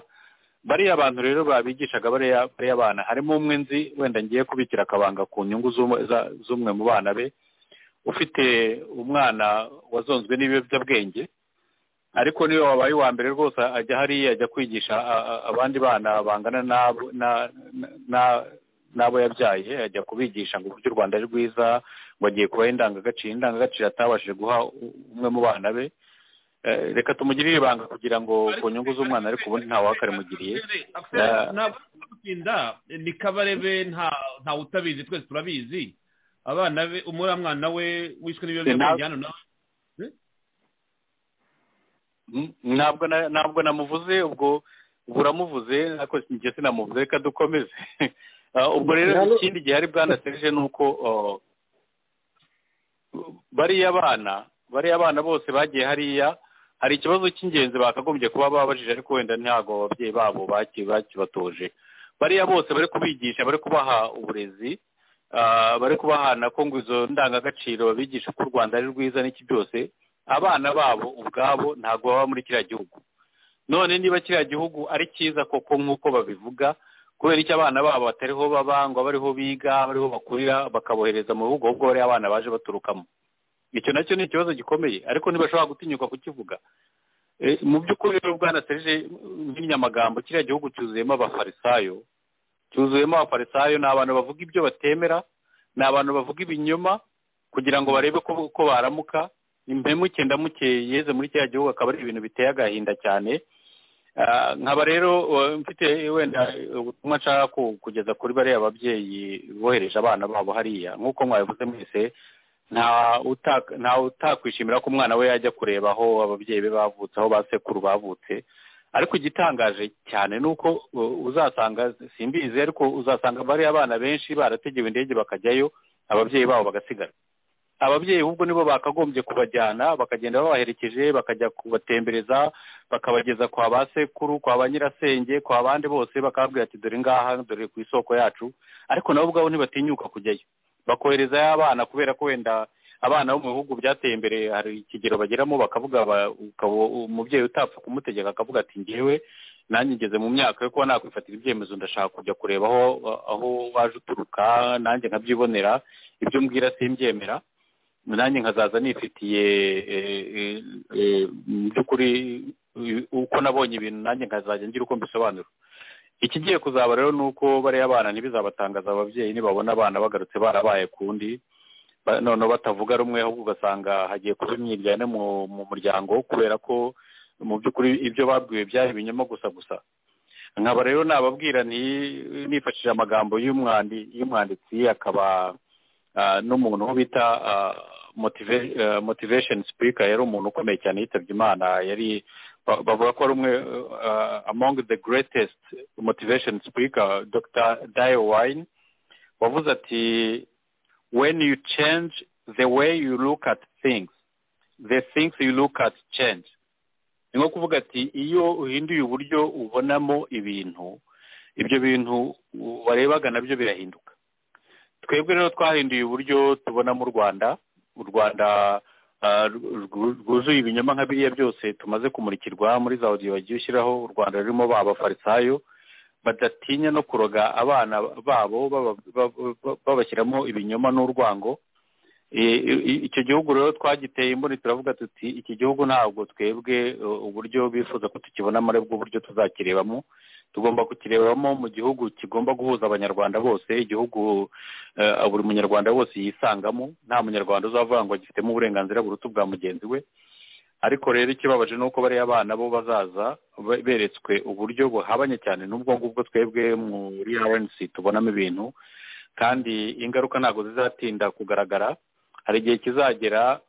bariya abantu rero babigishaga bariya bana harimo umwe nzi wenda ngiye kubikira akabanga ku nyungu z'umwe mu bana be ufite umwana wazonzwe n'ibiyobyabwenge ariko niyo wabaye uwa mbere rwose ajya hariya ajya kwigisha abandi bana bangana n'abo yabyaye ajya kubigisha ngo uburyo u rwanda ari rwiza ngo agiye kubaha indangagaciro indangagaciro atabashije guha umwe mu bana be reka tumugirire ibanga kugira ngo ku nyungu z'umwana ariko ubundi ntawe akarimugiriye ni kabarebe ntawe utabizi twese turabizi abana be umura mwana we wishwe n'ibiyobyabwenge hano nawe ntabwo ntabwo namuvuze ubwo buramuvuze ariko njye sinamuvuze reka dukomeze ubwo rero ikindi gihe hari bwanaseje ni uko bariya bana bariya bana bose bagiye hariya hari ikibazo cy'ingenzi bakagombye kuba babajije ariko wenda ntabwo ababyeyi babo bakibatoje bariya bose bari kubigisha bari kubaha uburezi bari kubahana ko ngo izo ndangagaciro babigisha ko u rwanda ari rwiza n'iki byose abana babo ubwabo ntabwo baba muri kiriya gihugu none niba kiriya gihugu ari cyiza koko nk'uko babivuga kubera icyo abana babo batariho babangwa bariho biga bariho bakurira bakabohereza mu bihugu ahubwo bariya abana baje baturukamo icyo nacyo ni ikibazo gikomeye ariko ntibashobora gutinyuka kukivuga mu by'ukuri rero bwanaseje n'inyamagambo kiriya gihugu cyuzuyemo abafarisayo cyuzuyemo abafarisayo ni abantu bavuga ibyo batemera ni abantu bavuga ibinyoma kugira ngo barebe ko baramuka impemuke ndamuke yeze muri kiriya gihugu akaba ari ibintu biteye agahinda cyane nkaba rero mfite wenda ubutumwa nshaka kugeza kuri bariya babyeyi bohereje abana babo hariya nk'uko mwabivuze mwese nta utakwishimira ko umwana we yajya kureba aho ababyeyi be bavutse aho basekuru bavutse ariko igitangaje cyane ni uko uzasanga simbizi ariko uzasanga bariya abana benshi barategewe indege bakajyayo ababyeyi babo bagasigara ababyeyi ahubwo nibo bakagombye kubajyana bakagenda babaherekeje bakajya kubatembereza bakabageza kwa ba sekuru kwa ba nyirasenge kwa bandi bose bakababwira ati dore ngaha dore ku isoko yacu ariko nabo ubwabo ntibatinyuka kujyayo bakoherezayo abana kubera ko wenda abana bo mu bihugu byateye imbere hari ikigero bageramo bakavuga umubyeyi utapfa kumutegeka akavuga ati ngewe nanjye ngeze mu myaka yo kuba nakwifatira ibyemezo ndashaka kujya kureba aho aho waje uturuka nanjye nkabyibonera ibyo mbwira simbyemera nanjye nkazaza nifitiye mu by'ukuri uko nabonye ibintu nanjye nkazajya ngira uko mbisobanura ikigiye kuzaba rero ni uko bariya abana ntibizabatangaza ababyeyi nibabona abana bagarutse barabaye ku ndi noneho batavuga rumwe ahubwo ugasanga hagiye kuba imyiryane mu muryango kubera ko mu by'ukuri ibyo babwiwe byari ibinyoma gusa gusa nkaba rero nababwira nifashishije amagambo y'umwanditsi akaba n'umuntu wo bita motivation speaker yari umuntu ukomeye cyane yitabye imana yari bavuga ko ari umwe among the greatest motivation speaker dr dayo wine wavuze ati when you change the way you look at things the things you look at change ni nko kuvuga ati iyo uhinduye uburyo ubonamo ibintu ibyo bintu warebaga nabyo birahinduka twebwe rero twahinduye uburyo tubona mu rwanda u rwanda rwuzuye ibinyoma nka biriya byose tumaze kumurikirwa muri za odiyo bagiye ushyiraho u rwanda rurimo ba bafarisayo badatinya no kuroga abana babo babashyiramo ibinyoma n'urwango icyo gihugu rero twagiteye imboni turavuga tuti iki gihugu ntabwo twebwe uburyo bifuza ko tukibonamo aribwo buryo tuzakirebamo tugomba kukirebamo mu gihugu kigomba guhuza abanyarwanda bose igihugu buri munyarwanda wose yisangamo nta munyarwanda uzavuga ngo agifitemo uburenganzira burutu bwa mugenzi we ariko rero ikibabaje ni uko bariya abana bo bazaza beretswe uburyo buhabanye cyane n'ubwo ngubwo twebwe muri awensi tubonamo ibintu kandi ingaruka ntabwo zizatinda kugaragara hari igihe kizagera